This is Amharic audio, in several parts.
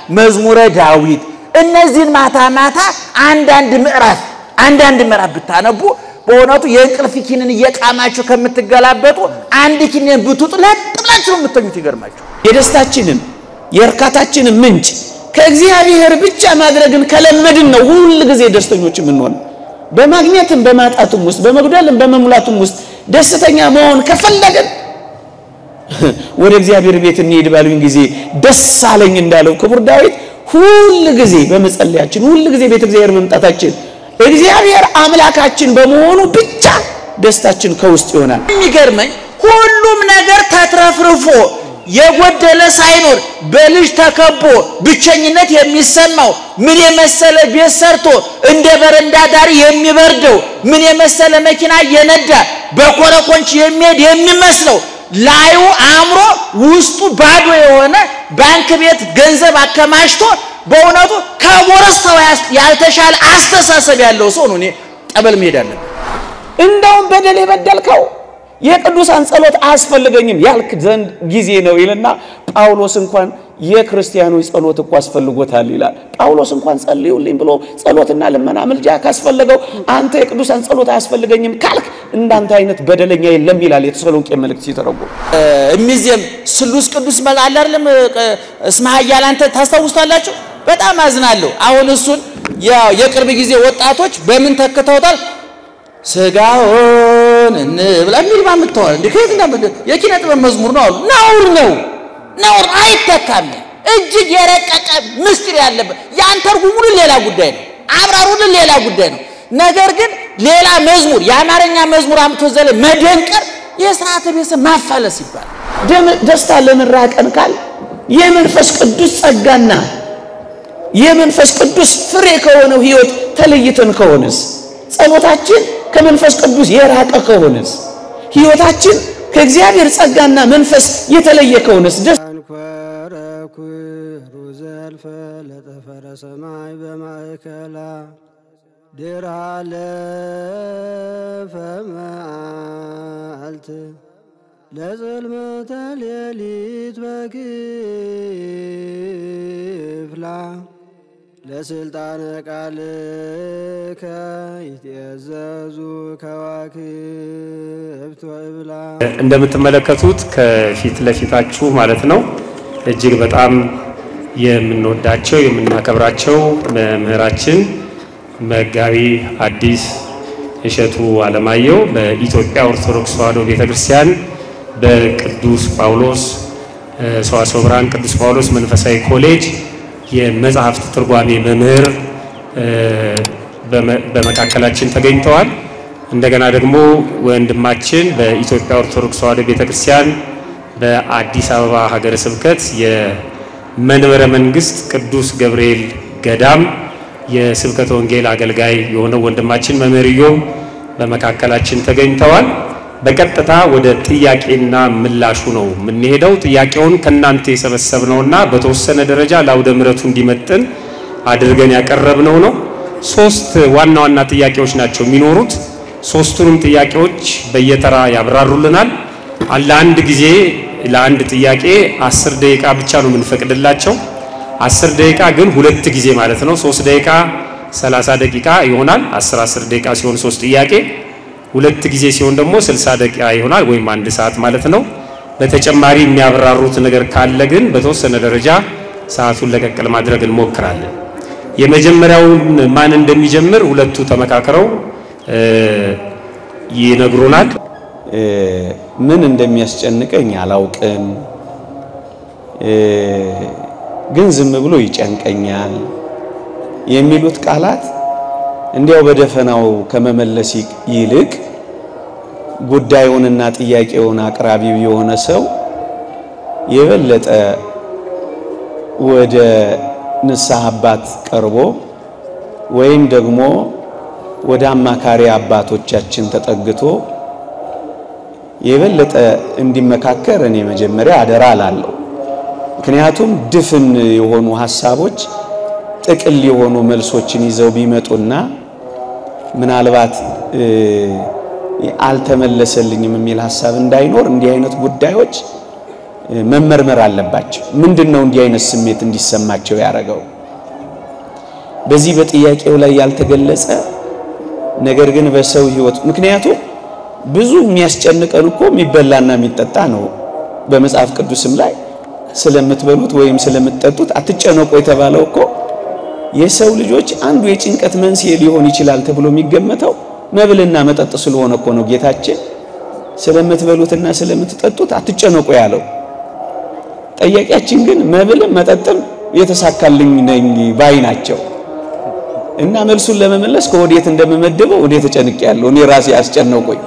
መዝሙረ ዳዊት እነዚህን ማታ ማታ አንዳንድ ምዕራፍ አንዳንድ ምዕራፍ ብታነቡ በእውነቱ የእንቅልፍ ኪንን እየቃማችሁ ከምትገላበጡ አንድ ኪንን ብትውጡ ለጥ ብላችሁ ነው የምተኙት። ይገርማችሁ። የደስታችንን የእርካታችንን ምንጭ ከእግዚአብሔር ብቻ ማድረግን ከለመድን ነው ሁል ጊዜ ደስተኞች የምንሆን። በማግኘትም በማጣትም ውስጥ በመጉደልም በመሙላቱም ውስጥ ደስተኛ መሆን ከፈለግን ወደ እግዚአብሔር ቤት እንሄድ ባሉኝ ጊዜ ደስ አለኝ እንዳለው ክቡር ዳዊት ሁል ጊዜ በመጸለያችን ሁል ጊዜ ቤተ እግዚአብሔር መምጣታችን እግዚአብሔር አምላካችን በመሆኑ ብቻ ደስታችን ከውስጥ ይሆናል። የሚገርመኝ ሁሉም ነገር ተትረፍርፎ የጎደለ ሳይኖር በልጅ ተከቦ ብቸኝነት የሚሰማው ምን የመሰለ ቤት ሰርቶ እንደ በረንዳ ዳሪ የሚበርደው ምን የመሰለ መኪና እየነዳ በኮረኮንች የሚሄድ የሚመስለው ላዩ አእምሮ ውስጡ ባዶ የሆነ ባንክ ቤት ገንዘብ አከማችቶ በእውነቱ ከጎረስታው ያልተሻለ አስተሳሰብ ያለው ሰው ነው እኔ ጠበል መሄድ አለብን። እንደውም በደል የበደልከው የቅዱሳን ጸሎት አያስፈልገኝም ያልክ ዘንድ ጊዜ ነው ይልና ጳውሎስ እንኳን የክርስቲያኖች ጸሎት እኮ አስፈልጎታል ይላል። ጳውሎስ እንኳን ጸልዩልኝ ብሎ ጸሎትና ልመና ምልጃ ካስፈለገው አንተ የቅዱሳን ጸሎት አያስፈልገኝም ካልክ እንዳንተ አይነት በደለኛ የለም ይላል የተሰሎንቄ መልእክት ሲተረጎም። እሚዜም ስሉስ ቅዱስ መል አለ አይደለም እስመ ኃያል አንተ ታስታውስታላችሁ። በጣም አዝናለሁ። አሁን እሱን የቅርብ ጊዜ ወጣቶች በምን ተክተውታል? ስጋውን እንብላ የሚል ማምጥተዋል። እንዴ ከየት እንዳመጣ የኪነ ጥበብ መዝሙር ነው አሉ። ነውር ነው፣ ነውር አይተካም። እጅግ የረቀቀ ምስጢር ያለበት ያን ተርጉሙልን ሌላ ጉዳይ ነው፣ አብራሩልን ሌላ ጉዳይ ነው። ነገር ግን ሌላ መዝሙር የአማርኛ መዝሙር አምጥቶ ዘለ መደንቀር የስርዓተ ቤተሰብ ማፋለስ ይባላል። ደስታ ለምን ራቀን ካል የመንፈስ ቅዱስ ጸጋና የመንፈስ ቅዱስ ፍሬ ከሆነው ሕይወት ተለይተን ከሆነስ ጸሎታችን ከመንፈስ ቅዱስ የራቀ ከሆነስ ሕይወታችን ከእግዚአብሔር ጸጋና መንፈስ የተለየ ከሆነስ ደስ አንኮረኩሩ ዘልፈ ለጠፈረ ሰማይ በማእከላ ድራ ለፈ መዓልት ለጽልመተ ሌሊት በክፍላ ለስልጣነ ቃልከ ይትእዘዙ ከዋክብት ወእብላ እንደምትመለከቱት ከፊት ለፊታችሁ ማለት ነው እጅግ በጣም የምንወዳቸው የምናከብራቸው መምህራችን መጋቢ ሐዲስ እሸቱ አለማየሁ በኢትዮጵያ ኦርቶዶክስ ተዋሕዶ ቤተክርስቲያን በቅዱስ ጳውሎስ ሰዋስወ ብርሃን ቅዱስ ጳውሎስ መንፈሳዊ ኮሌጅ የመጽሐፍት ትርጓሜ መምህር በመካከላችን ተገኝተዋል። እንደገና ደግሞ ወንድማችን በኢትዮጵያ ኦርቶዶክስ ተዋሕዶ ቤተክርስቲያን በአዲስ አበባ ሀገረ ስብከት የመንበረ መንግስት ቅዱስ ገብርኤል ገዳም የስብከተ ወንጌል አገልጋይ የሆነው ወንድማችን መምህር ኢዮብ በመካከላችን ተገኝተዋል። በቀጥታ ወደ ጥያቄና ምላሹ ነው የምንሄደው። ጥያቄውን ከእናንተ የሰበሰብነውና በተወሰነ ደረጃ ለአውደ ምሕረቱ እንዲመጥን አድርገን ያቀረብነው ነው። ሶስት ዋና ዋና ጥያቄዎች ናቸው የሚኖሩት። ሶስቱንም ጥያቄዎች በየተራ ያብራሩልናል። ለአንድ ጊዜ ለአንድ ጥያቄ አስር ደቂቃ ብቻ ነው የምንፈቅድላቸው። አስር ደቂቃ ግን ሁለት ጊዜ ማለት ነው። ሶስት ደቂቃ ሰላሳ ደቂቃ ይሆናል። አስር አስር ደቂቃ ሲሆን ሶስት ጥያቄ ሁለት ጊዜ ሲሆን ደግሞ 60 ደቂቃ ይሆናል ወይም አንድ ሰዓት ማለት ነው። በተጨማሪ የሚያብራሩት ነገር ካለ ግን በተወሰነ ደረጃ ሰዓቱን ለቀቅ ለማድረግ እንሞክራለን። የመጀመሪያውን ማን እንደሚጀምር ሁለቱ ተመካክረው ይነግሩናል። ምን እንደሚያስጨንቀኝ አላውቅም፣ ግን ዝም ብሎ ይጨንቀኛል የሚሉት ቃላት እንዲያው በደፈናው ከመመለስ ይልቅ ጉዳዩንና ጥያቄውን አቅራቢው የሆነ ሰው የበለጠ ወደ ንስሐ አባት ቀርቦ ወይም ደግሞ ወደ አማካሪ አባቶቻችን ተጠግቶ የበለጠ እንዲመካከር እኔ መጀመሪያ አደራ እላለሁ። ምክንያቱም ድፍን የሆኑ ሐሳቦች ጥቅል የሆኑ መልሶችን ይዘው ቢመጡና ምናልባት አልተመለሰልኝም የሚል ሐሳብ እንዳይኖር እንዲህ አይነት ጉዳዮች መመርመር አለባቸው። ምንድን ነው እንዲህ አይነት ስሜት እንዲሰማቸው ያደረገው? በዚህ በጥያቄው ላይ ያልተገለጸ ነገር ግን በሰው ሕይወት ምክንያቱም ብዙ የሚያስጨንቀን እኮ የሚበላና የሚጠጣ ነው። በመጽሐፍ ቅዱስም ላይ ስለምትበሉት ወይም ስለምትጠጡት አትጨነቁ የተባለው እኮ የሰው ልጆች አንዱ የጭንቀት መንስኤ ሊሆን ይችላል ተብሎ የሚገመተው መብልና መጠጥ ስለሆነ እኮ ነው ጌታችን ስለምትበሉትና ስለምትጠጡት አትጨነቁ ያለው። ጠያቂያችን ግን መብልም መጠጥም የተሳካልኝ ነኝ ባይ ናቸው እና መልሱን ለመመለስ ከወዴት እንደምመደበው ወዴት ተጨንቄያለሁ እኔ ራሴ አስጨነቆኝ።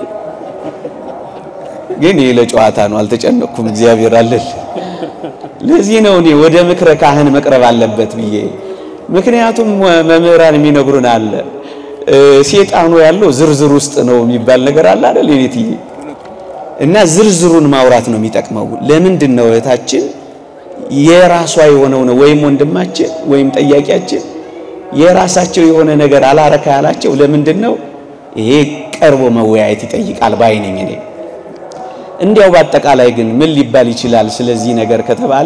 ግን ይህ ለጨዋታ ነው፣ አልተጨነቅኩም። እግዚአብሔር አለል። ለዚህ ነው እኔ ወደ ምክረ ካህን መቅረብ አለበት ብዬ ምክንያቱም መምህራን የሚነግሩን አለ ሴጣኑ ያለው ዝርዝር ውስጥ ነው የሚባል ነገር አለ አይደል? የኔትዬ እና ዝርዝሩን ማውራት ነው የሚጠቅመው። ለምንድን ነው እህታችን የራሷ የሆነው ነው ወይም ወንድማችን ወይም ጠያቂያችን የራሳቸው የሆነ ነገር አላረካ ያላቸው ለምንድን ነው? ይሄ ቀርቦ መወያየት ይጠይቃል ባይ ነኝ እኔ። እንዲያው በአጠቃላይ ግን ምን ሊባል ይችላል ስለዚህ ነገር ከተባለ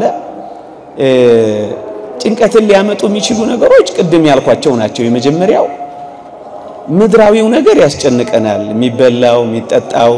ጭንቀትን ሊያመጡ የሚችሉ ነገሮች ቅድም ያልኳቸው ናቸው። የመጀመሪያው ምድራዊው ነገር ያስጨንቀናል። የሚበላው፣ የሚጠጣው፣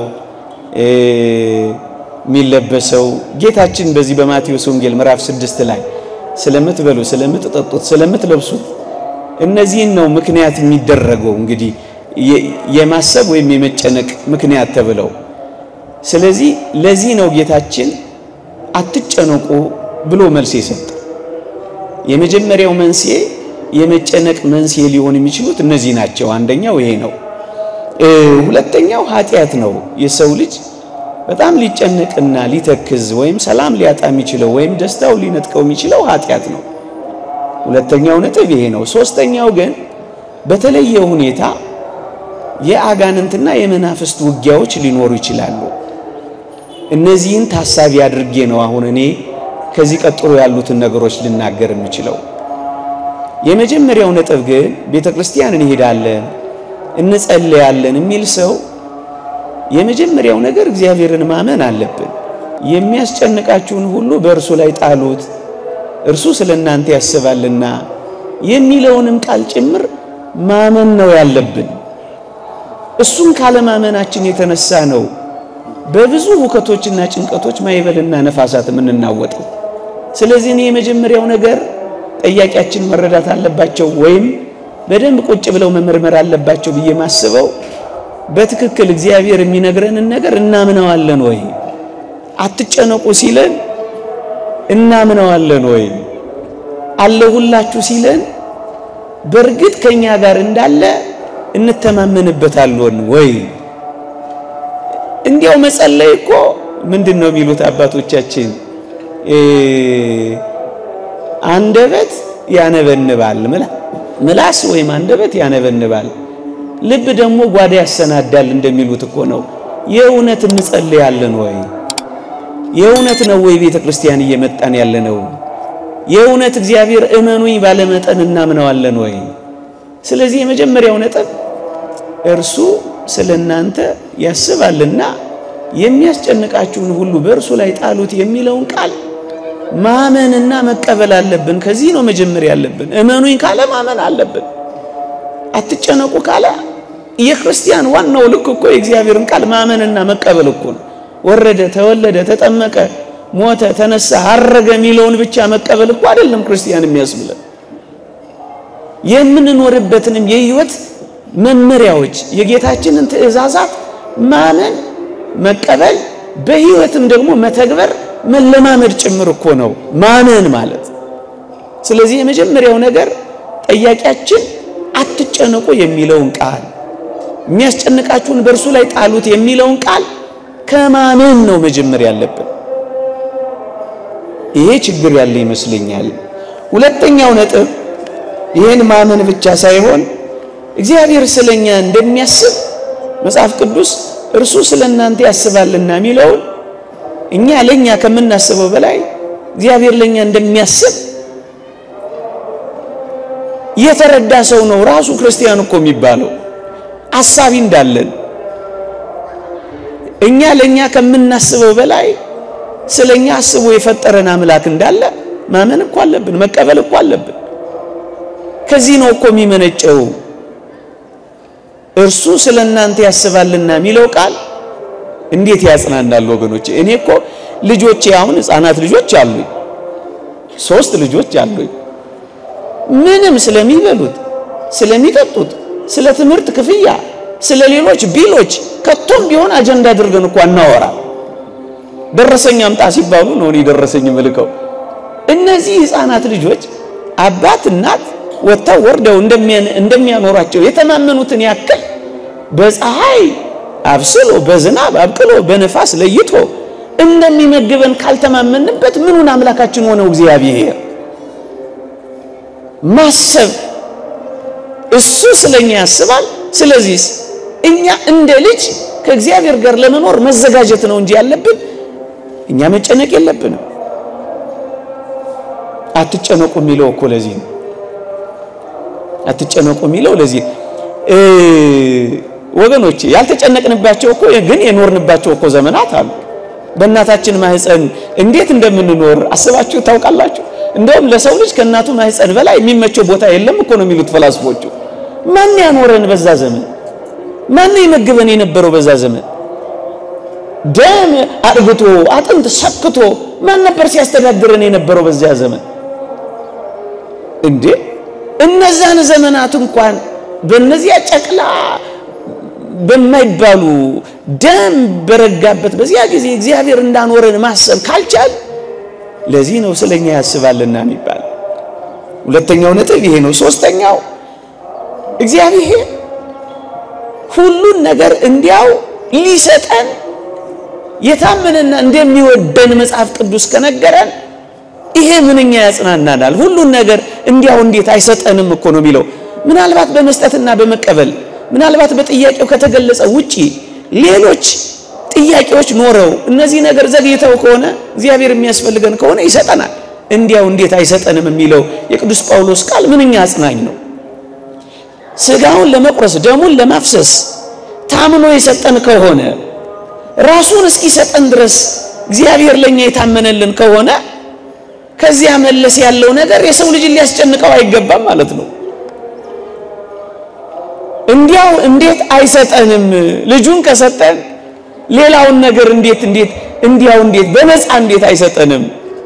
የሚለበሰው ጌታችን በዚህ በማቴዎስ ወንጌል ምዕራፍ ስድስት ላይ ስለምትበሉ፣ ስለምትጠጡት፣ ስለምትለብሱት እነዚህን ነው ምክንያት የሚደረገው እንግዲህ የማሰብ ወይም የመጨነቅ ምክንያት ተብለው ስለዚህ ለዚህ ነው ጌታችን አትጨነቁ ብሎ መልስ የሰጠ። የመጀመሪያው መንስኤ የመጨነቅ መንስኤ ሊሆን የሚችሉት እነዚህ ናቸው። አንደኛው ይሄ ነው። ሁለተኛው ኃጢአት ነው። የሰው ልጅ በጣም ሊጨነቅና ሊተክዝ ወይም ሰላም ሊያጣ የሚችለው ወይም ደስታው ሊነጥቀው የሚችለው ኃጢአት ነው። ሁለተኛው ነጥብ ይሄ ነው። ሶስተኛው ግን በተለየ ሁኔታ የአጋንንትና የመናፍስት ውጊያዎች ሊኖሩ ይችላሉ። እነዚህን ታሳቢ አድርጌ ነው አሁን እኔ ከዚህ ቀጥሎ ያሉትን ነገሮች ልናገር የምችለው። የመጀመሪያው ነጥብ ግን ቤተ ክርስቲያን እንሄዳለን እንጸልያለን የሚል ሰው የመጀመሪያው ነገር እግዚአብሔርን ማመን አለብን። የሚያስጨንቃችሁን ሁሉ በእርሱ ላይ ጣሉት፣ እርሱ ስለ እናንተ ያስባልና የሚለውንም ቃል ጭምር ማመን ነው ያለብን። እሱን ካለማመናችን የተነሳ ነው በብዙ ሁከቶችና ጭንቀቶች ማይበልና ነፋሳት የምንናወጠው። ስለዚህ እኔ የመጀመሪያው ነገር ጠያቂያችን መረዳት አለባቸው ወይም በደንብ ቁጭ ብለው መመርመር አለባቸው ብዬ ማስበው በትክክል እግዚአብሔር የሚነግረንን ነገር እናምነዋለን ወይ? አትጨነቁ ሲለን እናምነዋለን ወይ? አለሁላችሁ ሲለን በእርግጥ ከኛ ጋር እንዳለ እንተማመንበታለን ወይ? እንዲያው መጸለይ እኮ ምንድን ነው የሚሉት አባቶቻችን፣ አንደበት ያነበንባል፣ ምላስ ወይም አንደበት ያነበንባል፣ ልብ ደግሞ ጓዳ ያሰናዳል እንደሚሉት እኮ ነው። የእውነት እንጸልያለን ወይ? የእውነት ነው ወይ ቤተ ክርስቲያን እየመጣን ያለ ነው? የእውነት እግዚአብሔር እመኑኝ ባለመጠን እናምነዋለን ወይ? ስለዚህ የመጀመሪያው ነጥብ እርሱ ስለ እናንተ ያስባልና የሚያስጨንቃችሁን ሁሉ በእርሱ ላይ ጣሉት የሚለውን ቃል ማመንና መቀበል አለብን። ከዚህ ነው መጀመሪያ ያለብን። እመኑኝ ካለ ማመን አለብን። አትጨነቁ ካለ የክርስቲያን ዋናው ልክ እኮ የእግዚአብሔርን ቃል ማመንና መቀበል እኮ ነው። ወረደ፣ ተወለደ፣ ተጠመቀ፣ ሞተ፣ ተነሳ፣ አረገ የሚለውን ብቻ መቀበል እኮ አይደለም ክርስቲያን የሚያስብለን የምንኖርበትንም የህይወት መመሪያዎች የጌታችንን ትእዛዛት ማመን መቀበል በህይወትም ደግሞ መተግበር መለማመድ ጭምር እኮ ነው ማመን ማለት። ስለዚህ የመጀመሪያው ነገር ጠያቂያችን አትጨነቁ የሚለውን ቃል የሚያስጨንቃችሁን በእርሱ ላይ ጣሉት የሚለውን ቃል ከማመን ነው መጀመር ያለብን። ይሄ ችግር ያለ ይመስለኛል። ሁለተኛው ነጥብ ይህን ማመን ብቻ ሳይሆን እግዚአብሔር ስለኛ እንደሚያስብ መጽሐፍ ቅዱስ እርሱ ስለ እናንተ ያስባልና የሚለውን እኛ ለኛ ከምናስበው በላይ እግዚአብሔር ለኛ እንደሚያስብ የተረዳ ሰው ነው ራሱ ክርስቲያን እኮ የሚባለው አሳቢ እንዳለን እኛ ለኛ ከምናስበው በላይ ስለኛ አስቦ የፈጠረን አምላክ እንዳለ ማመን እኮ አለብን፣ መቀበል እኮ አለብን። ከዚህ ነው እኮ የሚመነጨው እርሱ ስለ እናንተ ያስባልና የሚለው ቃል እንዴት ያጽናናል ወገኖቼ። እኔ እኮ ልጆቼ አሁን ሕፃናት ልጆች አሉኝ፣ ሶስት ልጆች አሉኝ። ምንም ስለሚበሉት ስለሚጠጡት፣ ስለ ትምህርት ክፍያ፣ ስለ ሌሎች ቢሎች ከቶም ቢሆን አጀንዳ አድርገን እኮ አናወራ። ደረሰኝ አምጣ ሲባሉ ነው እኔ ደረሰኝ ምልከው። እነዚህ ሕፃናት ልጆች አባት እናት ወጥተው ወርደው እንደሚያኖሯቸው የተማመኑትን ያክል በፀሐይ አብስሎ በዝናብ አብቅሎ በነፋስ ለይቶ እንደሚመግበን ካልተማመንበት ምኑን አምላካችን ሆነው እግዚአብሔር ማሰብ እሱ ስለኛ ያስባል። ስለዚህ እኛ እንደ ልጅ ከእግዚአብሔር ጋር ለመኖር መዘጋጀት ነው እንጂ ያለብን እኛ መጨነቅ የለብንም። አትጨነቁ የሚለው እኮ ለዚህ ነው። አትጨነቁ የሚለው ለዚህ ወገኖቼ፣ ያልተጨነቅንባቸው እኮ ግን የኖርንባቸው እኮ ዘመናት አሉ። በእናታችን ማህፀን እንዴት እንደምንኖር አስባችሁ ታውቃላችሁ? እንደውም ለሰው ልጅ ከእናቱ ማህፀን በላይ የሚመቸው ቦታ የለም እኮ ነው የሚሉት ፈላስፎቹ። ማን ያኖረን በዛ ዘመን? ማን ይመግበን የነበረው በዛ ዘመን? ደም አጥግቶ አጥንት ሰክቶ ማን ነበር ሲያስተዳድረን የነበረው በዚያ ዘመን? እንዴ እነዛን ዘመናት እንኳን በእነዚያ ጨቅላ በማይባሉ ደም በረጋበት በዚያ ጊዜ እግዚአብሔር እንዳኖረን ማሰብ ካልቻል ለዚህ ነው ስለኛ ያስባልና የሚባል። ሁለተኛው ነጥብ ይሄ ነው። ሶስተኛው እግዚአብሔር ሁሉን ነገር እንዲያው ሊሰጠን የታመነና እንደሚወደን መጽሐፍ ቅዱስ ከነገረን ይሄ ምንኛ ያጽናናናል። ሁሉን ነገር እንዲያው እንዴት አይሰጠንም እኮ ነው የሚለው። ምናልባት በመስጠትና በመቀበል ምናልባት በጥያቄው ከተገለጸ ውጪ ሌሎች ጥያቄዎች ኖረው እነዚህ ነገር ዘግይተው ከሆነ እግዚአብሔር የሚያስፈልገን ከሆነ ይሰጠናል። እንዲያው እንዴት አይሰጠንም የሚለው የቅዱስ ጳውሎስ ቃል ምንኛ አጽናኝ ነው። ስጋውን ለመቁረስ ደሙን ለማፍሰስ ታምኖ የሰጠን ከሆነ ራሱን እስኪሰጠን ድረስ እግዚአብሔር ለኛ የታመነልን ከሆነ ከዚያ መለስ ያለው ነገር የሰው ልጅ ሊያስጨንቀው አይገባም ማለት ነው። እንዲያው እንዴት አይሰጠንም? ልጁን ከሰጠን ሌላውን ነገር እንዴት እንዴት እንዲያው እንዴት በነፃ እንዴት አይሰጠንም?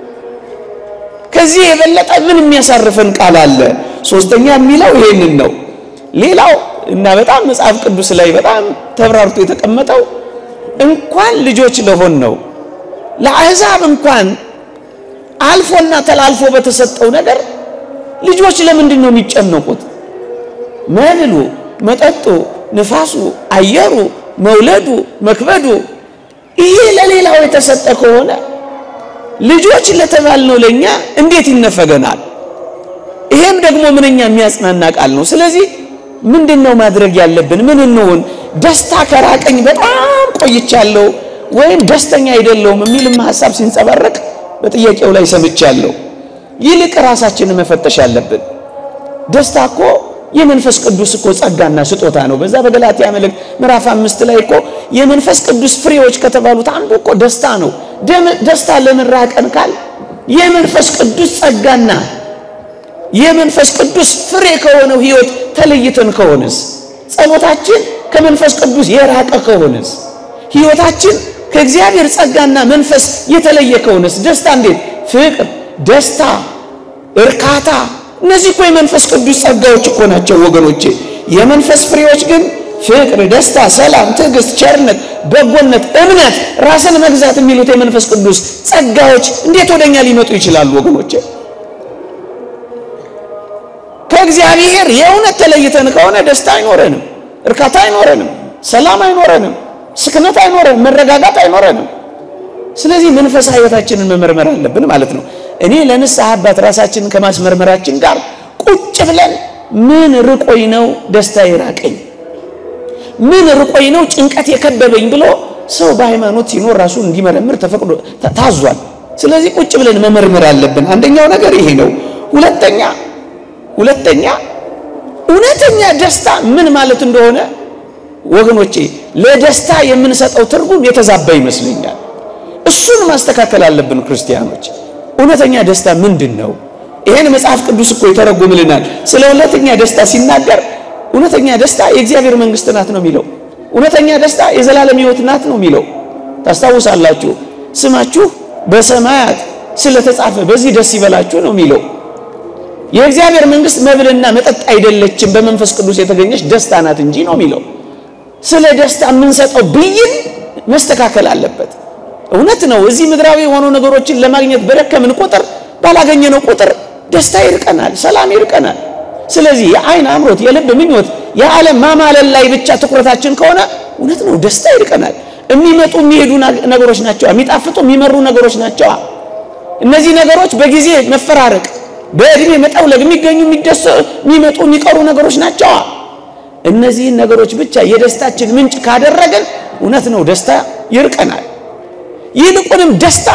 ከዚህ የበለጠ ምን የሚያሳርፈን ቃል አለ? ሶስተኛ የሚለው ይሄንን ነው። ሌላው እና በጣም መጽሐፍ ቅዱስ ላይ በጣም ተብራርቶ የተቀመጠው እንኳን ልጆች ለሆን ነው ለአሕዛብ እንኳን አልፎና ተላልፎ በተሰጠው ነገር ልጆች ለምንድን ነው የሚጨነቁት? መብሉ፣ መጠጡ፣ ንፋሱ፣ አየሩ፣ መውለዱ፣ መክበዱ ይሄ ለሌላው የተሰጠ ከሆነ ልጆች ለተባልነው ለኛ እንዴት ይነፈገናል? ይሄም ደግሞ ምንኛ የሚያጽናና ቃል ነው። ስለዚህ ምንድን ነው ማድረግ ያለብን? ምን እንሆን? ደስታ ከራቀኝ በጣም ቆይቻለሁ ወይም ደስተኛ አይደለሁም የሚልም ሀሳብ ሲንጸባረቅ በጥያቄው ላይ ሰምቻለሁ። ይልቅ ራሳችንን መፈተሽ አለብን። ደስታ እኮ የመንፈስ ቅዱስ እኮ ጸጋና ስጦታ ነው። በዛ በገላትያ መልእክት ምዕራፍ አምስት ላይ እኮ የመንፈስ ቅዱስ ፍሬዎች ከተባሉት አንዱ እኮ ደስታ ነው። ደስታ ለምን ራቀን ካል የመንፈስ ቅዱስ ጸጋና የመንፈስ ቅዱስ ፍሬ ከሆነው ሕይወት ተለይተን ከሆነስ ጸሎታችን ከመንፈስ ቅዱስ የራቀ ከሆነስ ሕይወታችን ከእግዚአብሔር ጸጋና መንፈስ የተለየ ከሆነስ ደስታ እንዴት ፍቅር፣ ደስታ፣ እርካታ እነዚህ እኮ የመንፈስ ቅዱስ ጸጋዎች እኮ ናቸው ወገኖቼ። የመንፈስ ፍሬዎች ግን ፍቅር፣ ደስታ፣ ሰላም፣ ትዕግስት፣ ቸርነት፣ በጎነት፣ እምነት፣ ራስን መግዛት የሚሉት የመንፈስ ቅዱስ ጸጋዎች እንዴት ወደኛ ሊመጡ ይችላሉ ወገኖቼ? ከእግዚአብሔር የእውነት ተለይተን ከሆነ ደስታ አይኖረንም፣ እርካታ አይኖረንም፣ ሰላም አይኖረንም፣ ስክነት አይኖረንም፣ መረጋጋት አይኖረንም። ስለዚህ መንፈሳዊ ሕይወታችንን መመርመር አለብን ማለት ነው። እኔ ለንስሐ አባት ራሳችንን ከማስመርመራችን ጋር ቁጭ ብለን ምን ርቆኝ ነው ደስታ የራቀኝ፣ ምን ርቆኝ ነው ጭንቀት የከበበኝ ብሎ ሰው በሃይማኖት ሲኖር ራሱን እንዲመረምር ተፈቅዶ ታዟል። ስለዚህ ቁጭ ብለን መመርመር አለብን። አንደኛው ነገር ይሄ ነው። ሁለተኛ ሁለተኛ እውነተኛ ደስታ ምን ማለት እንደሆነ ወገኖቼ ለደስታ የምንሰጠው ትርጉም የተዛባ ይመስለኛል። እሱን ማስተካከል አለብን ክርስቲያኖች። እውነተኛ ደስታ ምንድን ነው? ይሄን መጽሐፍ ቅዱስ እኮ ይተረጉምልናል። ስለ እውነተኛ ደስታ ሲናገር እውነተኛ ደስታ የእግዚአብሔር መንግስት ናት ነው የሚለው። እውነተኛ ደስታ የዘላለም ሕይወት ናት ነው የሚለው። ታስታውሳላችሁ። ስማችሁ በሰማያት ስለተጻፈ በዚህ ደስ ይበላችሁ ነው የሚለው። የእግዚአብሔር መንግስት መብልና መጠጥ አይደለችም፣ በመንፈስ ቅዱስ የተገኘች ደስታ ናት እንጂ ነው የሚለው። ስለ ደስታ የምንሰጠው ብይን መስተካከል አለበት። እውነት ነው። እዚህ ምድራዊ የሆኑ ነገሮችን ለማግኘት በደከምን ቁጥር ባላገኘነው ቁጥር ደስታ ይርቀናል፣ ሰላም ይርቀናል። ስለዚህ የአይን አምሮት፣ የልብ ምኞት፣ የዓለም ማማለል ላይ ብቻ ትኩረታችን ከሆነ እውነት ነው ደስታ ይርቀናል። የሚመጡ የሚሄዱ ነገሮች ናቸው። የሚጣፍጡ የሚመሩ ነገሮች ናቸው። እነዚህ ነገሮች በጊዜ መፈራረቅ፣ በእድሜ መጠውለግ የሚገኙ የሚመጡ የሚቀሩ ነገሮች ናቸው። እነዚህን ነገሮች ብቻ የደስታችን ምንጭ ካደረገን እውነት ነው ደስታ ይርቀናል። ይልቁንም ደስታ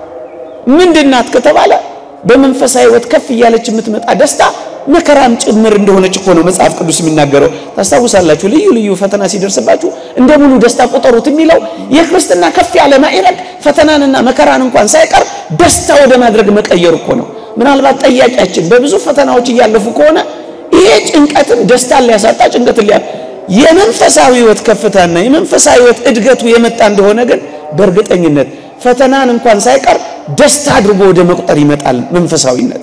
ምንድናት ከተባለ በመንፈሳዊ ሕይወት ከፍ እያለች የምትመጣ ደስታ መከራም ጭምር እንደሆነች እኮ ነው መጽሐፍ ቅዱስ የሚናገረው። ታስታውሳላችሁ፣ ልዩ ልዩ ፈተና ሲደርስባችሁ እንደ ሙሉ ደስታ ቁጠሩት የሚለው የክርስትና ከፍ ያለ ማዕረግ ፈተናንና መከራን እንኳን ሳይቀር ደስታ ወደ ማድረግ መቀየር እኮ ነው። ምናልባት ጠያቂያችን በብዙ ፈተናዎች እያለፉ ከሆነ ይሄ ጭንቀትን ደስታን ሊያሳጣ ጭንቀትን ሊያ የመንፈሳዊ ሕይወት ከፍታና የመንፈሳዊ ሕይወት እድገቱ የመጣ እንደሆነ ግን በእርግጠኝነት ፈተናን እንኳን ሳይቀር ደስታ አድርጎ ወደ መቁጠር ይመጣል መንፈሳዊነት።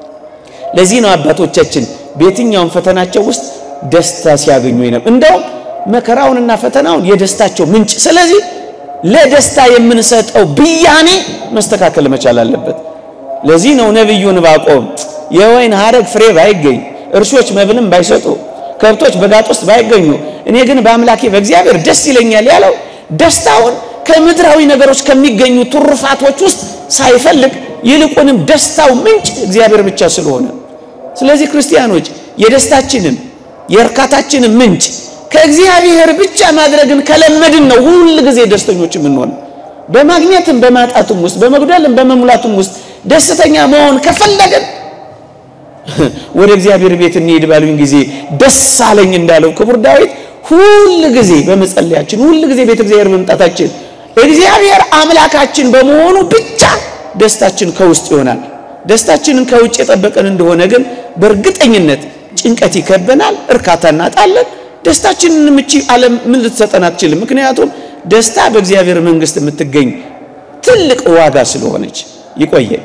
ለዚህ ነው አባቶቻችን በየትኛውም ፈተናቸው ውስጥ ደስታ ሲያገኙ ይነም እንደውም መከራውንና ፈተናውን የደስታቸው ምንጭ። ስለዚህ ለደስታ የምንሰጠው ብያኔ መስተካከል መቻል አለበት። ለዚህ ነው ነቢዩ ዕንባቆም የወይን ሐረግ ፍሬ ባይገኝ፣ እርሾች መብልም ባይሰጡ፣ ከብቶች በጋጥ ውስጥ ባይገኙ፣ እኔ ግን በአምላኬ በእግዚአብሔር ደስ ይለኛል ያለው ደስታውን ከምድራዊ ነገሮች ከሚገኙ ትሩፋቶች ውስጥ ሳይፈልግ ይልቁንም ደስታው ምንጭ እግዚአብሔር ብቻ ስለሆነ ስለዚህ ክርስቲያኖች የደስታችንም የእርካታችንም ምንጭ ከእግዚአብሔር ብቻ ማድረግን ከለመድን ነው ሁል ጊዜ ደስተኞች የምንሆነው። በማግኘትም በማጣቱም ውስጥ በመጉደልም በመሙላቱም ውስጥ ደስተኛ መሆን ከፈለግን ወደ እግዚአብሔር ቤት እንሄድ ባሉኝ ጊዜ ደስ አለኝ እንዳለው ክቡር ዳዊት ሁል ጊዜ በመጸለያችን ሁል ጊዜ ቤተ እግዚአብሔር መምጣታችን እግዚአብሔር አምላካችን በመሆኑ ብቻ ደስታችን ከውስጥ ይሆናል። ደስታችንን ከውጭ የጠበቀን እንደሆነ ግን በእርግጠኝነት ጭንቀት ይከበናል፣ እርካታ እናጣለን። ደስታችንን ምቺ ዓለም ምን ልትሰጠን አትችልም። ምክንያቱም ደስታ በእግዚአብሔር መንግሥት የምትገኝ ትልቅ ዋጋ ስለሆነች ይቆየን።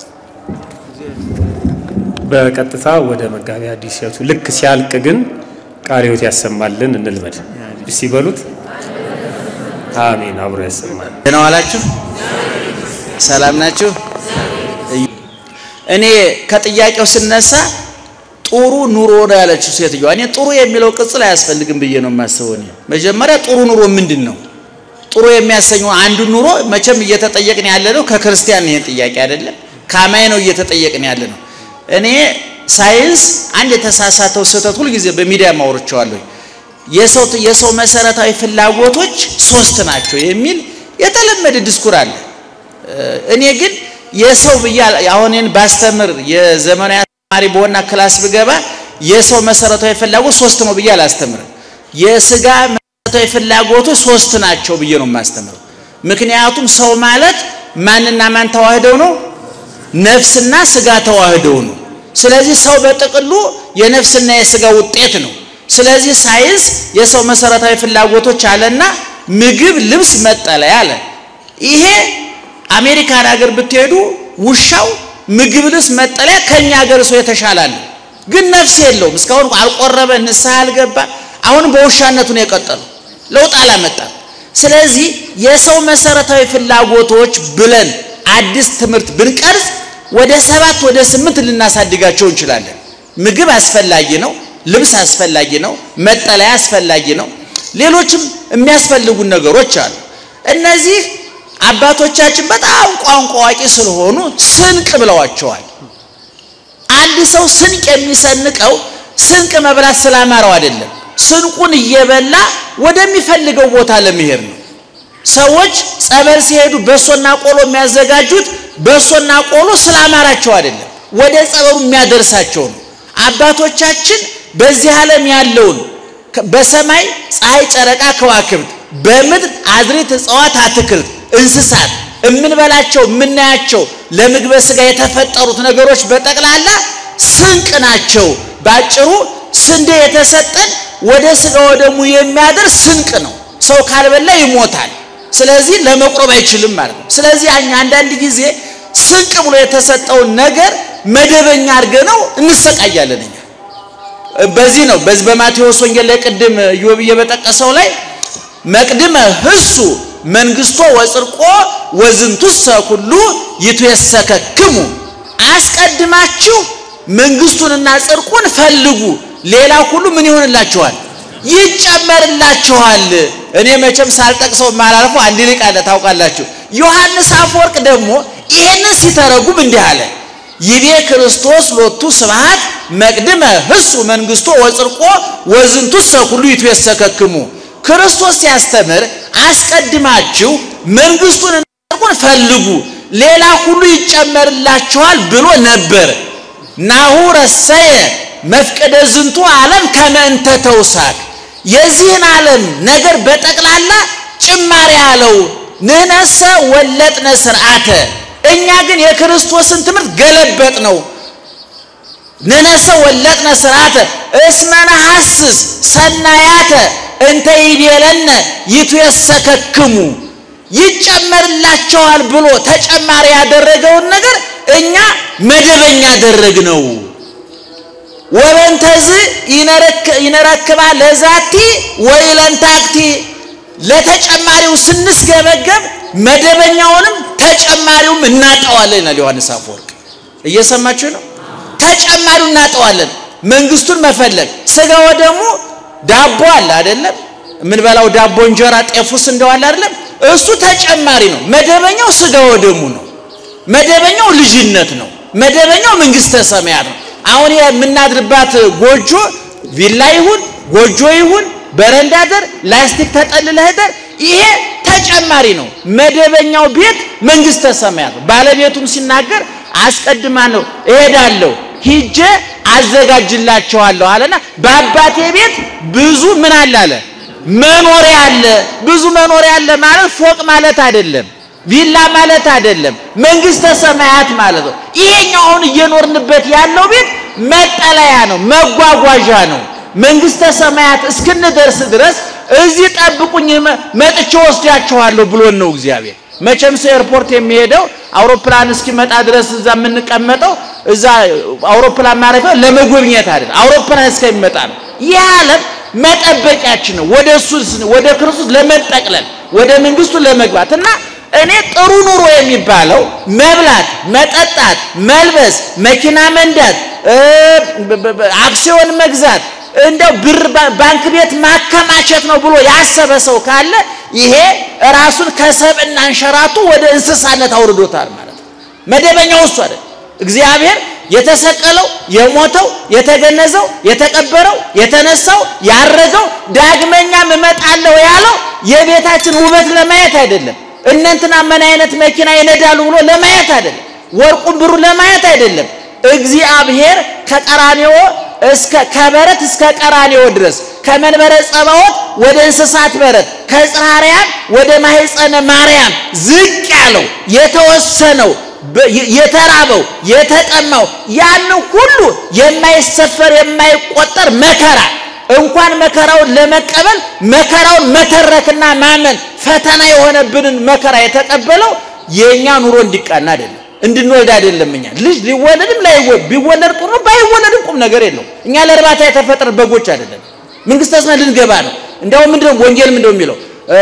በቀጥታ ወደ መጋቢ አዲስ ሕይወቱ ልክ ሲያልቅ ግን ቃለ ሕይወት ያሰማልን እንልመድ። ሲበሉት አሜን። አብሮ ያሰማል። ደህና ዋላችሁ? ሰላም ናችሁ? እኔ ከጥያቄው ስነሳ ጥሩ ኑሮ ነው ያለችው ሴትዮዋ። እኔ ጥሩ የሚለው ቅጽል አያስፈልግም ብዬ ነው የማስበው። እኔ መጀመሪያ ጥሩ ኑሮ ምንድን ነው? ጥሩ የሚያሰኘው አንዱ ኑሮ መቼም እየተጠየቅን ያለ ነው ከክርስቲያን ይሄን ጥያቄ አይደለም፣ ከአማኝ ነው እየተጠየቅን ያለ ነው። እኔ ሳይንስ አንድ የተሳሳተው ስህተት ሁልጊዜ በሚዲያ ማውርቸዋለሁ። የሰው የሰው መሰረታዊ ፍላጎቶች ሶስት ናቸው የሚል የተለመደ ዲስኩር አለ። እኔ ግን የሰው ብዬ አሁን እኔን ባስተምር የዘመናዊ ተማሪ በሆና ክላስ ብገባ የሰው መሰረታዊ ፍላጎት ሶስት ነው ብዬ አላስተምርም። የስጋ መሰረታዊ ፍላጎቶች ሶስት ናቸው ብዬ ነው የማስተምረው። ምክንያቱም ሰው ማለት ማንና ማን ተዋህደው ነው? ነፍስና ስጋ ተዋህደው ነው። ስለዚህ ሰው በጥቅሉ የነፍስና የስጋ ውጤት ነው። ስለዚህ ሳይንስ የሰው መሰረታዊ ፍላጎቶች አለና ምግብ፣ ልብስ፣ መጠለያ አለ። ይሄ አሜሪካን ሀገር ብትሄዱ ውሻው ምግብ፣ ልብስ፣ መጠለያ ከኛ ሀገር ሰው የተሻላለ ግን ነፍስ የለውም። እስካሁን አልቆረበ፣ ንስሐ አልገባ። አሁን በውሻነቱ ነው የቀጠለው። ለውጥ አላመጣም። ስለዚህ የሰው መሰረታዊ ፍላጎቶች ብለን አዲስ ትምህርት ብንቀርጽ ወደ ሰባት ወደ ስምንት ልናሳድጋቸው እንችላለን። ምግብ አስፈላጊ ነው። ልብስ አስፈላጊ ነው። መጠለያ አስፈላጊ ነው። ሌሎችም የሚያስፈልጉን ነገሮች አሉ። እነዚህ አባቶቻችን በጣም ቋንቋ አዋቂ ስለሆኑ ስንቅ ብለዋቸዋል። አንድ ሰው ስንቅ የሚሰንቀው ስንቅ መብላት ስላማረው አይደለም። ስንቁን እየበላ ወደሚፈልገው ቦታ ለመሄድ ነው። ሰዎች ጸበል ሲሄዱ በሶና ቆሎ የሚያዘጋጁት በሶና ቆሎ ስላማራቸው አይደለም፣ ወደ ጸበሉ የሚያደርሳቸው ነው። አባቶቻችን በዚህ ዓለም ያለውን በሰማይ ፀሐይ፣ ጨረቃ፣ ከዋክብት፣ በምድር አዝሬት፣ እጽዋት፣ አትክልት፣ እንስሳት እምንበላቸው የምናያቸው ለምግበ ሥጋ የተፈጠሩት ነገሮች በጠቅላላ ስንቅ ናቸው። ባጭሩ ስንዴ የተሰጠን ወደ ሥጋ ወደሙ የሚያደርስ ስንቅ ነው። ሰው ካልበላ ይሞታል። ስለዚህ ለመቁረብ አይችልም ማለት ነው። ስለዚህ እኛ አንዳንድ ጊዜ ስንቅ ብሎ የተሰጠውን ነገር መደበኛ አድርገነው እንሰቃያለን እኛ በዚህ ነው በዚህ በማቴዎስ ወንጌል ላይ ቅድም ኢዮብዬ በጠቀሰው ላይ መቅድመ ህሱ መንግስቶ ወጽድቆ ወዝንቱሰ ኩሉ ይትየሰከክሙ አስቀድማችሁ መንግስቱንና ጽድቁን ፈልጉ ሌላ ሁሉ ምን ይሆንላችኋል ይጨመርላችኋል እኔ መቼም ሳልጠቅሰው ማላልፎ አንድ ሊቅ አለ ታውቃላችሁ ዮሐንስ አፈወርቅ ደግሞ ይሄንን ሲተረጉም እንዲህ አለ ይቤ ክርስቶስ ሎቱ ስብሐት መቅድመ ህሱ መንግስቶ ወጽድቆ ወዝንቱሰ ኩሉ ይትየሰከክሙ ክርስቶስ ሲያስተምር አስቀድማችሁ መንግስቱን ጽድቁን ፈልጉ ሌላ ሁሉ ይጨመርላችኋል ብሎ ነበር። ናሁ ረሰየ መፍቀደ ዝንቱ ዓለም ከመንተ ተውሳክ የዚህን ዓለም ነገር በጠቅላላ ጭማሪ አለው። ንህነሰ ወለጥነ ስርዓተ እኛ ግን የክርስቶስን ትምህርት ገለበጥ ነው። ንህነሰ ወለጥነ ስርዓተ እስመነ ሐስስ ሰናያተ እንተ ይቤለነ ይትየሰከክሙ ይጨመርላቸዋል ብሎ ተጨማሪ ያደረገውን ነገር እኛ መደበኛ ያደረግነው። ወበንተዝ ይነረክባ ለዛቲ ወይለንታክቲ ለተጨማሪው ስንስገበገብ መደበኛውንም ተጨማሪውም እናጠዋለን ይላል ዮሐንስ አፈወርቅ። እየሰማችሁ ነው? ተጨማሪው እናጠዋለን። መንግስቱን መፈለግ ስጋ ወደሙ ዳቦ አለ አይደለም? የምንበላው ዳቦ እንጀራ ጤፉስ እንደዋለ አይደለም? እሱ ተጨማሪ ነው። መደበኛው ስጋ ወደሙ ነው። መደበኛው ልጅነት ነው። መደበኛው መንግስተ ሰማያት ነው። አሁን የምናድርባት ጎጆ ቪላ ይሁን ጎጆ ይሁን በረንዳ ደር ላስቲክ ተጠልለህ ደር ይሄ ተጨማሪ ነው። መደበኛው ቤት መንግስተ ሰማያት ነው። ባለቤቱም ሲናገር አስቀድማ ነው እሄዳለሁ ሂጄ አዘጋጅላቸዋለሁ አለና በአባቴ ቤት ብዙ ምን አለ አለ መኖሪያ አለ። ብዙ መኖሪያ አለ ማለት ፎቅ ማለት አይደለም፣ ቪላ ማለት አይደለም፣ መንግስተ ሰማያት ማለት ነው። ይሄኛው አሁን እየኖርንበት ያለው ቤት መጠለያ ነው፣ መጓጓዣ ነው። መንግስተ ሰማያት እስክንደርስ ድረስ እዚህ ጠብቁኝ መጥቼ ወስዳችኋለሁ ብሎን ነው እግዚአብሔር። መቼም ሰው ኤርፖርት የሚሄደው አውሮፕላን እስኪመጣ ድረስ እዛ የምንቀመጠው እዛ አውሮፕላን ማረፊያ ለመጎብኘት አይደለም፣ አውሮፕላን እስከሚመጣ ነው። ይህ ዓለም መጠበቂያችን ነው። ወደ እሱ ወደ ክርስቶስ ለመጠቅለል ወደ መንግስቱ ለመግባት እና እኔ ጥሩ ኑሮ የሚባለው መብላት፣ መጠጣት፣ መልበስ፣ መኪና መንዳት፣ አክሲዮን መግዛት እንደው ብር ባንክ ቤት ማከማቸት ነው ብሎ ያሰበ ሰው ካለ ይሄ ራሱን ከሰብእና አንሸራቱ ወደ እንስሳነት አውርዶታል ማለት ነው። መደበኛው እሱ አይደል። እግዚአብሔር የተሰቀለው የሞተው የተገነዘው የተቀበረው የተነሳው ያረገው ዳግመኛም እመጣለሁ ያለው የቤታችን ውበት ለማየት አይደለም። እነንትና ምን አይነት መኪና ይነዳሉ ብሎ ለማየት አይደለም። ወርቁን ብሩ ለማየት አይደለም። እግዚአብሔር ከቀራኔዎ እስከ ከበረት እስከ ቀራኔዎ ድረስ ከመንበረ ጸባዖት ወደ እንስሳት በረት ከጽርሐ አርያም ወደ ማህፀነ ማርያም ዝቅ ያለው የተወሰነው የተራበው የተጠማው ያን ሁሉ የማይሰፈር የማይቆጠር መከራ እንኳን መከራውን ለመቀበል መከራውን መተረክና ማመን ፈተና የሆነብንን መከራ የተቀበለው የእኛ ኑሮ እንዲቃና አይደለም፣ እንድንወልድ አይደለም። እኛ ልጅ ሊወለድም ላይወለድ ቢወለድ ጥሩ ነው፣ ባይወለድም ቁም ነገር የለው። እኛ ለእርባታ የተፈጠረ በጎች አይደለም፣ መንግስተ ሰማያት ልንገባ ነው። እንዲያውም ምንድነው ወንጌል ምንድነው የሚለው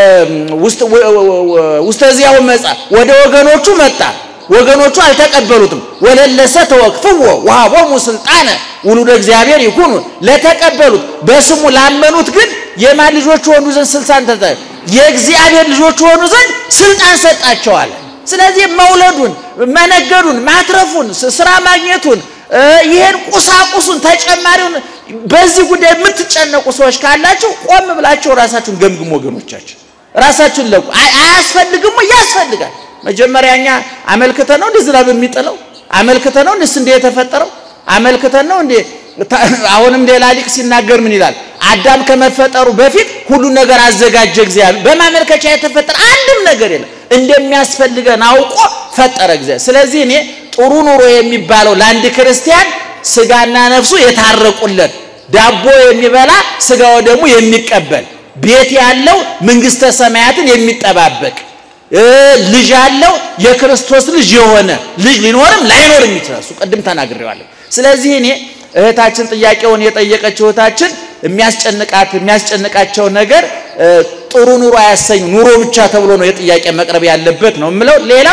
ውስተ ዚያው መጻ ወደ ወገኖቹ መጣ ወገኖቹ አልተቀበሉትም። ወለለሰ ተወክፍዎ ወሀቦሙ ስልጣነ ውሉደ እግዚአብሔር ይኩኑ ለተቀበሉት በስሙ ላመኑት ግን የማን ልጆች ሆኑ ዘንድ ስልጣን ተሰጠ የእግዚአብሔር ልጆች ሆኑ ዘንድ ስልጣን ሰጣቸዋል። ስለዚህ መውለዱን፣ መነገዱን፣ ማትረፉን፣ ስራ ማግኘቱን ይሄን ቁሳቁሱን ተጨማሪውን በዚህ ጉዳይ የምትጨነቁ ሰዎች ካላችሁ ቆም ብላችሁ ራሳችሁን ገምግሙ። ወገኖቻችን ራሳችሁን ለቁ። አያስፈልግም ወይ? ያስፈልጋል። መጀመሪያ እኛ አመልክተን ነው እንደ ዝናብ የሚጥለው አመልክተን ነው እንደ ስንዴ የተፈጠረው አመልክተን ነው እንደ አሁንም ሌላ ሊቅ ሲናገር ምን ይላል? አዳም ከመፈጠሩ በፊት ሁሉን ነገር አዘጋጀ እግዚአብሔር። በማመልከቻ የተፈጠረ አንድም ነገር የለም። እንደሚያስፈልገን አውቆ ፈጠረ እግዚአብሔር። ስለዚህ እኔ ጥሩ ኑሮ የሚባለው ለአንድ ክርስቲያን ስጋና ነፍሱ የታረቁለት ዳቦ የሚበላ ስጋው ደግሞ የሚቀበል ቤት ያለው መንግስተ ሰማያትን የሚጠባበቅ ልጅ ያለው የክርስቶስ ልጅ የሆነ ልጅ ሊኖርም ላይኖርም ይችላል። እሱ ቅድም ተናግሬዋለሁ። ስለዚህ እኔ እህታችን ጥያቄውን የጠየቀችው እህታችን የሚያስጨንቃት የሚያስጨንቃቸው ነገር ጥሩ ኑሮ አያሰኙ ኑሮ ብቻ ተብሎ ነው የጥያቄ መቅረብ ያለበት ነው የምለው። ሌላው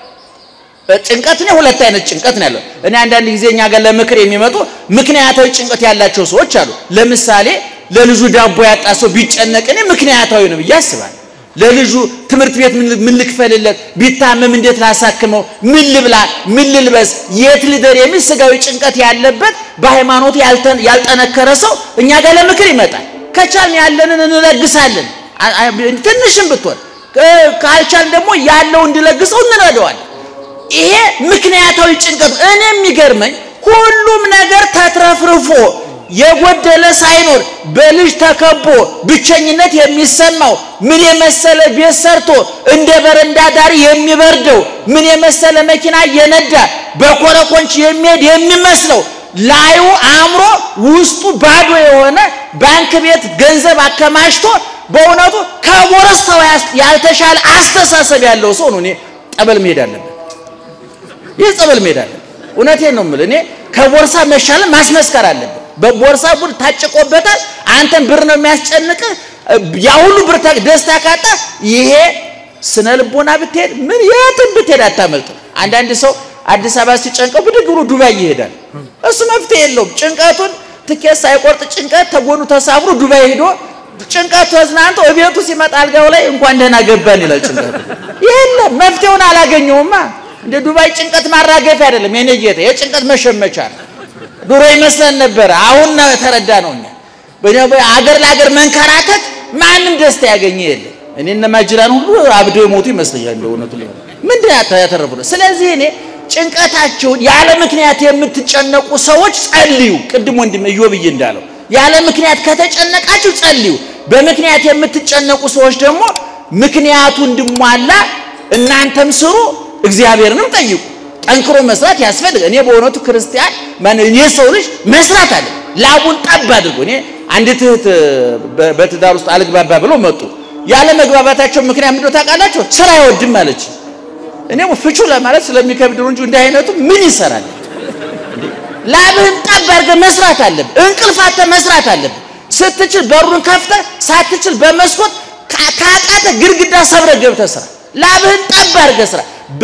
ጭንቀት ነው። ሁለት አይነት ጭንቀት ነው ያለው። እኔ አንዳንድ ጊዜ እኛ ጋር ለምክር የሚመጡ ምክንያታዊ ጭንቀት ያላቸው ሰዎች አሉ። ለምሳሌ ለልጁ ዳቦ ያጣ ሰው ቢጨነቅ እኔ ምክንያታዊ ነው ብዬ አስባለሁ። ለልጁ ትምህርት ቤት ምን ልክፈልለት፣ ቢታመም እንዴት ላሳክመው፣ ምን ልብላ፣ ምን ልልበስ፣ የት ልደር የሚል ስጋዊ ጭንቀት ያለበት በሃይማኖቱ ያልጠነከረ ሰው እኛ ጋር ለምክር ይመጣል። ከቻልን ያለንን እንለግሳለን፣ ትንሽም ብትሆን ካልቻልን ደግሞ ያለው እንዲለግሰው እንረዳዋለን። ይሄ ምክንያታዊ ጭንቀት። እኔ የሚገርመኝ ሁሉም ነገር ተትረፍርፎ የጎደለ ሳይኖር በልጅ ተከቦ ብቸኝነት የሚሰማው ምን የመሰለ ቤት ሰርቶ እንደ በረንዳ ዳሪ የሚበርደው ምን የመሰለ መኪና እየነዳ በኮረኮንች የሚሄድ የሚመስለው ላዩ አእምሮ ውስጡ ባዶ የሆነ ባንክ ቤት ገንዘብ አከማችቶ በእውነቱ ከቦረስታው ያልተሻለ አስተሳሰብ ያለው ሰው ነው። እኔ ጠበል መሄድ አለበት። ይህ ጸበል መሄድ አለበት። እውነቴን ነው የምልህ። እኔ ከቦርሳ መሻለን ማስመስከር አለብን። በቦርሳ ብር ታጭቆበታል። አንተን ብር ነው የሚያስጨንቅህ። ያ ሁሉ ብር ደስታ ካጣ ይሄ ስነ ልቦና ብትሄድ ምን የትም ብትሄድ አታመልጥም። አንዳንድ ሰው አዲስ አበባ ሲጨንቀው ብድግ ብሎ ዱባይ ይሄዳል። እሱ መፍትሄ የለውም። ጭንቀቱን ትኬት ሳይቆርጥ ጭንቀት ተጎኑ ተሳፍሮ ዱባይ ሄዶ ጭንቀቱ ተዝናንቶ እቤቱ ሲመጣ አልጋው ላይ እንኳን ደህና ገባን ይላል። ጭንቀቱ የለም መፍትሄውን አላገኘውማ። እንደ ዱባይ ጭንቀት ማራገፊያ አይደለም የኔ ጌታ፣ የጭንቀት መሸመቻ ነው። ድሮ ይመስለን ነበረ። አሁን ነው የተረዳ ነው። እኛ አገር ለአገር መንከራተት ማንም ደስታ ያገኘ የለም። እኔ እነ ማጅራን ሁሉ አብደው የሞቱ ይመስለኛል። በእውነቱ ሊሆን ምንድን ያተረፉ ነው። ስለዚህ እኔ ጭንቀታቸውን ያለ ምክንያት የምትጨነቁ ሰዎች ጸልዩ። ቅድም ወንድም እዮብዬ እንዳለው ያለ ምክንያት ከተጨነቃችሁ ጸልዩ። በምክንያት የምትጨነቁ ሰዎች ደግሞ ምክንያቱ እንድሟላ እናንተም ስሩ፣ እግዚአብሔርንም ጠይቁ። ጠንክሮ መስራት ያስፈልግ። እኔ በእውነቱ ክርስቲያን ማን እኔ ሰው ልጅ መስራት አለ ላቡን ጠብ አድርጎ እኔ አንዲት እህት በትዳር ውስጥ አልግባባ ብለው መጡ። ያለ መግባባታቸው ምክንያት ምንድነው ታውቃላችሁ? ስራ አይወድም አለች። እኔ ፍቹ ለማለት ስለሚከብድ ነው እንጂ እንዲህ አይነቱ ምን ይሰራል? ላብህን ጠብ አድርገህ መስራት አለብህ። እንቅልፋተ መስራት አለብህ። ስትችል በሩን ከፍተህ ሳትችል በመስኮት ካቃተ ግድግዳ ሰብረህ ገብተህ ስራ። ላብህን ጠብ አድርገህ ስራ።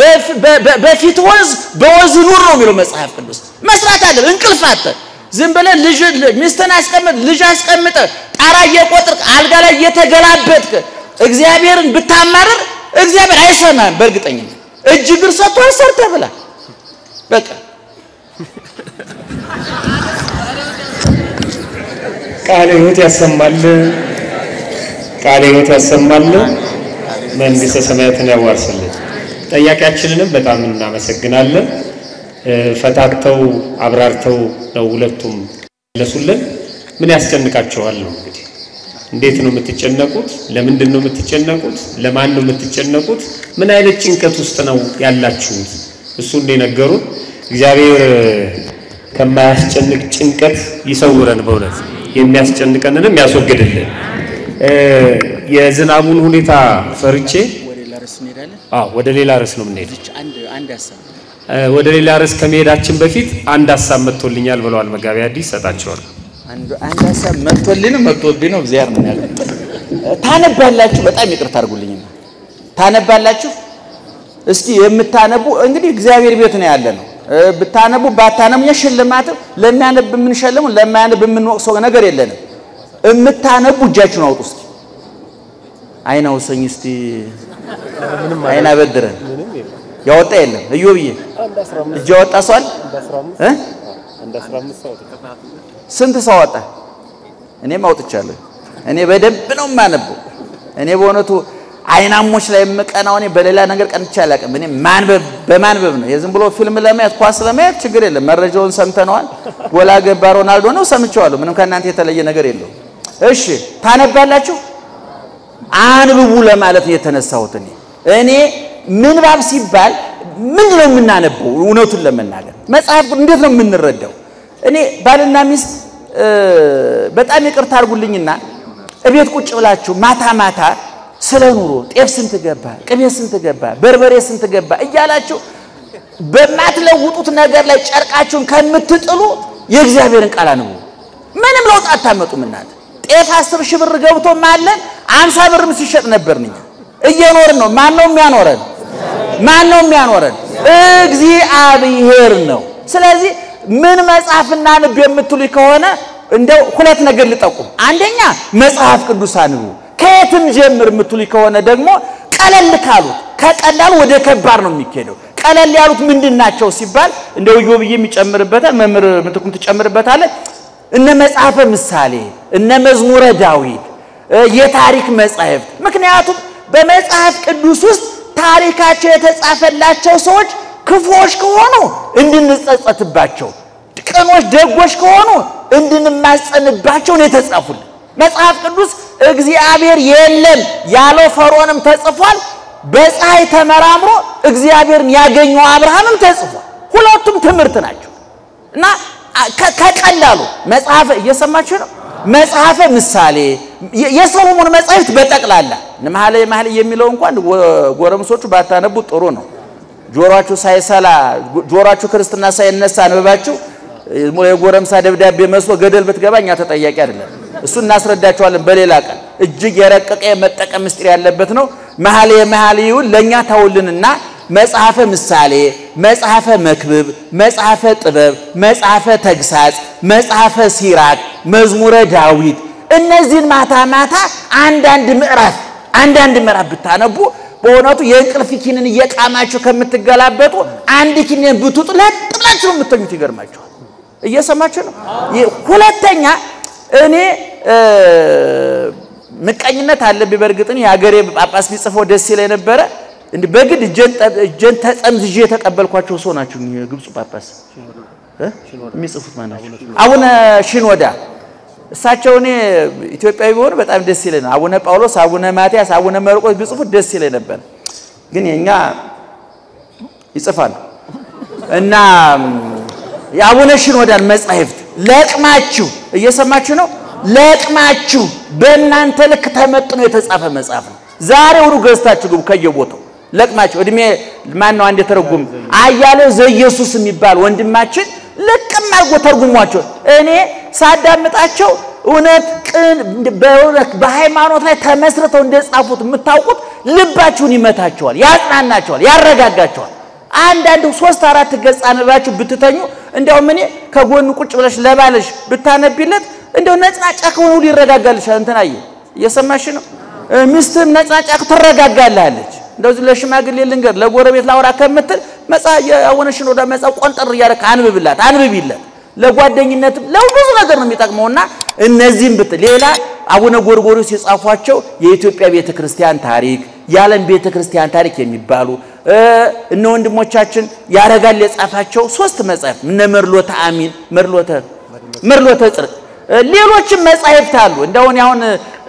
በፊት ወዝ በወዝ ኑር ነው የሚለው መጽሐፍ ቅዱስ። መስራት አለብህ። እንቅልፋተ ዝም ብለህ ልጅ ሚስትን አስቀምጥ ልጅ አስቀምጠ ጣራ እየቆጥርክ አልጋ ላይ እየተገላበጥክ እግዚአብሔርን ብታማርር እግዚአብሔር አይሰማም። በእርግጠኝነት እጅ እግር ሰጥቶ ሰርተህ ብላ በቃ ቃለ ሕይወት ያሰማል። ቃለ ሕይወት ያሰማል። መንግሥተ ሰማያትን ያዋርስልን። ጠያቂያችንንም በጣም እናመሰግናለን። ፈታተው አብራርተው ነው ሁለቱም መለሱልን። ምን ያስጨንቃችኋል ነው እንግዲህ እንዴት ነው የምትጨነቁት? ለምንድን ነው የምትጨነቁት? ለማን ነው የምትጨነቁት? ምን አይነት ጭንቀት ውስጥ ነው ያላችሁት? እሱ እንደነገሩን እግዚአብሔር ከማያስጨንቅ ጭንቀት ይሰውረን፣ በእውነት የሚያስጨንቀንንም ያስወግድልን። የዝናቡን ሁኔታ ፈርቼ አዎ፣ ወደ ሌላ ርዕስ ነው የምንሄደው። ወደ ሌላ ርዕስ ከመሄዳችን በፊት አንድ ሀሳብ መጥቶልኛል ብለዋል መጋቢ አዲስ ሰጣቸዋለሁ። አንድ ሀሳብ መጥቶልኝ ነው መጥቶብኝ ነው እግዚአብሔር ነው ያለው። ታነባላችሁ። በጣም ይቅርታ አድርጉልኝና ታነባላችሁ። እስኪ የምታነቡ እንግዲህ እግዚአብሔር ቤት ነው ያለ ነው። ብታነቡ ባታነቡ ሽልማት ለሚያነብ የምንሸልሙ ለማያነብ የምንወቅሰው ነገር የለንም። የምታነቡ እጃችሁን አውጡ እስኪ። አይን አውሰኝ እስቲ አይን አበድረን ያወጣ የለም። እዮብዬ እጅ ያወጣ ሰው አለ እ ስንት ሰው አወጣ? እኔም አውጥቻለሁ። እኔ በደንብ ነው የማነበው። እኔ በእውነቱ አይናሞች ላይ የምቀናው እኔ በሌላ ነገር ቀንቼ አላውቅም። እኔ ማንበብ በማንበብ ነው። የዝም ብሎ ፊልም ለማየት ኳስ ለማየት ችግር የለም። መረጃውን ሰምተነዋል። ጎላ ገባ ሮናልዶ ነው ሰምቼዋለሁ። ምንም ከእናንተ የተለየ ነገር የለውም። እሺ ታነባላችሁ? አንብቡ ለማለት ነው የተነሳሁት እኔ እኔ ምንባብ ሲባል ምንድን ነው የምናነበው? እውነቱን ለመናገር መጽሐፍ እንዴት ነው የምንረዳው? እኔ ባልና ሚስት በጣም ይቅርታ አድርጉልኝና እቤት ቁጭ ብላችሁ ማታ ማታ ስለ ኑሮ ጤፍ ስንት ገባ፣ ቅቤ ስንት ገባ፣ በርበሬ ስንት ገባ እያላችሁ በማትለውጡት ነገር ላይ ጨርቃችሁን ከምትጥሉ የእግዚአብሔርን ቃል አንብቡ። ምንም ለውጥ አታመጡም። እናንተ ጤፍ አስር ሺህ ብር ገብቶ ማለን አምሳ ብርም ሲሸጥ ነበር። እኛ እየኖርን ነው። ማን ነው የሚያኖረን? ማን ነው የሚያኖረን? እግዚአብሔር ነው። ስለዚህ ምን መጽሐፍ እናንብ የምትሉ ከሆነ እንደው ሁለት ነገር ልጠቁም። አንደኛ መጽሐፍ ቅዱስ አንብቡ። ከየትም ጀምር የምትሉ ከሆነ ደግሞ ቀለል ካሉት ከቀላሉ ወደ ከባድ ነው የሚካሄደው። ቀለል ያሉት ምንድን ናቸው ሲባል እንደው ዮ ብዬ የሚጨምርበታል መምህር ምትኩም ትጨምርበታለህ። እነ መጽሐፈ ምሳሌ፣ እነ መዝሙረ ዳዊት፣ የታሪክ መጻሕፍት። ምክንያቱም በመጽሐፍ ቅዱስ ውስጥ ታሪካቸው የተጻፈላቸው ሰዎች ክፉዎች ከሆኑ እንድንጸጸትባቸው፣ ቅኖች ደጎች ከሆኑ እንድንማጸንባቸው ነው የተጻፉልን። መጽሐፍ ቅዱስ እግዚአብሔር የለም ያለው ፈርዖንም ተጽፏል። በፀሐይ ተመራምሮ እግዚአብሔርን ያገኘው አብርሃምም ተጽፏል። ሁለቱም ትምህርት ናቸው እና ከቀላሉ መጽሐፈ እየሰማችሁ ነው። መጽሐፈ ምሳሌ የሰሎሞን መጻሕፍት በጠቅላላ መኃልየ መኃልይ የሚለው እንኳን ጎረምሶቹ ባታነቡ ጥሩ ነው። ጆሮአችሁ ሳይሰላ ጆሮአችሁ ክርስትና ሳይነሳ አንብባችሁ የጎረምሳ ደብዳቤ መስሎ ገደል ብትገባ እኛ ተጠያቂ አይደለም። እሱ እናስረዳቸዋለን በሌላ ቀን። እጅግ የረቀቀ የመጠቀም ምስጢር ያለበት ነው። መኃልየ መኃልይውን ለእኛ ታውልንና መጽሐፈ ምሳሌ፣ መጽሐፈ መክብብ፣ መጽሐፈ ጥበብ፣ መጽሐፈ ተግሳጽ፣ መጽሐፈ ሲራክ፣ መዝሙረ ዳዊት እነዚህን ማታ ማታ አንዳንድ ምዕራፍ አንዳንድ ምዕራፍ ብታነቡ በእውነቱ የእንቅልፍ ኪንን እየቃማችሁ ከምትገላበጡ አንድ ኪንን ብትውጡ ለጥ ብላችሁ ነው የምተኙት። ይገርማችኋል። እየሰማችሁ ነው። ሁለተኛ እኔ ምቀኝነት አለብኝ። በእርግጥ የሀገሬ ጳጳስ ቢጽፈው ደስ ይለኝ ነበረ። እንዲህ በግድ እጄን ተጠምዝዤ የተቀበልኳቸው ሰው ናቸው። የግብፁ ጳጳስ የሚጽፉት ማን ናቸው? አቡነ ሽኖዳ። እሳቸው እኔ ኢትዮጵያዊ ቢሆን በጣም ደስ ይለኝ ነው። አቡነ ጳውሎስ፣ አቡነ ማትያስ፣ አቡነ መርቆስ ቢጽፉት ደስ ይለኝ ነበር። ግን የኛ ይጽፋሉ እና የአቡነ ሽኖዳን መጻሕፍት ለቅማችሁ እየሰማችሁ ነው። ለቅማችሁ በእናንተ ልክ ተመጥኖ የተጻፈ መጽሐፍ ነው። ዛሬውኑ ገዝታችሁ ግቡ ከየቦታው ለቅማችሁ። እድሜ ማን ነው አንድ የተረጉም አያሌው ዘኢየሱስ የሚባል ወንድማችን ልቅም አድርጎ ተርጉሟቸው እኔ ሳዳምጣቸው እውነት ቅን በእውነት በሃይማኖት ላይ ተመስርተው እንደጻፉት የምታውቁት ልባችሁን ይመታቸዋል፣ ያጽናናቸዋል፣ ያረጋጋቸዋል። አንዳንድ ሶስት አራት ገጽ አንባችሁ ብትተኙ እንዲያውም እኔ ከጎኑ ቁጭ ብለሽ ለባለሽ ብታነቢለት እንዲያው ነጭናጫ ከሆነ ሁሉ ይረጋጋልሻል። እንትን አየህ፣ እየሰማሽ ነው። ሚስትህም ነጭናጫ ትረጋጋልሃለች። እንደዚህ ለሽማግሌ ልንገር ለጎረቤት ላውራ ከምትል መጽሐፍ የአቡነ ሽኖዳ መጽሐፍ ቆንጠር እያደረክ አንብብላት፣ አንብቢለት። ለጓደኝነትም ለብዙ ነገር ነው የሚጠቅመውና እነዚህም ብትል ሌላ አቡነ ጎርጎርዮስ የጻፏቸው የኢትዮጵያ ቤተ ክርስቲያን ታሪክ፣ የዓለም ቤተ ክርስቲያን ታሪክ የሚባሉ እነ ወንድሞቻችን ያረጋል የጻፋቸው ሶስት መጻሕፍት እነ መርሎተ አሚን፣ መርሎተ መርሎተ ጽድቅ ሌሎችም መጻሕፍት አሉ። እንደውን አሁን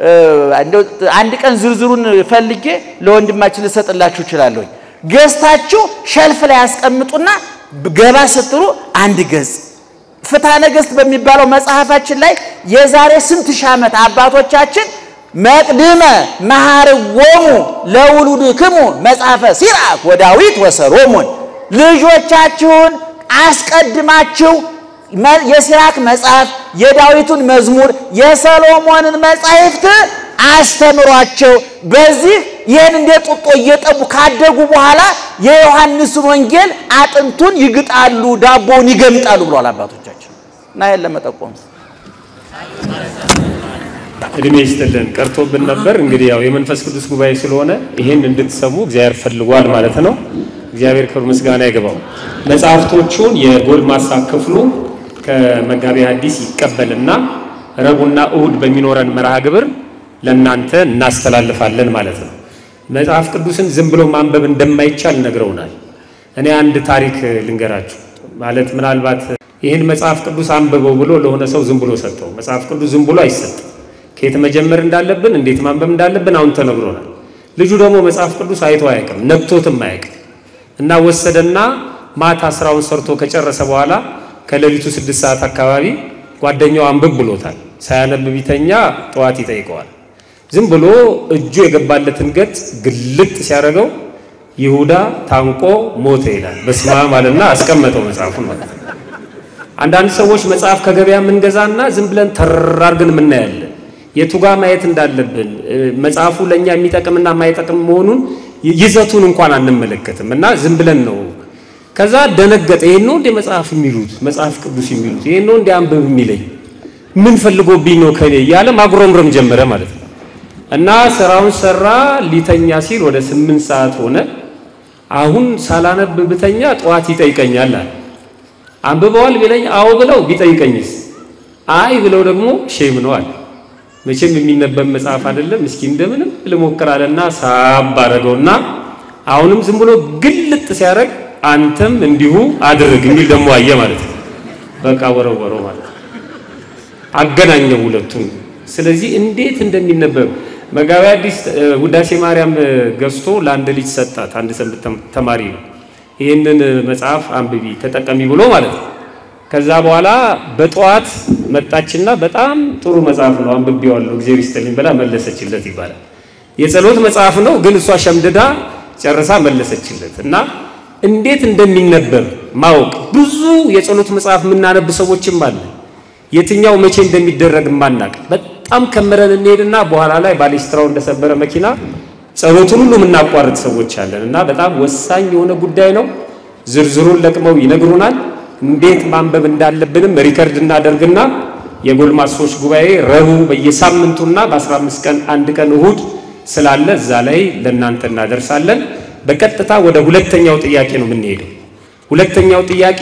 አንድ ቀን ዝርዝሩን ፈልጌ ለወንድማችን ልሰጥላችሁ እችላለሁ። ገዝታችሁ ሸልፍ ላይ ያስቀምጡና ገባ ስትሉ አንድ ገጽ ፍትሐ ነገሥት በሚባለው መጽሐፋችን ላይ የዛሬ ስንት ሺህ ዓመት አባቶቻችን መቅድመ መሐርዎሙ ለውሉድክሙ መጽሐፈ ሲራክ ወዳዊት ወሰሎሞን ልጆቻችሁን አስቀድማችሁ የሲራክ መጽሐፍ፣ የዳዊቱን መዝሙር፣ የሰሎሞንን መጻሕፍት አስተምሯቸው። በዚህ ይህን እንደ ጡጦ እየጠቡ ካደጉ በኋላ የዮሐንስን ወንጌል አጥንቱን ይግጣሉ፣ ዳቦውን ይገምጣሉ ብሏል አባቶቻችን እና ይህን ለመጠቆም እድሜ ይስጥልን። ቀርቶብን ነበር። እንግዲህ ያው የመንፈስ ቅዱስ ጉባኤ ስለሆነ ይሄን እንድትሰሙ እግዚአብሔር ፈልጓል ማለት ነው። እግዚአብሔር ክብር ምስጋና ይገባው። መጽሐፍቶቹን የጎልማሳ ክፍሉ ከመጋቢ ሐዲስ ይቀበልና ረቡዕና እሁድ በሚኖረን መርሃ ግብር ለእናንተ እናስተላልፋለን ማለት ነው። መጽሐፍ ቅዱስን ዝም ብሎ ማንበብ እንደማይቻል ነግረውናል። እኔ አንድ ታሪክ ልንገራችሁ። ማለት ምናልባት ይህን መጽሐፍ ቅዱስ አንብበው ብሎ ለሆነ ሰው ዝም ብሎ ሰጠው። መጽሐፍ ቅዱስ ዝም ብሎ አይሰጥም። ከየት መጀመር እንዳለብን እንዴት ማንበብ እንዳለብን አሁን ተነግሮናል። ልጁ ደግሞ መጽሐፍ ቅዱስ አይቶ አያውቅም፣ ነክቶትም አያውቅም እና ወሰደና ማታ ስራውን ሰርቶ ከጨረሰ በኋላ ከሌሊቱ ስድስት ሰዓት አካባቢ ጓደኛው አንብብ ብሎታል። ሳያነብ ቢተኛ ጠዋት ይጠይቀዋል። ዝም ብሎ እጁ የገባለትን ገጽ ግልጥ ሲያደርገው ይሁዳ ታንቆ ሞተ ይላል። በስመ አብ አለና አስቀመጠው መጽሐፉን ማለት ነው። አንዳንድ ሰዎች መጽሐፍ ከገበያ የምንገዛና ዝም ብለን ተር አድርገን የምናያለን። የቱ ጋር ማየት እንዳለብን መጽሐፉ ለእኛ የሚጠቅምና የማይጠቅም መሆኑን ይዘቱን እንኳን አንመለከትም እና ዝም ብለን ነው። ከዛ ደነገጠ። ይሄን ነው እንደ መጽሐፍ የሚሉት መጽሐፍ ቅዱስ የሚሉት ይሄን ነው እንደ አንብብ የሚለኝ ምን ፈልጎብኝ ነው ከኔ እያለ ማጉረምረም ጀመረ ማለት ነው። እና ስራውን ሰራ። ሊተኛ ሲል ወደ ስምንት ሰዓት ሆነ። አሁን ሳላነብ ብተኛ ጠዋት ይጠይቀኛል አለ። አንብበዋል ቢለኝ አዎ ብለው ቢጠይቀኝስ? አይ ብለው ደግሞ ሼም ነው አለ። መቼም የሚነበብ መጽሐፍ አይደለም። እስኪ እንደምንም ልሞክራለና ሳብ አደረገውና አሁንም ዝም ብሎ ግልጥ ሲያደርግ አንተም እንዲሁ አድርግ የሚል ደግሞ አየ ማለት ነው። በቃ ወረወረው ማለት ነው። አገናኘው ሁለቱም። ስለዚህ እንዴት እንደሚነበብ መጋቢ አዲስ ውዳሴ ማርያም ገዝቶ ለአንድ ልጅ ሰጣት። አንድ ሰንበት ተማሪ ነው። ይህንን መጽሐፍ አንብቢ ተጠቀሚ ብሎ ማለት ነው። ከዛ በኋላ በጠዋት መጣችና በጣም ጥሩ መጽሐፍ ነው አንብቤዋለሁ እግዚአብሔር ይስጥልኝ ብላ መለሰችለት ይባላል። የጸሎት መጽሐፍ ነው ግን እሷ ሸምድዳ ጨርሳ መለሰችለት እና እንዴት እንደሚነበብ ማወቅ ብዙ የጸሎት መጽሐፍ የምናነብ ሰዎችም አለ የትኛው መቼ እንደሚደረግ ማናቅ በጣም ከምረን እንሄድና በኋላ ላይ ባሌስትራው እንደሰበረ መኪና ጸሎቱን ሁሉ የምናቋርጥ ሰዎች አለን እና በጣም ወሳኝ የሆነ ጉዳይ ነው። ዝርዝሩን ለቅመው ይነግሩናል። እንዴት ማንበብ እንዳለብንም ሪከርድ እናደርግና የጎልማሶች ጉባኤ ረቡዕ በየሳምንቱና በ15 ቀን አንድ ቀን እሁድ ስላለ እዛ ላይ ለእናንተ እናደርሳለን። በቀጥታ ወደ ሁለተኛው ጥያቄ ነው የምንሄደው። ሁለተኛው ጥያቄ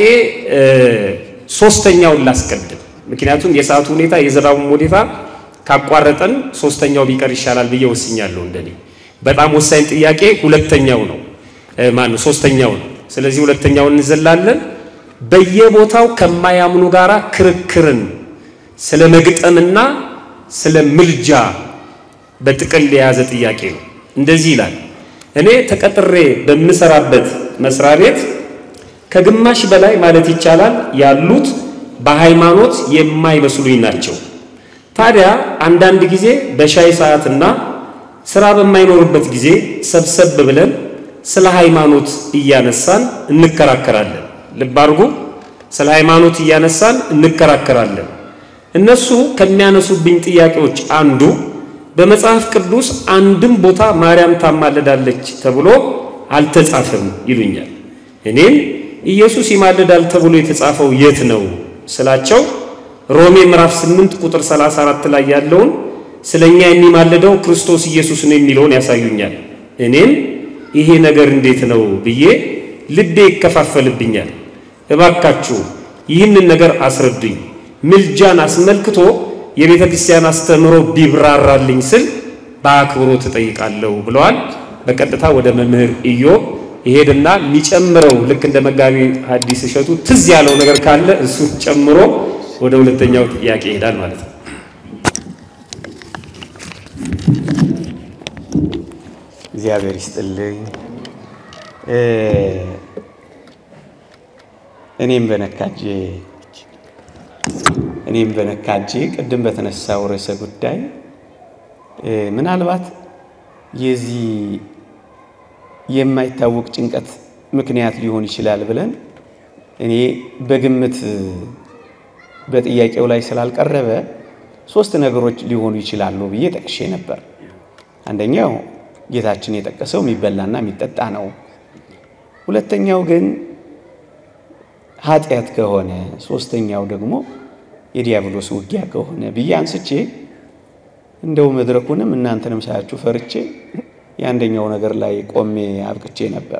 ሶስተኛውን ላስቀድም፣ ምክንያቱም የሰዓቱ ሁኔታ የዝናቡም ሁኔታ ካቋረጠን ሶስተኛው ቢቀር ይሻላል ብዬ ወስኛለሁ። እንደኔ በጣም ወሳኝ ጥያቄ ሁለተኛው ነው ማነው ሶስተኛው ነው። ስለዚህ ሁለተኛውን እንዘላለን። በየቦታው ከማያምኑ ጋራ ክርክርን ስለ መግጠምና ስለ ምልጃ በጥቅል የያዘ ጥያቄ ነው። እንደዚህ ይላል። እኔ ተቀጥሬ በምሰራበት መስሪያ ቤት ከግማሽ በላይ ማለት ይቻላል ያሉት በሃይማኖት የማይመስሉኝ ናቸው። ታዲያ አንዳንድ ጊዜ በሻይ ሰዓትና ስራ በማይኖርበት ጊዜ ሰብሰብ ብለን ስለ ሃይማኖት እያነሳን እንከራከራለን። ልብ አድርጉ፣ ስለ ሃይማኖት እያነሳን እንከራከራለን። እነሱ ከሚያነሱብኝ ጥያቄዎች አንዱ በመጽሐፍ ቅዱስ አንድም ቦታ ማርያም ታማልዳለች ተብሎ አልተጻፈም ይሉኛል። እኔም ኢየሱስ ይማልዳል ተብሎ የተጻፈው የት ነው ስላቸው ሮሜ ምዕራፍ 8 ቁጥር 34 ላይ ያለውን ስለኛ የሚማልደው ክርስቶስ ኢየሱስ ነው የሚለውን ያሳዩኛል። እኔም ይሄ ነገር እንዴት ነው ብዬ ልቤ ይከፋፈልብኛል። እባካችሁ ይህንን ነገር አስረዱኝ። ምልጃን አስመልክቶ የቤተ ክርስቲያን አስተምህሮ ቢብራራልኝ ስል በአክብሮት እጠይቃለሁ ብለዋል። በቀጥታ ወደ መምህር ኢዮብ ይሄድና የሚጨምረው ልክ እንደ መጋቢ ሐዲስ እሸቱ ትዝ ያለው ነገር ካለ እሱ ጨምሮ ወደ ሁለተኛው ጥያቄ ይሄዳል ማለት ነው። እግዚአብሔር ይስጥልኝ። እኔም በነካጄ እኔም በነካጄ ቅድም በተነሳው ርዕሰ ጉዳይ ምናልባት የዚህ የማይታወቅ ጭንቀት ምክንያት ሊሆን ይችላል ብለን እኔ በግምት በጥያቄው ላይ ስላልቀረበ ሶስት ነገሮች ሊሆኑ ይችላሉ ብዬ ጠቅሼ ነበር። አንደኛው ጌታችን የጠቀሰው የሚበላና የሚጠጣ ነው። ሁለተኛው ግን ኃጢአት ከሆነ፣ ሶስተኛው ደግሞ የዲያብሎስ ውጊያ ከሆነ ብዬ አንስቼ እንደው መድረኩንም እናንተንም ሳያችሁ ፈርቼ የአንደኛው ነገር ላይ ቆሜ አብቅቼ ነበር።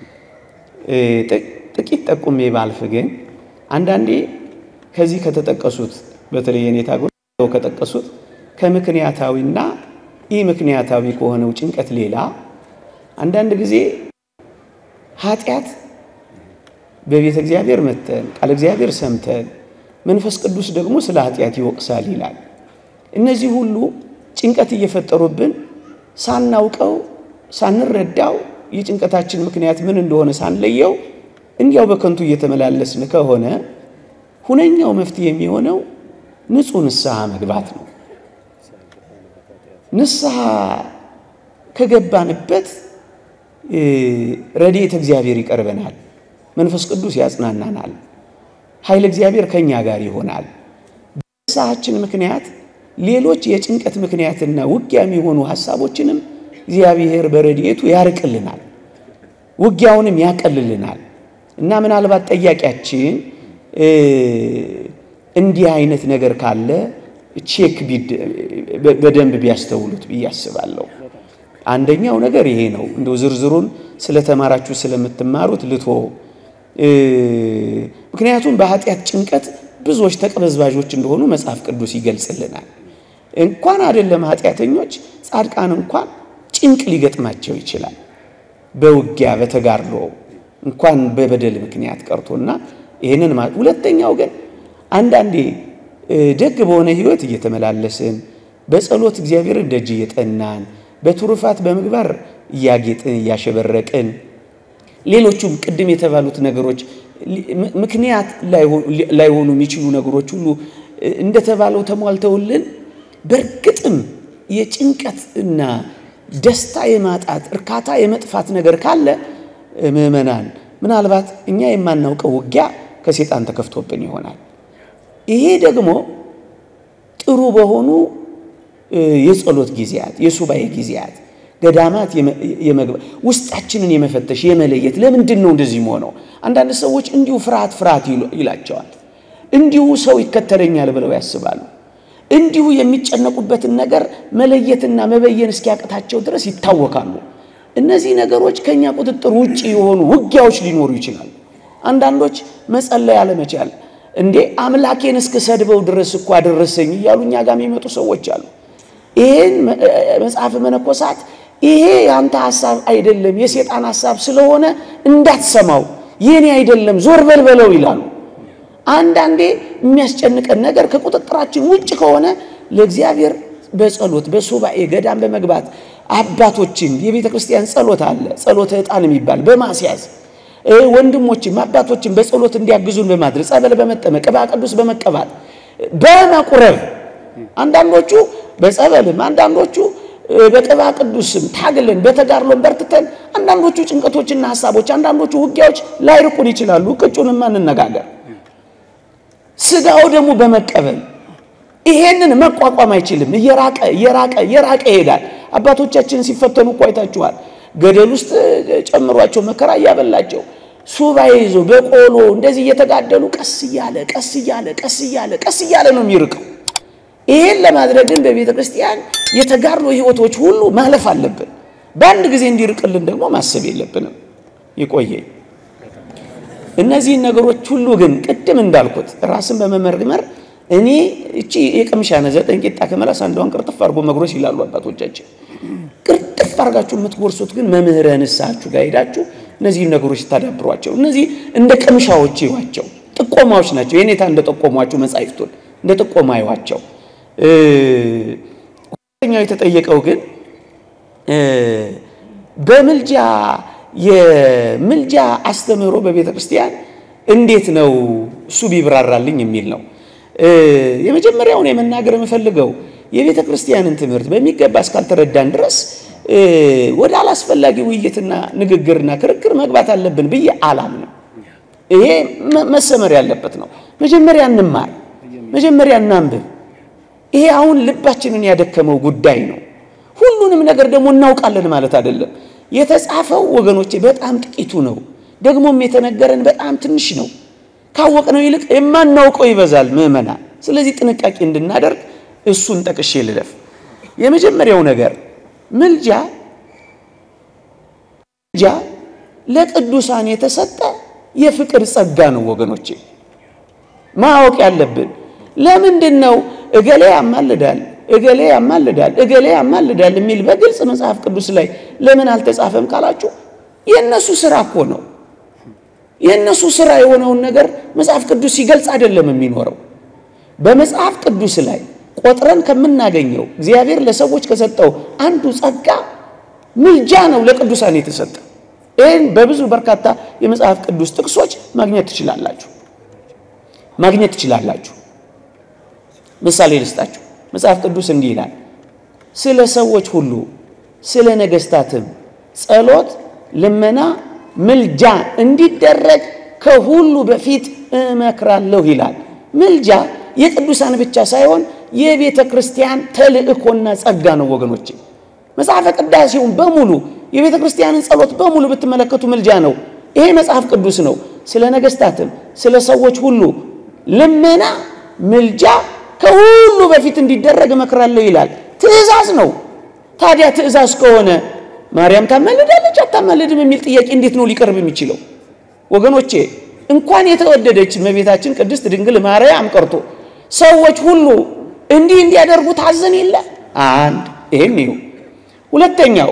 ጥቂት ጠቁሜ ባልፍ ግን አንዳንዴ ከዚህ ከተጠቀሱት በተለይ የኔታ ከጠቀሱት ከምክንያታዊና ኢ ምክንያታዊ ከሆነው ጭንቀት ሌላ አንዳንድ ጊዜ ኃጢአት በቤተ እግዚአብሔር መተን ቃል እግዚአብሔር ሰምተን መንፈስ ቅዱስ ደግሞ ስለ ኃጢአት ይወቅሳል ይላል። እነዚህ ሁሉ ጭንቀት እየፈጠሩብን ሳናውቀው ሳንረዳው የጭንቀታችን ምክንያት ምን እንደሆነ ሳንለየው እንዲያው በከንቱ እየተመላለስን ከሆነ ሁነኛው መፍትሄ የሚሆነው ንጹሕ ንስሐ መግባት ነው። ንስሐ ከገባንበት ረድኤተ እግዚአብሔር ይቀርበናል፣ መንፈስ ቅዱስ ያጽናናናል፣ ኃይለ እግዚአብሔር ከእኛ ጋር ይሆናል። በንስሐችን ምክንያት ሌሎች የጭንቀት ምክንያትና ውጊያ የሚሆኑ ሀሳቦችንም እግዚአብሔር በረድኤቱ ያርቅልናል፣ ውጊያውንም ያቀልልናል። እና ምናልባት ጠያቂያችን እንዲህ አይነት ነገር ካለ ቼክ በደንብ ቢያስተውሉት ብዬ አስባለሁ። አንደኛው ነገር ይሄ ነው። እንደው ዝርዝሩን ስለተማራችሁ ስለምትማሩት ልቶ ምክንያቱም በኃጢአት ጭንቀት ብዙዎች ተቅበዝባዦች እንደሆኑ መጽሐፍ ቅዱስ ይገልጽልናል። እንኳን አይደለም ኃጢአተኞች፣ ጻድቃን እንኳን ጭንቅ ሊገጥማቸው ይችላል። በውጊያ በተጋድሎ እንኳን በበደል ምክንያት ቀርቶና ይህንን ማለት ሁለተኛው ግን አንዳንዴ ደግ በሆነ ሕይወት እየተመላለስን በጸሎት እግዚአብሔርን ደጅ እየጠናን በትሩፋት በምግባር እያጌጥን እያሸበረቅን ሌሎቹም ቅድም የተባሉት ነገሮች ምክንያት ላይሆኑ የሚችሉ ነገሮች ሁሉ እንደተባለው ተሟልተውልን በእርግጥም የጭንቀት እና ደስታ የማጣት እርካታ የመጥፋት ነገር ካለ ምዕመናን ምናልባት እኛ የማናውቀው ውጊያ ከሴጣን ተከፍቶብን ይሆናል። ይሄ ደግሞ ጥሩ በሆኑ የጸሎት ጊዜያት፣ የሱባኤ ጊዜያት፣ ገዳማት የመግባት ውስጣችንን የመፈተሽ የመለየት ለምንድን ነው እንደዚህ ሆነው? አንዳንድ ሰዎች እንዲሁ ፍርሃት ፍርሃት ይላቸዋል። እንዲሁ ሰው ይከተለኛል ብለው ያስባሉ። እንዲሁ የሚጨነቁበትን ነገር መለየትና መበየን እስኪያቅታቸው ድረስ ይታወካሉ። እነዚህ ነገሮች ከኛ ቁጥጥር ውጭ የሆኑ ውጊያዎች ሊኖሩ ይችላሉ። አንዳንዶች መጸለይ አለመቻል እንዴ አምላኬን እስክሰድበው ድረስ እኮ አደረሰኝ እያሉ እኛ ጋር የሚመጡ ሰዎች አሉ። ይሄን መጽሐፍ መነኮሳት ይሄ የአንተ ሐሳብ አይደለም የሴጣን ሐሳብ ስለሆነ እንዳትሰማው የኔ አይደለም ዞር በልበለው ይላሉ። አንዳንዴ የሚያስጨንቀን ነገር ከቁጥጥራችን ውጭ ከሆነ ለእግዚአብሔር በጸሎት በሱባኤ ገዳም በመግባት አባቶችን የቤተ ክርስቲያን ጸሎት አለ ጸሎተ ዕጣን የሚባል በማስያዝ ወንድሞችም አባቶችን በጸሎት እንዲያግዙን በማድረግ ጸበል በመጠመቅ ቅባ ቅዱስ በመቀባት በመቁረብ አንዳንዶቹ በጸበልም አንዳንዶቹ በቅባ ቅዱስም ታግለን በተጋድሎን በርትተን አንዳንዶቹ ጭንቀቶችና ሀሳቦች አንዳንዶቹ ውጊያዎች ላይርቁን ይችላሉ። ቅጩንማ እንነጋገር። ስጋው ደግሞ በመቀበል ይሄንን መቋቋም አይችልም። እየራቀ እየራቀ እየራቀ ይሄዳል። አባቶቻችንን ሲፈተኑ እኮ አይታችኋል። ገደል ውስጥ ጨምሯቸው መከራ እያበላቸው ሱባኤ ይዞ በቆሎ እንደዚህ እየተጋደሉ ቀስ እያለ ቀስ እያለ ቀስ እያለ ቀስ እያለ ነው የሚርቀው። ይሄን ለማድረግ ግን በቤተ ክርስቲያን የተጋድሎ ሕይወቶች ሁሉ ማለፍ አለብን። በአንድ ጊዜ እንዲርቅልን ደግሞ ማሰብ የለብንም። ይቆየኝ። እነዚህን ነገሮች ሁሉ ግን ቅድም እንዳልኩት ራስን በመመርመር እኔ እቺ የቅምሻ ነ ዘጠኝ ቂጣ ከመላስ አንዷን ቅርጥፍ አድርጎ መጉረስ ይላሉ አባቶቻችን። ቅርጥፍ አድርጋችሁ የምትጎርሱት ግን መምህረ ንስሐችሁ ጋር ሄዳችሁ እነዚህን ነገሮች ስታዳብሯቸው፣ እነዚህ እንደ ቅምሻዎች ይዋቸው ጥቆማዎች ናቸው። የኔታ እንደ ጠቆሟቸው መጻሕፍቱን እንደ ጥቆማ ይዋቸው። ሁለተኛው የተጠየቀው ግን በምልጃ የምልጃ አስተምህሮ በቤተ ክርስቲያን እንዴት ነው እሱ ቢብራራልኝ የሚል ነው። የመጀመሪያውን የመናገር የምፈልገው የቤተ ክርስቲያንን ትምህርት በሚገባ እስካልተረዳን ድረስ ወደ አላስፈላጊ ውይይትና ንግግርና ክርክር መግባት አለብን ብዬ አላምንም። ይሄ መሰመር ያለበት ነው። መጀመሪያ እንማር፣ መጀመሪያ እናንብብ። ይሄ አሁን ልባችንን ያደከመው ጉዳይ ነው። ሁሉንም ነገር ደግሞ እናውቃለን ማለት አይደለም። የተጻፈው ወገኖቼ በጣም ጥቂቱ ነው። ደግሞም የተነገረን በጣም ትንሽ ነው። ካወቅነው ይልቅ የማናውቀው ይበዛል ምዕመናን። ስለዚህ ጥንቃቄ እንድናደርግ እሱን ጠቅሼ ልለፍ። የመጀመሪያው ነገር ምልጃ ምልጃ ለቅዱሳን የተሰጠ የፍቅር ጸጋ ነው ወገኖቼ፣ ማወቅ ያለብን ለምንድን ነው እገሌ ያማልዳል እገሌ ያማልዳል እገሌ ያማልዳል የሚል በግልጽ መጽሐፍ ቅዱስ ላይ ለምን አልተጻፈም ካላችሁ የእነሱ ስራ እኮ ነው። የእነሱ ስራ የሆነውን ነገር መጽሐፍ ቅዱስ ሲገልጽ አይደለም የሚኖረው። በመጽሐፍ ቅዱስ ላይ ቆጥረን ከምናገኘው እግዚአብሔር ለሰዎች ከሰጠው አንዱ ጸጋ ምልጃ ነው ለቅዱሳን የተሰጠ። ይህን በብዙ በርካታ የመጽሐፍ ቅዱስ ጥቅሶች ማግኘት ትችላላችሁ ማግኘት ትችላላችሁ። ምሳሌ ልስጣችሁ። መጽሐፍ ቅዱስ እንዲህ ይላል፣ ስለ ሰዎች ሁሉ ስለ ነገሥታትም ጸሎት፣ ልመና፣ ምልጃ እንዲደረግ ከሁሉ በፊት እመክራለሁ ይላል። ምልጃ የቅዱሳን ብቻ ሳይሆን የቤተ ክርስቲያን ተልእኮና ጸጋ ነው ወገኖቼ። መጽሐፈ ቅዳሴውን በሙሉ የቤተ ክርስቲያንን ጸሎት በሙሉ ብትመለከቱ ምልጃ ነው። ይሄ መጽሐፍ ቅዱስ ነው። ስለ ነገሥታትም ስለ ሰዎች ሁሉ ልመና፣ ምልጃ ከሁሉ በፊት እንዲደረግ እመክራለሁ ይላል። ትእዛዝ ነው። ታዲያ ትእዛዝ ከሆነ ማርያም ታማልዳለች አታማልድም የሚል ጥያቄ እንዴት ነው ሊቀርብ የሚችለው? ወገኖቼ እንኳን የተወደደች እመቤታችን ቅድስት ድንግል ማርያም ቀርቶ ሰዎች ሁሉ እንዲህ እንዲያደርጉ ታዘን የለ አንድ ይሄም ይሁ ሁለተኛው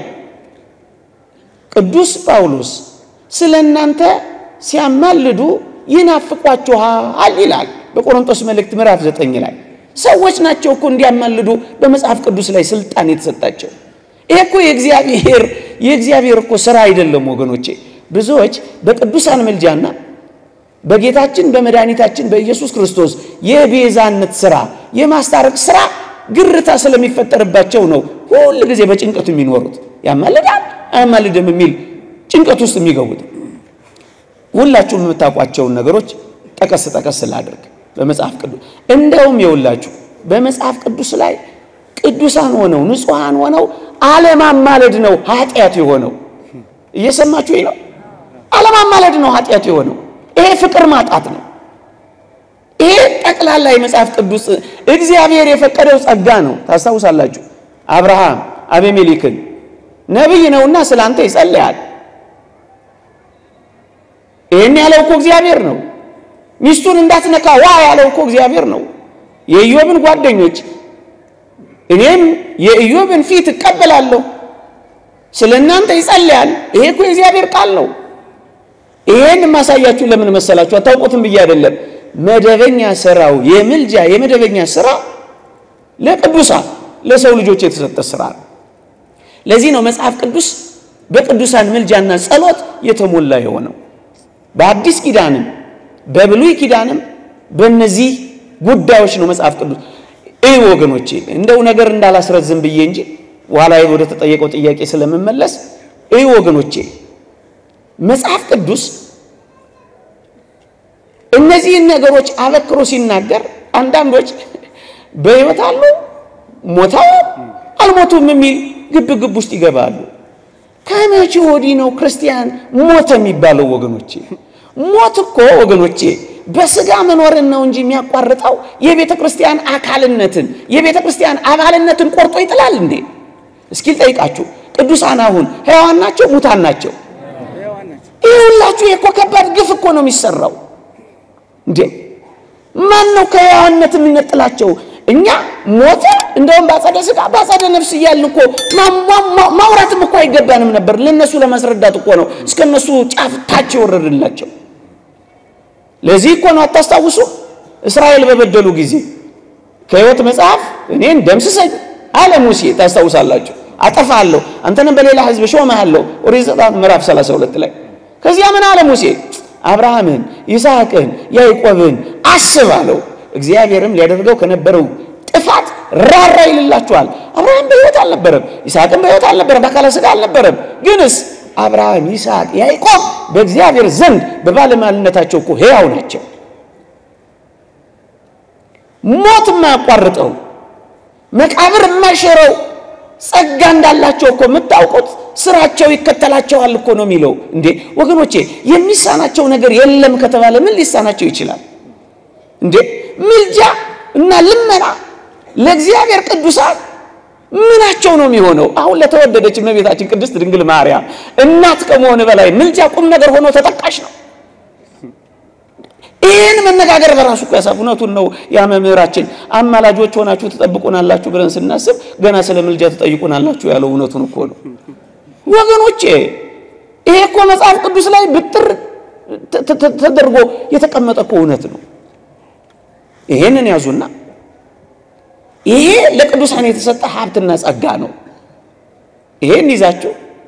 ቅዱስ ጳውሎስ ስለ እናንተ ሲያማልዱ ይናፍቋችኋል ይላል በቆሮንቶስ መልእክት ምዕራፍ ዘጠኝ ላይ ሰዎች ናቸው እኮ እንዲያማልዱ በመጽሐፍ ቅዱስ ላይ ስልጣን የተሰጣቸው ይሄ እኮ የእግዚአብሔር የእግዚአብሔር እኮ ስራ አይደለም ወገኖቼ ብዙዎች በቅዱሳን ምልጃና በጌታችን በመድኃኒታችን በኢየሱስ ክርስቶስ የቤዛነት ስራ የማስታረቅ ስራ ግርታ ስለሚፈጠርባቸው ነው ሁል ጊዜ በጭንቀቱ የሚኖሩት ያማልዳል አያማልድም የሚል ጭንቀት ውስጥ የሚገቡት ሁላችሁም የምታውቋቸውን ነገሮች ጠቀስ ጠቀስ ላድርግ በመጽሐፍ ቅዱስ እንደውም የውላችሁ በመጽሐፍ ቅዱስ ላይ ቅዱሳን ሆነው ንጹሐን ሆነው አለማማለድ ነው ኃጢአት የሆነው እየሰማችሁ ነው አለማማለድ ነው ኃጢአት የሆነው ይሄ ፍቅር ማጣት ነው ይሄ ጠቅላላ የመጽሐፍ ቅዱስ እግዚአብሔር የፈቀደው ጸጋ ነው ታስታውሳላችሁ አብርሃም አቤሜሌክን ነቢይ ነውና ስለ አንተ ይጸልያል ይህን ያለው እኮ እግዚአብሔር ነው ሚስቱን እንዳትነካ ዋ ያለው እኮ እግዚአብሔር ነው የኢዮብን ጓደኞች እኔም የኢዮብን ፊት እቀበላለሁ ስለ እናንተ ይጸልያል ይሄ እኮ የእግዚአብሔር ቃል ነው ይሄን የማሳያችሁ ለምን መሰላችሁ አታውቁትም ብዬ አይደለም መደበኛ ስራው የምልጃ የመደበኛ ስራ ለቅዱሳን ለሰው ልጆች የተሰጠ ስራ ነው ለዚህ ነው መጽሐፍ ቅዱስ በቅዱሳን ምልጃና ጸሎት የተሞላ የሆነው በአዲስ ኪዳንም በብሉይ ኪዳንም በእነዚህ ጉዳዮች ነው መጽሐፍ ቅዱስ ይህ ወገኖቼ እንደው ነገር እንዳላስረዝም ብዬ እንጂ በኋላ ወደ ተጠየቀው ጥያቄ ስለምመለስ ይህ ወገኖቼ መጽሐፍ ቅዱስ እነዚህን ነገሮች አበክሮ ሲናገር አንዳንዶች በሕይወት አሉ ሞተው አልሞቱም የሚል ግብ ግብ ውስጥ ይገባሉ። ከመቼ ወዲህ ነው ክርስቲያን ሞተ የሚባለው? ወገኖቼ ሞት እኮ ወገኖቼ በስጋ መኖርን ነው እንጂ የሚያቋርጠው የቤተ ክርስቲያን አካልነትን የቤተ ክርስቲያን አባልነትን ቆርጦ ይጥላል እንዴ? እስኪል ጠይቃችሁ ቅዱሳን አሁን ሕያዋን ናቸው ሙታን ናቸው? ይህ ሁላችሁ እኮ ከባድ ግፍ እኮ ነው የሚሰራው እንዴ! ማን ነው ከሕያዋንነት የሚነጥላቸው? እኛ ሞተ እንደውም ባጸደ ስጋ ባጸደ ነፍስ እያልን እኮ ማውራትም እኮ አይገባንም ነበር። ለነሱ ለማስረዳት እኮ ነው እስከ እነሱ ጫፍ ታች የወረድላቸው። ለዚህ እኮ ነው አታስታውሱ? እስራኤል በበደሉ ጊዜ ከሕይወት መጽሐፍ እኔን ደምስሰኝ አለ ሙሴ። ታስታውሳላችሁ? አጠፋለሁ፣ አንተንም በሌላ ሕዝብ ሾመሃለሁ። ኦሪት ዘጸአት ምዕራፍ 32 ላይ ከዚያ ምን አለ ሙሴ? አብርሃምን፣ ይስሐቅን፣ ያዕቆብን አስብ አለው። እግዚአብሔርም ሊያደርገው ከነበረው ጥፋት ራራ ይልላችኋል። አብርሃም በሕይወት አልነበረም፣ ይስሐቅም በሕይወት አልነበረም፣ በአካለ ሥጋ አልነበረም። ግንስ አብርሃም፣ ይስሐቅ፣ ያዕቆብ በእግዚአብሔር ዘንድ በባለሟልነታቸው እኮ ሕያው ናቸው። ሞት የማያቋርጠው መቃብር የማይሽረው ጸጋ እንዳላቸው እኮ የምታውቁት ስራቸው ይከተላቸዋል እኮ ነው የሚለው። እንዴ ወገኖቼ የሚሳናቸው ነገር የለም ከተባለ ምን ሊሳናቸው ይችላል? እንዴ ምልጃ እና ልመና ለእግዚአብሔር ቅዱሳን ምናቸው ነው የሚሆነው? አሁን ለተወደደች እመቤታችን ቅድስት ድንግል ማርያም እናት ከመሆን በላይ ምልጃ ቁም ነገር ሆኖ ተጠቃሽ ነው። ይህን መነጋገር በራሱ እኮ ያሳፍ እውነቱን ነው። ያ መምህራችን አማላጆች ሆናችሁ ትጠብቁናላችሁ ብለን ስናስብ ገና ስለ ምልጃ ትጠይቁናላችሁ ያለው እውነቱን እኮ ነው ወገኖቼ። ይሄ እኮ መጽሐፍ ቅዱስ ላይ ብጥር ተደርጎ የተቀመጠ እኮ እውነት ነው። ይሄንን ያዙና ይሄ ለቅዱሳን የተሰጠ ሀብትና ጸጋ ነው። ይሄን ይዛችሁ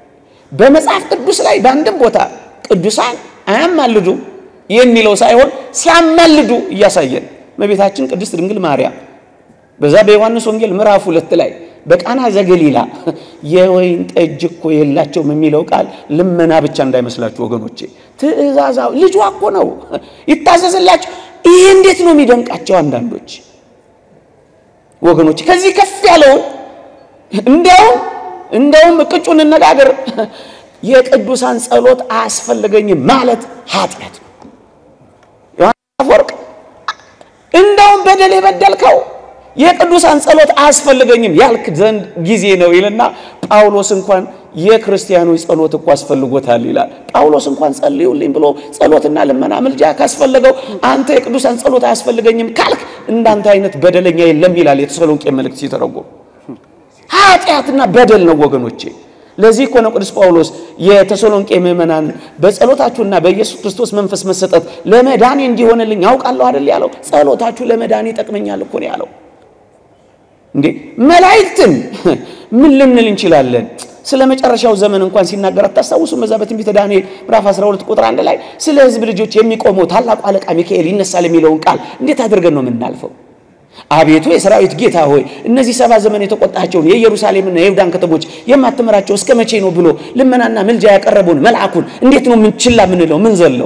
በመጽሐፍ ቅዱስ ላይ በአንድም ቦታ ቅዱሳን አያማልዱም የሚለው ሳይሆን ሲያማልዱ እያሳየን እመቤታችን ቅድስት ድንግል ማርያም በዛ በዮሐንስ ወንጌል ምዕራፍ ሁለት ላይ በቃና ዘገሊላ የወይን ጠጅ እኮ የላቸውም የሚለው ቃል ልመና ብቻ እንዳይመስላችሁ ወገኖቼ፣ ትእዛዛዊ ልጇ እኮ ነው ይታዘዝላቸው። ይህ እንዴት ነው የሚደንቃቸው አንዳንዶች ወገኖቼ። ከዚህ ከፍ ያለውን እንዲያውም እንደውም ቅጩን እንነጋገር፣ የቅዱሳን ጸሎት አያስፈልገኝም ማለት ኃጢአት ነው። ዮሐንስ አፈወርቅ እንደውም በደል የበደልከው የቅዱሳን ጸሎት አያስፈልገኝም ያልክ ዘንድ ጊዜ ነው ይልና ጳውሎስ እንኳን የክርስቲያኖች ጸሎት እኮ አስፈልጎታል ይላል። ጳውሎስ እንኳን ጸልዩልኝ ብሎ ጸሎትና ልመና ምልጃ ካስፈለገው አንተ የቅዱሳን ጸሎት አያስፈልገኝም ካልክ እንዳንተ አይነት በደለኛ የለም ይላል የተሰሎንቄ መልእክት ሲተረጎም። ኃጢአትና በደል ነው ወገኖቼ። ለዚህ እኮ ነው ቅዱስ ጳውሎስ የተሰሎንቄ ምዕመናን በጸሎታችሁና በኢየሱስ ክርስቶስ መንፈስ መሰጠት ለመዳኔ እንዲሆንልኝ ያውቃለሁ አይደል ያለው። ጸሎታችሁ ለመዳኔ ይጠቅመኛል እኮ ነው ያለው። እንዴ መላእክትን ምን ልንል እንችላለን? ስለ መጨረሻው ዘመን እንኳን ሲናገር አታስታውሱም? በዛ በትንቢተ ዳንኤል ምዕራፍ 12 ቁጥር አንድ ላይ ስለ ሕዝብ ልጆች የሚቆመው ታላቁ አለቃ ሚካኤል ይነሳል የሚለውን ቃል እንዴት አድርገን ነው የምናልፈው? አቤቱ የሰራዊት ጌታ ሆይ እነዚህ ሰባ ዘመን የተቆጣቸውን የኢየሩሳሌምና የይሁዳን ከተሞች የማትምራቸው እስከ መቼ ነው ብሎ ልመናና ምልጃ ያቀረበውን መልአኩን እንዴት ነው ምን ችላ ምንለው ምን ዘለው?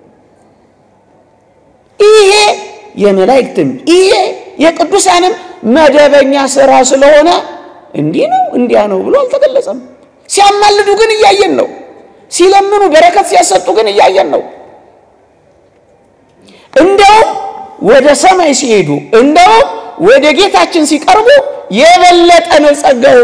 ይሄ የመላእክትም ይሄ የቅዱሳንም መደበኛ ስራ ስለሆነ እንዲህ ነው እንዲያ ነው ብሎ አልተገለጸም። ሲያማልዱ ግን እያየን ነው። ሲለምኑ በረከት ሲያሰጡ ግን እያየን ነው። እንደውም ወደ ሰማይ ሲሄዱ እንደውም ወደ ጌታችን ሲቀርቡ የበለጠ ነው ጸጋው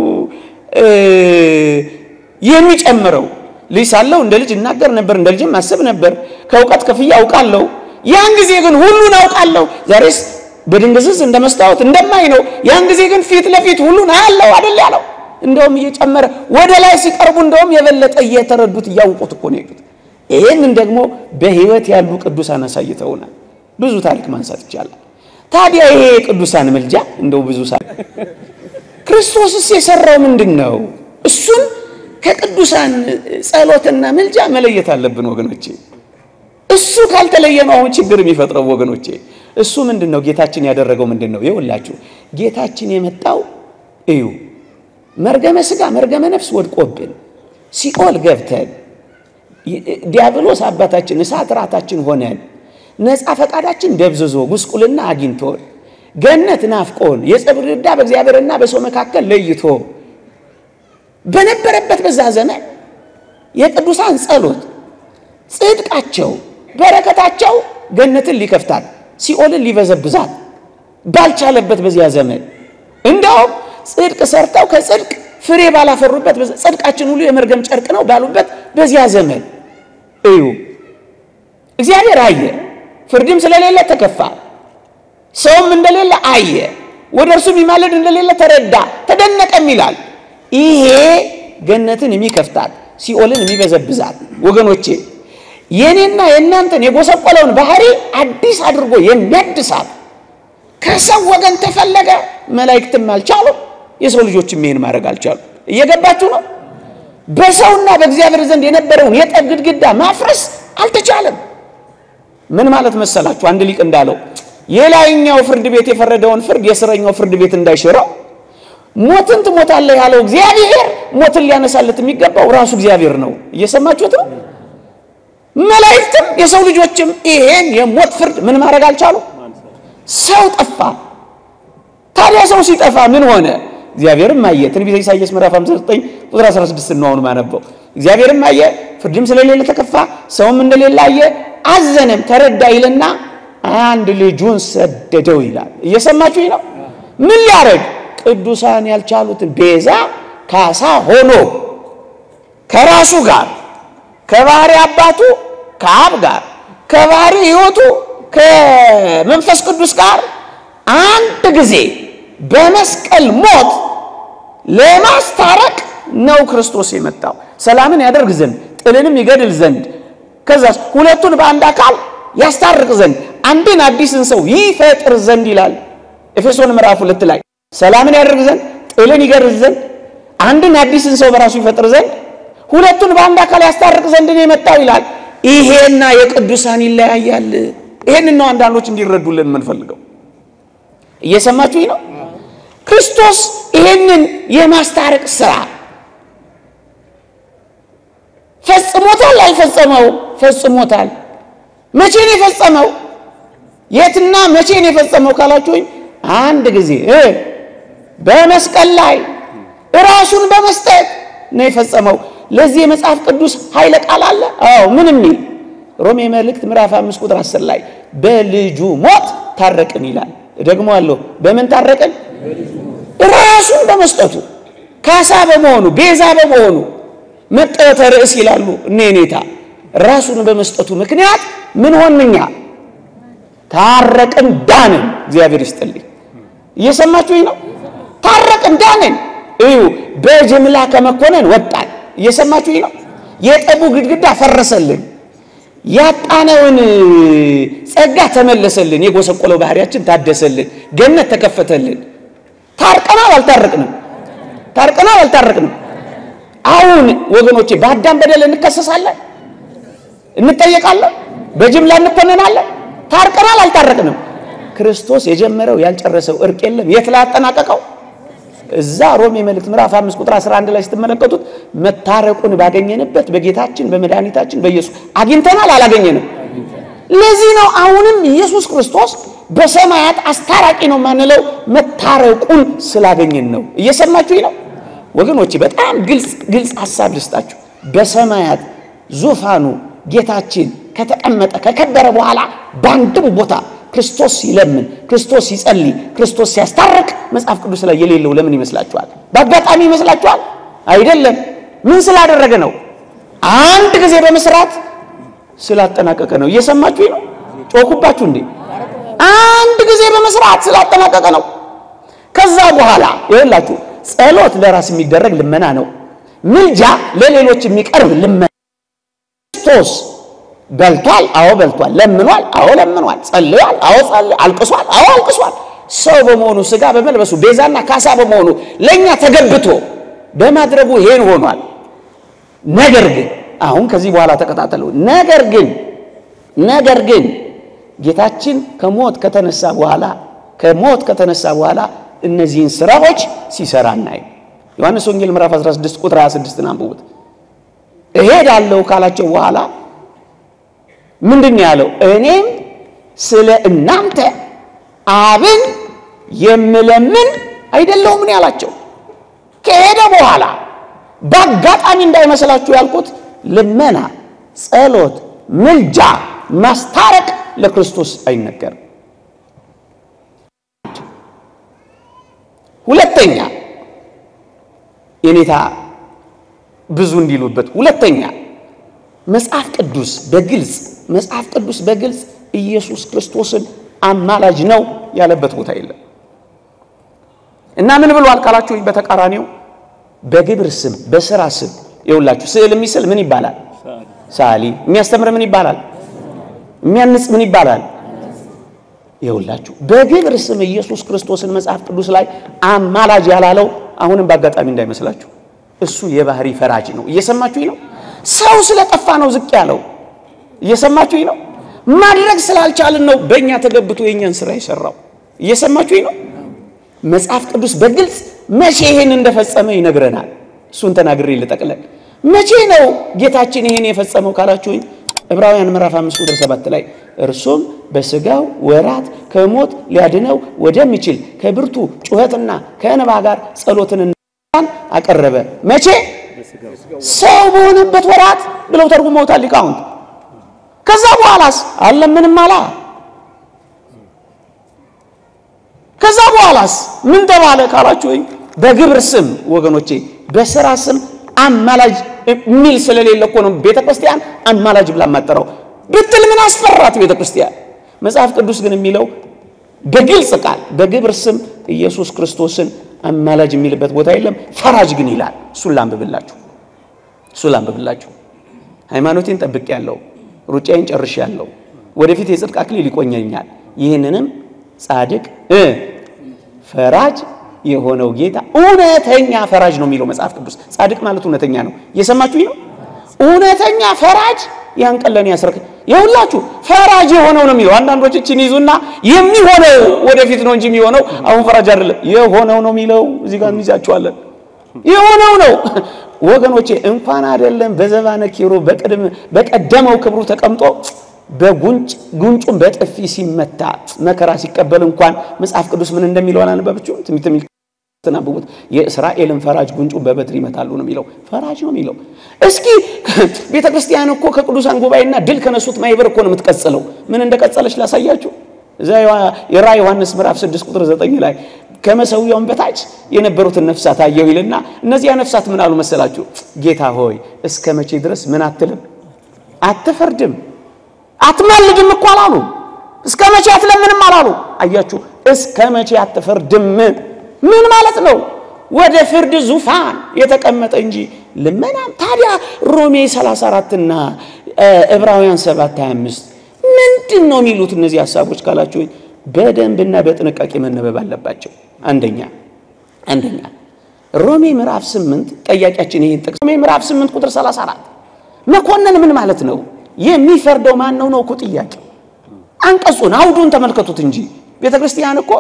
የሚጨምረው። ልጅ ሳለሁ እንደ ልጅ እናገር ነበር፣ እንደ ልጅም አስብ ነበር፣ ከእውቀት ከፍዬ አውቃለሁ። ያን ጊዜ ግን ሁሉን አውቃለሁ። ዛሬስ በድንግዝዝ እንደ መስታወት እንደማይ ነው። ያን ጊዜ ግን ፊት ለፊት ሁሉን አያለው አይደል ያለው። እንደውም እየጨመረ ወደ ላይ ሲቀርቡ እንደውም የበለጠ እየተረዱት እያውቁት እኮ ነው የሄዱት። ይህንን ደግሞ በሕይወት ያሉ ቅዱሳን አሳይተውናል። ብዙ ታሪክ ማንሳት ይቻላል። ታዲያ ይሄ የቅዱሳን ምልጃ እንደው ብዙ ሳ ክርስቶስስ የሰራው ምንድን ነው? እሱን ከቅዱሳን ጸሎትና ምልጃ መለየት አለብን ወገኖቼ። እሱ ካልተለየ ነው አሁን ችግር የሚፈጥረው ወገኖቼ። እሱ ምንድን ነው? ጌታችን ያደረገው ምንድን ነው? ይኸውላችሁ ጌታችን የመጣው እዩ መርገመ ሥጋ መርገመ ነፍስ ወድቆብን ሲኦል ገብተን ዲያብሎስ አባታችን እሳት ራታችን ሆነን ነፃ ፈቃዳችን ደብዝዞ ጉስቁልና አግኝቶን ገነት ናፍቆን የጸብር ዕዳ በእግዚአብሔርና በሰው መካከል ለይቶ በነበረበት በዛ ዘመን የቅዱሳን ጸሎት ጽድቃቸው፣ በረከታቸው ገነትን ሊከፍታት ሲኦልን ሊበዘብዛት ባልቻለበት በዚያ ዘመን እንደውም ጽድቅ ሰርተው ከጽድቅ ፍሬ ባላፈሩበት ጽድቃችን ሁሉ የመርገም ጨርቅ ነው ባሉበት በዚያ ዘመን እዩ እግዚአብሔር አየ። ፍርድም ስለሌለ ተከፋ። ሰውም እንደሌለ አየ። ወደ እርሱ የሚማለድ እንደሌለ ተረዳ፣ ተደነቀም ይላል። ይሄ ገነትን የሚከፍታት ሲኦልን የሚበዘብዛት ወገኖቼ የኔና የእናንተን የጎሰቆለውን ባህሪ አዲስ አድርጎ የሚያድሳት ከሰው ወገን ተፈለገ። መላእክትም አልቻሉም፣ የሰው ልጆችም ይሄን ማድረግ አልቻሉም። እየገባችሁ ነው? በሰውና በእግዚአብሔር ዘንድ የነበረውን የጠብ ግድግዳ ማፍረስ አልተቻለም። ምን ማለት መሰላችሁ? አንድ ሊቅ እንዳለው የላይኛው ፍርድ ቤት የፈረደውን ፍርድ የስረኛው ፍርድ ቤት እንዳይሽረው ሞትን ትሞታለህ ያለው እግዚአብሔር ሞትን ሊያነሳለት የሚገባው ራሱ እግዚአብሔር ነው። እየሰማችሁት ነው? መላእክትም የሰው ልጆችም ይሄን የሞት ፍርድ ምን ማድረግ አልቻሉ። ሰው ጠፋ። ታዲያ ሰው ሲጠፋ ምን ሆነ? እግዚአብሔርም አየ። ትንቢተ ኢሳይያስ ምዕራፍ 59 ቁጥር 16 ነው አሁን ማነበው። እግዚአብሔርም አየ፣ ፍርድም ስለሌለ ተከፋ፣ ሰውም እንደሌለ አየ፣ አዘነም፣ ተረዳ ይልና አንድ ልጁን ሰደደው ይላል። እየሰማችሁኝ ነው? ምን ሊያደርግ ቅዱሳን ያልቻሉትን ቤዛ ካሳ ሆኖ ከራሱ ጋር ከባህሪ አባቱ ከአብ ጋር ከባህሪ ሕይወቱ ከመንፈስ ቅዱስ ጋር አንድ ጊዜ በመስቀል ሞት ለማስታረቅ ነው ክርስቶስ የመጣው። ሰላምን ያደርግ ዘንድ ጥልንም ይገድል ዘንድ ከዛስ ሁለቱን በአንድ አካል ያስታርቅ ዘንድ አንድን አዲስን ሰው ይፈጥር ዘንድ ይላል ኤፌሶን ምዕራፍ ሁለት ላይ ሰላምን ያደርግ ዘንድ ጥልን ይገድል ዘንድ አንድን አዲስን ሰው በራሱ ይፈጥር ዘንድ ሁለቱን በአንድ አካል ያስታርቅ ዘንድ ነው የመጣው ይላል። ይሄና የቅዱሳን ይለያያል። ይሄንን ነው አንዳንዶች እንዲረዱልን የምንፈልገው። እየሰማችሁኝ ነው? ክርስቶስ ይሄንን የማስታረቅ ስራ ፈጽሞታል አልፈጸመው? ፈጽሞታል። መቼ ነው የፈጸመው? የትና መቼ ነው የፈጸመው ካላችሁኝ፣ አንድ ጊዜ እ በመስቀል ላይ ራሱን በመስጠት ነው የፈጸመው። ለዚህ የመጽሐፍ ቅዱስ ኃይለ ቃል አለ። አዎ ምን የሚል ሮሜ መልእክት ምዕራፍ 5 ቁጥር 10 ላይ በልጁ ሞት ታረቅን ይላል። ደግሞ አለው በምን ታረቅን? ራሱን በመስጠቱ ካሳ በመሆኑ ቤዛ በመሆኑ መጠወተ ርዕስ ይላሉ እነ ኔታ ራሱን በመስጠቱ ምክንያት ምን ሆንኛ ታረቅን፣ ዳንን። እግዚአብሔር ይስጥልኝ። እየሰማችሁኝ ነው? ታረቅን፣ ዳንን። እዩ በጅምላ ከመኮነን ወጣን። እየሰማችሁኝ ነው? የጠቡ ግድግዳ ፈረሰልን። ያጣነውን ጸጋ ተመለሰልን። የጎሰቆለው ባህሪያችን ታደሰልን። ገነት ተከፈተልን። ታርቀናል አልታረቅንም? ታርቀናል አልታረቅንም? አሁን ወገኖቼ በአዳም በደል እንከሰሳለን፣ እንጠየቃለን፣ በጅምላ እንኮነናለን። ታርቀናል አልታረቅንም? ክርስቶስ የጀመረው ያልጨረሰው እርቅ የለም። የት ላይ ያጠናቀቀው? እዛ ሮሜ መልእክት ምዕራፍ 5 ቁጥር 11 ላይ ስትመለከቱት መታረቁን ባገኘንበት በጌታችን በመድኃኒታችን በኢየሱስ አግኝተናል አላገኘንም? ለዚህ ነው አሁንም ኢየሱስ ክርስቶስ በሰማያት አስታራቂ ነው ማንለው መታረቁን ስላገኘን ነው። እየሰማችሁኝ ነው ወገኖቼ? በጣም ግልጽ ግልጽ ሐሳብ ልስጣችሁ። በሰማያት ዙፋኑ ጌታችን ከተቀመጠ ከከበረ በኋላ በአንድም ቦታ ክርስቶስ ሲለምን፣ ክርስቶስ ሲጸልይ፣ ክርስቶስ ሲያስታርቅ መጽሐፍ ቅዱስ ላይ የሌለው ለምን ይመስላችኋል? በአጋጣሚ ይመስላችኋል? አይደለም። ምን ስላደረገ ነው? አንድ ጊዜ በመስራት ስላጠናቀቀ ነው። እየሰማችሁኝ ነው? ጮኩባችሁ እንዴ? አንድ ጊዜ በመስራት ስላጠናቀቀ ነው። ከዛ በኋላ ይኸውላችሁ ጸሎት ለራስ የሚደረግ ልመና ነው። ምልጃ ለሌሎች የሚቀርብ ልመና። ክርስቶስ በልቷል፣ አዎ በልቷል። ለምኗል፣ አዎ ለምኗል። ጸልሏል፣ አዎ ጸልሏል። አልቅሷል፣ አዎ አልቅሷል። ሰው በመሆኑ ስጋ በመልበሱ ቤዛና ካሳ በመሆኑ ለእኛ ተገብቶ በማድረጉ ይሄን ሆኗል። ነገር ግን አሁን ከዚህ በኋላ ተከታተሉ። ነገር ግን ነገር ግን ጌታችን ከሞት ከተነሳ በኋላ ከሞት ከተነሳ በኋላ እነዚህን ስራዎች ሲሰራ እናይ። ዮሐንስ ወንጌል ምዕራፍ 16 ቁጥር 26 አንብቡት። እሄዳለሁ ካላቸው በኋላ ምንድን ነው ያለው? እኔም ስለ እናንተ አብን የምለምን አይደለሁም ምን ያላቸው። ከሄደ በኋላ በአጋጣሚ እንዳይመስላችሁ ያልኩት ልመና፣ ጸሎት፣ ምልጃ፣ ማስታረቅ ለክርስቶስ አይነገርም። ሁለተኛ የኔታ ብዙ እንዲሉበት ሁለተኛ መጽሐፍ ቅዱስ በግልጽ መጽሐፍ ቅዱስ በግልጽ ኢየሱስ ክርስቶስን አማላጅ ነው ያለበት ቦታ የለም እና ምን ብሏል ካላችሁ በተቃራኒው በግብር ስም በስራ ስም ይውላችሁ ስዕል የሚስል ምን ይባላል ሳሊ የሚያስተምር ምን ይባላል የሚያንጽ ምን ይባላል ይውላችሁ በግብር ስም ኢየሱስ ክርስቶስን መጽሐፍ ቅዱስ ላይ አማላጅ ያላለው አሁንም በአጋጣሚ እንዳይመስላችሁ እሱ የባህሪ ፈራጅ ነው እየሰማችሁኝ ነው ሰው ስለጠፋ ነው ዝቅ ያለው እየሰማችሁኝ ነው ማድረግ ስላልቻልን ነው በእኛ ተገብቶ የእኛን ስራ የሰራው እየሰማችሁኝ ነው መጽሐፍ ቅዱስ በግልጽ መቼ ይሄን እንደፈጸመ ይነግረናል እሱን ተናግሬ ልጠቅለል መቼ ነው ጌታችን ይሄን የፈጸመው ካላችሁኝ ዕብራውያን ምዕራፍ 5 ቁጥር 7 ላይ እርሱም በስጋው ወራት ከሞት ሊያድነው ወደሚችል ከብርቱ ጩኸትና ከእንባ ጋር ጸሎትን አቀረበ መቼ ሰው በሆነበት ወራት ብለው ተርጉመውታል ሊቃውንት ከዛ በኋላስ አለምንም አላ ከዛ በኋላስ ምን ተባለ ካላችሁኝ በግብር ስም ወገኖቼ በስራ ስም አማላጅ የሚል ስለሌለ እኮ ነው ቤተ ክርስቲያን አማላጅ ብላ ማጠራው ብትል ምን አስፈራት ቤተ ክርስቲያን መጽሐፍ ቅዱስ ግን የሚለው በግልጽ ቃል በግብር ስም ኢየሱስ ክርስቶስን አማላጅ የሚልበት ቦታ የለም ፈራጅ ግን ይላል እሱን ላንብብላችሁ እሱን ላንብብላችሁ ሃይማኖቴን ጠብቅ ያለው ሩጫዬን ጨርሽ ያለው ወደፊት የጽድቅ አክሊል ይቆኘኛል ይህንንም ጻድቅ እ ፈራጅ የሆነው ጌታ እውነተኛ ፈራጅ ነው የሚለው መጽሐፍ ቅዱስ። ጻድቅ ማለት እውነተኛ ነው። እየሰማችሁኝ ነው? እውነተኛ ፈራጅ ያን ቀን ለእኔ ያስረክ የሁላችሁ ፈራጅ የሆነው ነው የሚለው። አንዳንዶች እችን ይዙና የሚሆነው ወደፊት ነው እንጂ የሚሆነው አሁን ፈራጅ አይደለም የሆነው ነው የሚለው። እዚህ ጋር እንይዛችኋለን። የሆነው ነው ወገኖቼ፣ እንኳን አይደለም በዘባነ ኪሩ በቅድም በቀደመው ክብሩ ተቀምጦ በጉንጭ ጉንጩን በጥፊ ሲመታ መከራ ሲቀበል እንኳን መጽሐፍ ቅዱስ ምን እንደሚለው አላነበበችውም? ትንቢተ ሚልክያ ተናብቡት የእስራኤልን ፈራጅ ጉንጩን በበትር ይመታሉ ነው የሚለው። ፈራጅ ነው የሚለው። እስኪ ቤተ ክርስቲያን እኮ ከቅዱሳን ጉባኤና ድል ከነሱት ማይበር እኮ ነው የምትቀጽለው። ምን እንደቀጸለች ላሳያችሁ። እዛ የራዕይ ዮሐንስ ምዕራፍ 6 ቁጥር 9 ላይ ከመሰዊያውን በታች የነበሩትን ነፍሳት አየሁ ይልና እነዚያ ነፍሳት ምን አሉ መሰላችሁ? ጌታ ሆይ እስከ መቼ ድረስ ምን አትልም አትፈርድም አትማልድም እኮ አላሉ። እስከ መቼ አትለምንም አላሉ። አያችሁ፣ እስከ መቼ አትፈርድም ምን ማለት ነው? ወደ ፍርድ ዙፋን የተቀመጠ እንጂ ልመናም። ታዲያ ሮሜ 34 እና ዕብራውያን 7 25 ምንድን ነው የሚሉት እነዚህ ሀሳቦች ካላችሁ በደንብና በጥንቃቄ መነበብ አለባቸው። አንደኛ አንደኛ ሮሜ ምዕራፍ 8 ጠያቂያችን ይሄን ጥቅስ ሮሜ ምዕራፍ 8 ቁጥር 34 መኮንን ምን ማለት ነው? የሚፈርደው ማን ነው ነው እኮ ጥያቄ። አንቀጹን አውዱን ተመልከቱት እንጂ ቤተ ክርስቲያን እኮ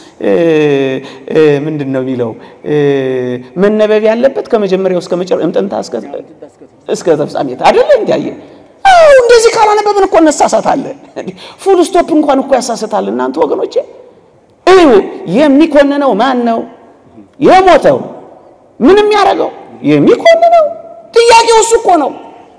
ምንድን ነው የሚለው መነበብ ያለበት ከመጀመሪያው እስከ መጨረሻ እምጥንታ እስከ ተፍጻሜት አይደለ እንዲያየ አው እንደዚህ ካላነበብን እኮ እንሳሳታለን። ፉል ስቶፕ እንኳን እኮ ያሳስታል። እናንተ ወገኖቼ እዩ፣ የሚኮንነው ማን ነው? የሞተው ምንም ያደረገው የሚኮንነው ጥያቄው እሱ እኮ ነው።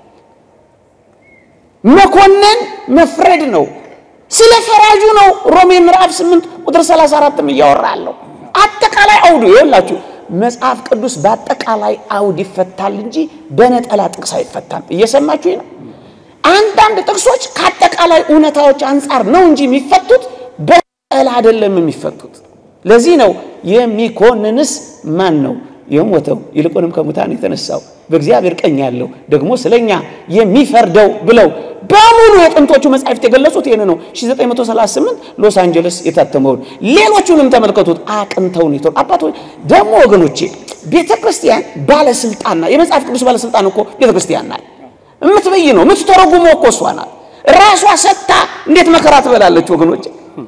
መኮንን መፍረድ ነው። ስለ ፈራጁ ነው ሮሜ ምዕራፍ 8 ቁጥር 34ም እያወራለሁ። አጠቃላይ አውዱ ይኸውላችሁ፣ መጽሐፍ ቅዱስ በአጠቃላይ አውድ ይፈታል እንጂ በነጠላ ጥቅስ አይፈታም። እየሰማችሁ ነው። አንዳንድ ጥቅሶች ከአጠቃላይ እውነታዎች አንጻር ነው እንጂ የሚፈቱት በነጠላ አይደለም የሚፈቱት። ለዚህ ነው የሚኮንንስ ማን ነው? የሞተው ይልቁንም ከሙታን የተነሳው በእግዚአብሔር ቀኝ ያለው ደግሞ ስለኛ የሚፈርደው ብለው በሙሉ የጥንቶቹ መጻሕፍት የገለጹት ይህን ነው። 1938 ሎስ አንጀለስ የታተመውን ሌሎቹንም ተመልከቱት። አቅንተውን ይቶ አባቶች ደግሞ ወገኖቼ ቤተ ክርስቲያን ባለስልጣንና የመጽሐፍ ቅዱስ ባለስልጣን እኮ ቤተ ክርስቲያን ናት። የምትበይ ነው የምትተረጉመው እኮ እሷ ናት። ራሷ ሰጥታ እንዴት መከራ ትበላለች ወገኖቼ?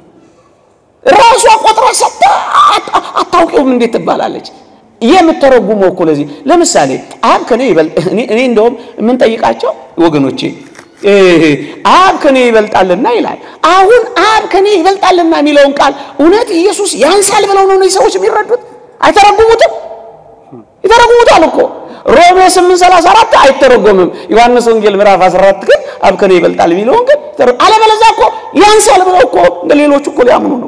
ራሷ ቆጥራ ሰጥታ አታውቂውም እንዴት ትባላለች? የምተረጉመው እኮ ለዚህ ለምሳሌ አብ ከኔ ይበልጥ እኔ እኔ እንደውም የምንጠይቃቸው ወገኖቼ አብ ከኔ ይበልጣልና ይላል። አሁን አብ ከኔ ይበልጣልና የሚለውን ቃል እውነት ኢየሱስ ያንሳል ብለው ነው እነዚህ ሰዎች የሚረዱት? አይተረጉሙትም? ይተረጉሙታል እኮ ሮሜ 8:34 አይተረጎምም። ዮሐንስ ወንጌል ምዕራፍ 14 ግን አብ ከኔ ይበልጣል የሚለውን ግን አለበለዚያ እኮ ያንሳል ብለው እኮ እንደ ሌሎቹ እኮ ሊያምኑ ነው።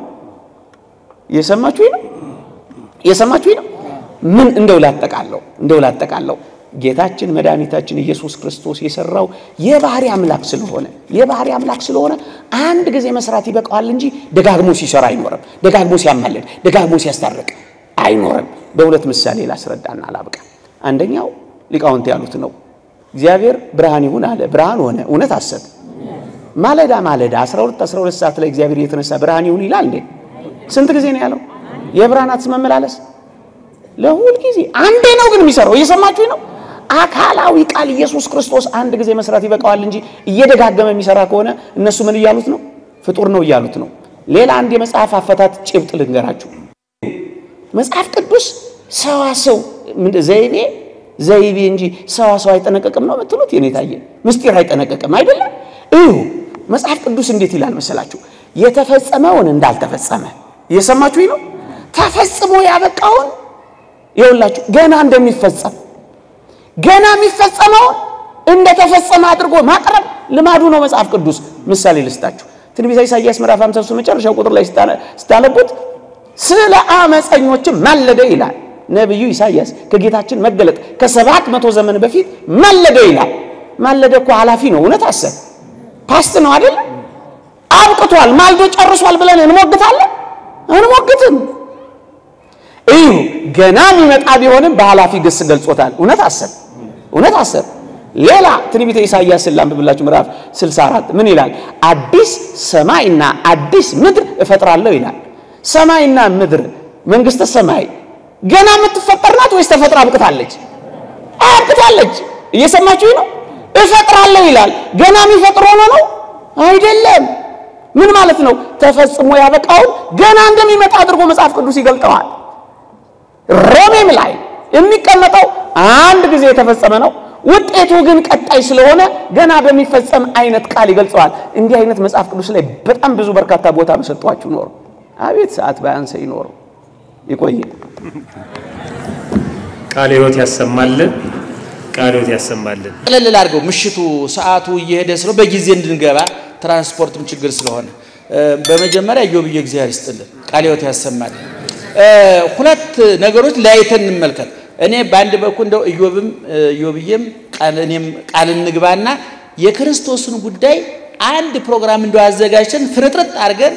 እየሰማችሁኝ ነው? እየሰማችሁኝ ነው? ምን እንደው ላጠቃለው እንደው ላጠቃለው ጌታችን መድኃኒታችን ኢየሱስ ክርስቶስ የሰራው የባህሪ አምላክ ስለሆነ የባህሪ አምላክ ስለሆነ አንድ ጊዜ መስራት ይበቃዋል እንጂ ደጋግሞ ሲሰራ አይኖርም። ደጋግሞ ሲያማልድ፣ ደጋግሞ ሲያስታርቅ አይኖርም። በሁለት ምሳሌ ላስረዳና ላብቃ። አንደኛው ሊቃውንት ያሉት ነው። እግዚአብሔር ብርሃን ይሁን አለ፣ ብርሃን ሆነ። እውነት አሰብ ማለዳ ማለዳ 12 12 ሰዓት ላይ እግዚአብሔር የተነሳ ብርሃን ይሁን ይላል እንዴ? ስንት ጊዜ ነው ያለው? የብርሃናት መመላለስ ለሁል ጊዜ አንዴ ነው ግን የሚሰራው። እየሰማችሁኝ ነው? አካላዊ ቃል ኢየሱስ ክርስቶስ አንድ ጊዜ መስራት ይበቃዋል እንጂ እየደጋገመ የሚሰራ ከሆነ እነሱ ምን እያሉት ነው? ፍጡር ነው እያሉት ነው። ሌላ አንድ የመጽሐፍ አፈታት ጭብጥ ልንገራችሁ። መጽሐፍ ቅዱስ ሰዋሰው ዘይቤ ዘይቤ እንጂ ሰዋሰው አይጠነቀቅም ነው የምትሉት? የኔ ታየ ምስጢር አይጠነቀቅም አይደለም። እዩ መጽሐፍ ቅዱስ እንዴት ይላል መሰላችሁ? የተፈጸመውን እንዳልተፈጸመ እየሰማችሁኝ ነው። ተፈጽሞ ያበቃውን ይኸውላችሁ ገና እንደሚፈጸም ገና የሚፈጸመውን እንደተፈጸመ አድርጎ ማቅረብ ልማዱ ነው መጽሐፍ ቅዱስ። ምሳሌ ልስጣችሁ። ትንቢተ ኢሳይያስ ምዕራፍ 53 መጨረሻው ቁጥር ላይ ስታነቡት ስለ አመፀኞችም ማለደ ይላል ነቢዩ ኢሳይያስ። ከጌታችን መገለጥ ከሰባት መቶ ዘመን በፊት ማለደ ይላል። ማለደ እኮ ኃላፊ ነው። እውነት አሰብ ፓስት ነው አይደል? አብቅቷል፣ ማልዶ ጨርሷል ብለን እንሞግታለን? እንሞግትም እዩ ገና የሚመጣ ቢሆንም በኃላፊ ግስ ገልጾታል። እውነት አሰብ እውነት አሰብ። ሌላ ትንቢተ ኢሳይያስን ላንብብላችሁ ምዕራፍ 64 ምን ይላል? አዲስ ሰማይና አዲስ ምድር እፈጥራለሁ ይላል። ሰማይና ምድር መንግስተ ሰማይ ገና የምትፈጠር ናት ወይስ ተፈጥራ አብቅታለች? አብቅታለች። እየሰማችሁ ነው። እፈጥራለሁ ይላል። ገና የሚፈጥር ሆኖ ነው አይደለም። ምን ማለት ነው? ተፈጽሞ ያበቃውን ገና እንደሚመጣ አድርጎ መጽሐፍ ቅዱስ ይገልጠዋል። ሮሜም ላይ የሚቀመጠው አንድ ጊዜ የተፈጸመ ነው። ውጤቱ ግን ቀጣይ ስለሆነ ገና በሚፈጸም አይነት ቃል ይገልጸዋል። እንዲህ አይነት መጽሐፍ ቅዱስ ላይ በጣም ብዙ በርካታ ቦታ በሰጧችሁ ኖሮ አቤት ሰዓት ባያንሰ ይኖረው ይቆየ ቃለ ሕይወት ያሰማልን። ቃለ ሕይወት ያሰማልን። ቀለል ላድርገው። ምሽቱ ሰዓቱ እየሄደ ስለ በጊዜ እንድንገባ ትራንስፖርትም ችግር ስለሆነ በመጀመሪያ ኢዮብዬ እግዚአብሔር ይስጥልን፣ ቃለ ሕይወት ያሰማልን። ሁለት ነገሮች ለያይተን እንመልከት። እኔ በአንድ በኩል እንደው ኢዮብም ኢዮብዬም እኔም ቃል እንግባና የክርስቶስን ጉዳይ አንድ ፕሮግራም እንደው አዘጋጅተን ፍርጥርጥ አድርገን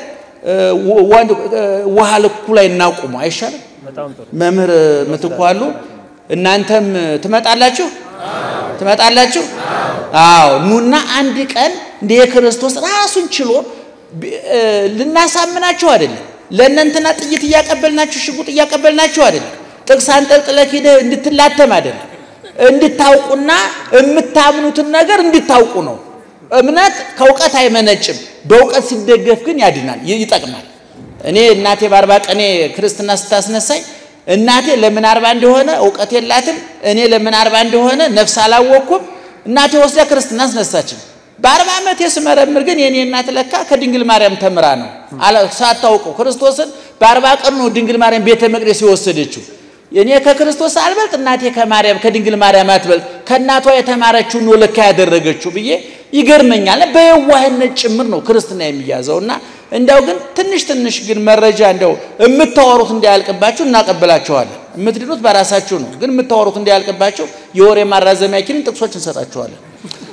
ውሃ ልኩ ላይ እናቁሙ አይሻልም? መምህር ምትኩ አሉ። እናንተም ትመጣላችሁ ትመጣላችሁ? አዎ ኑና አንድ ቀን እንደ የክርስቶስ ራሱን ችሎ ልናሳምናችሁ አይደለም። ለእነንትና ጥይት እያቀበልናችሁ ሽጉጥ እያቀበልናችሁ አይደለም። ጥቅስ አንጠልጥለህ ሄደህ እንድትላተም አይደለም። እንድታውቁና የምታምኑትን ነገር እንድታውቁ ነው። እምነት ከእውቀት አይመነጭም። በእውቀት ሲደገፍ ግን ያድናል፣ ይጠቅማል። እኔ እናቴ በአርባ ቀኔ ክርስትና ስታስነሳኝ እናቴ ለምን አርባ እንደሆነ እውቀት የላትም። እኔ ለምን አርባ እንደሆነ ነፍስ አላወቅኩም። እናቴ ወስዳ ክርስትና አስነሳችን። በአርባ ዓመት ስመረምር ግን የኔ እናት ለካ ከድንግል ማርያም ተምራ ነው ሳታውቀው ክርስቶስን በአርባ ቀኑ ነው ድንግል ማርያም ቤተ መቅደስ የወሰደችው። እኔ ከክርስቶስ አልበልጥ፣ እናቴ ከማርያም ከድንግል ማርያም አትበልጥ፣ ከእናቷ የተማረችውን ነው ለካ ያደረገችው ብዬ ይገርመኛል። በየዋህነት ጭምር ነው ክርስትና የሚያዘው እና እንዲያው ግን ትንሽ ትንሽ ግን መረጃ እንደው የምታወሩት እንዳያልቅባችሁ እናቀብላችኋለን። የምትድኑት በራሳችሁ ነው። ግን የምታወሩት እንዳያልቅባችሁ የወሬ ማራዘሚያ ኪንን ጥቅሶች እንሰጣችኋለን።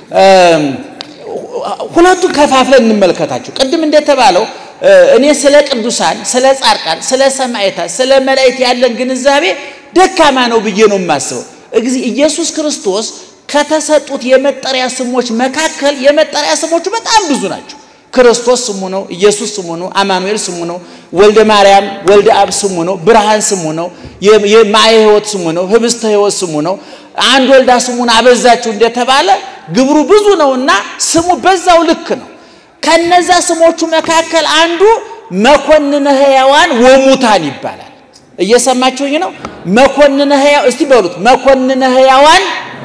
ሁለቱን ከፋፍለን እንመልከታቸው። ቅድም እንደተባለው እኔ ስለ ቅዱሳን፣ ስለ ጻድቃን፣ ስለ ሰማዕታት፣ ስለ መላእክት ያለን ግንዛቤ ደካማ ነው ብዬ ነው የማስበው። ኢየሱስ ክርስቶስ ከተሰጡት የመጠሪያ ስሞች መካከል የመጠሪያ ስሞቹ በጣም ብዙ ናቸው። ክርስቶስ ስሙ ነው። ኢየሱስ ስሙ ነው። አማኑኤል ስሙ ነው። ወልደ ማርያም ወልደ አብ ስሙ ነው። ብርሃን ስሙ ነው። የማየ ሕይወት ስሙ ነው። ህብስተ ሕይወት ስሙ ነው። አንድ ወልዳ ስሙን አበዛችሁ እንደተባለ ግብሩ ብዙ ነውና ስሙ በዛው ልክ ነው። ከነዛ ስሞቹ መካከል አንዱ መኮንነ ሕያዋን ወሙታን ይባላል። እየሰማችሁኝ ነው? መኮንነ ሕያው እስቲ በሉት መኮንነ ሕያዋን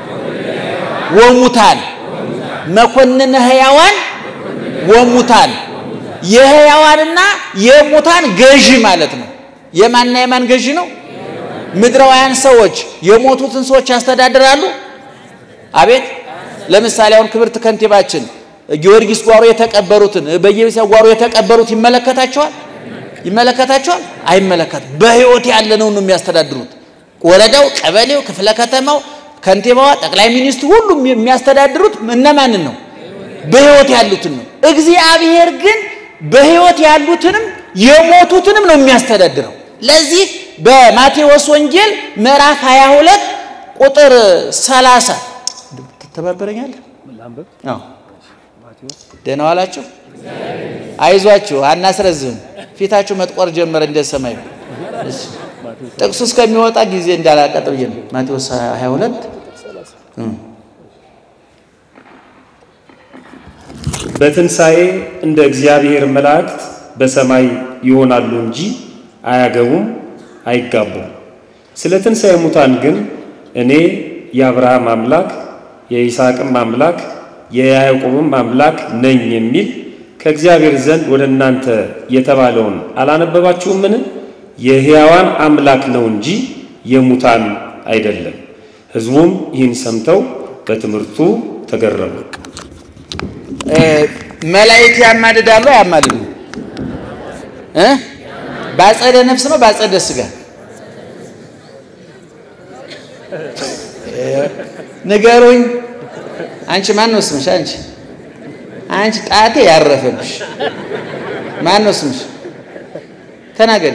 ወሙታን መኮንነ ሕያዋን ወሙታን የሕያዋንና የሙታን ገዢ ማለት ነው። የማንና የማን ገዢ ነው? ምድራውያን ሰዎች የሞቱትን ሰዎች ያስተዳድራሉ። አቤት! ለምሳሌ አሁን ክብርት ከንቲባችን ጊዮርጊስ ጓሮ የተቀበሩትን በየቤተሰብ ጓሮ የተቀበሩት ይመለከታቸዋል? ይመለከታቸዋል? አይመለከት። በሕይወት ያለነው ነው የሚያስተዳድሩት። ወረዳው፣ ቀበሌው፣ ክፍለ ከተማው፣ ከንቲባዋ፣ ጠቅላይ ሚኒስትሩ ሁሉም የሚያስተዳድሩት እነማንን ነው? በሕይወት ያሉትን ነው። እግዚአብሔር ግን በሕይወት ያሉትንም የሞቱትንም ነው የሚያስተዳድረው። ለዚህ በማቴዎስ ወንጌል ምዕራፍ 22 ቁጥር 30 ትተባበረኛለህ? አዎ ደህና ዋላችሁ። አይዟችሁ፣ አናስረዝም። ፊታችሁ መጥቆር ጀመረ እንደ ሰማይ። ጥቅሱ እስከሚወጣ ጊዜ እንዳላቀጥ ብዬ ነው። ማቴዎስ 22 በትንሣኤ እንደ እግዚአብሔር መላእክት በሰማይ ይሆናሉ እንጂ አያገቡም፣ አይጋቡም። ስለ ትንሣኤ ሙታን ግን እኔ የአብርሃም አምላክ የይስሐቅም አምላክ የያዕቆብም አምላክ ነኝ የሚል ከእግዚአብሔር ዘንድ ወደ እናንተ የተባለውን አላነበባችሁምን? የሕያዋን አምላክ ነው እንጂ የሙታን አይደለም። ሕዝቡም ይህን ሰምተው በትምህርቱ ተገረሙ። መላእክት ያማልዳሉ አያማልዱ? እ ባጸደ ነፍስ ነው ባጸደ ስጋ? ንገሩኝ። አንቺ ማን ነው ስምሽ? አንቺ አንቺ ጣቴ ያረፈብሽ ማን ነው ስምሽ? ተናገሪ።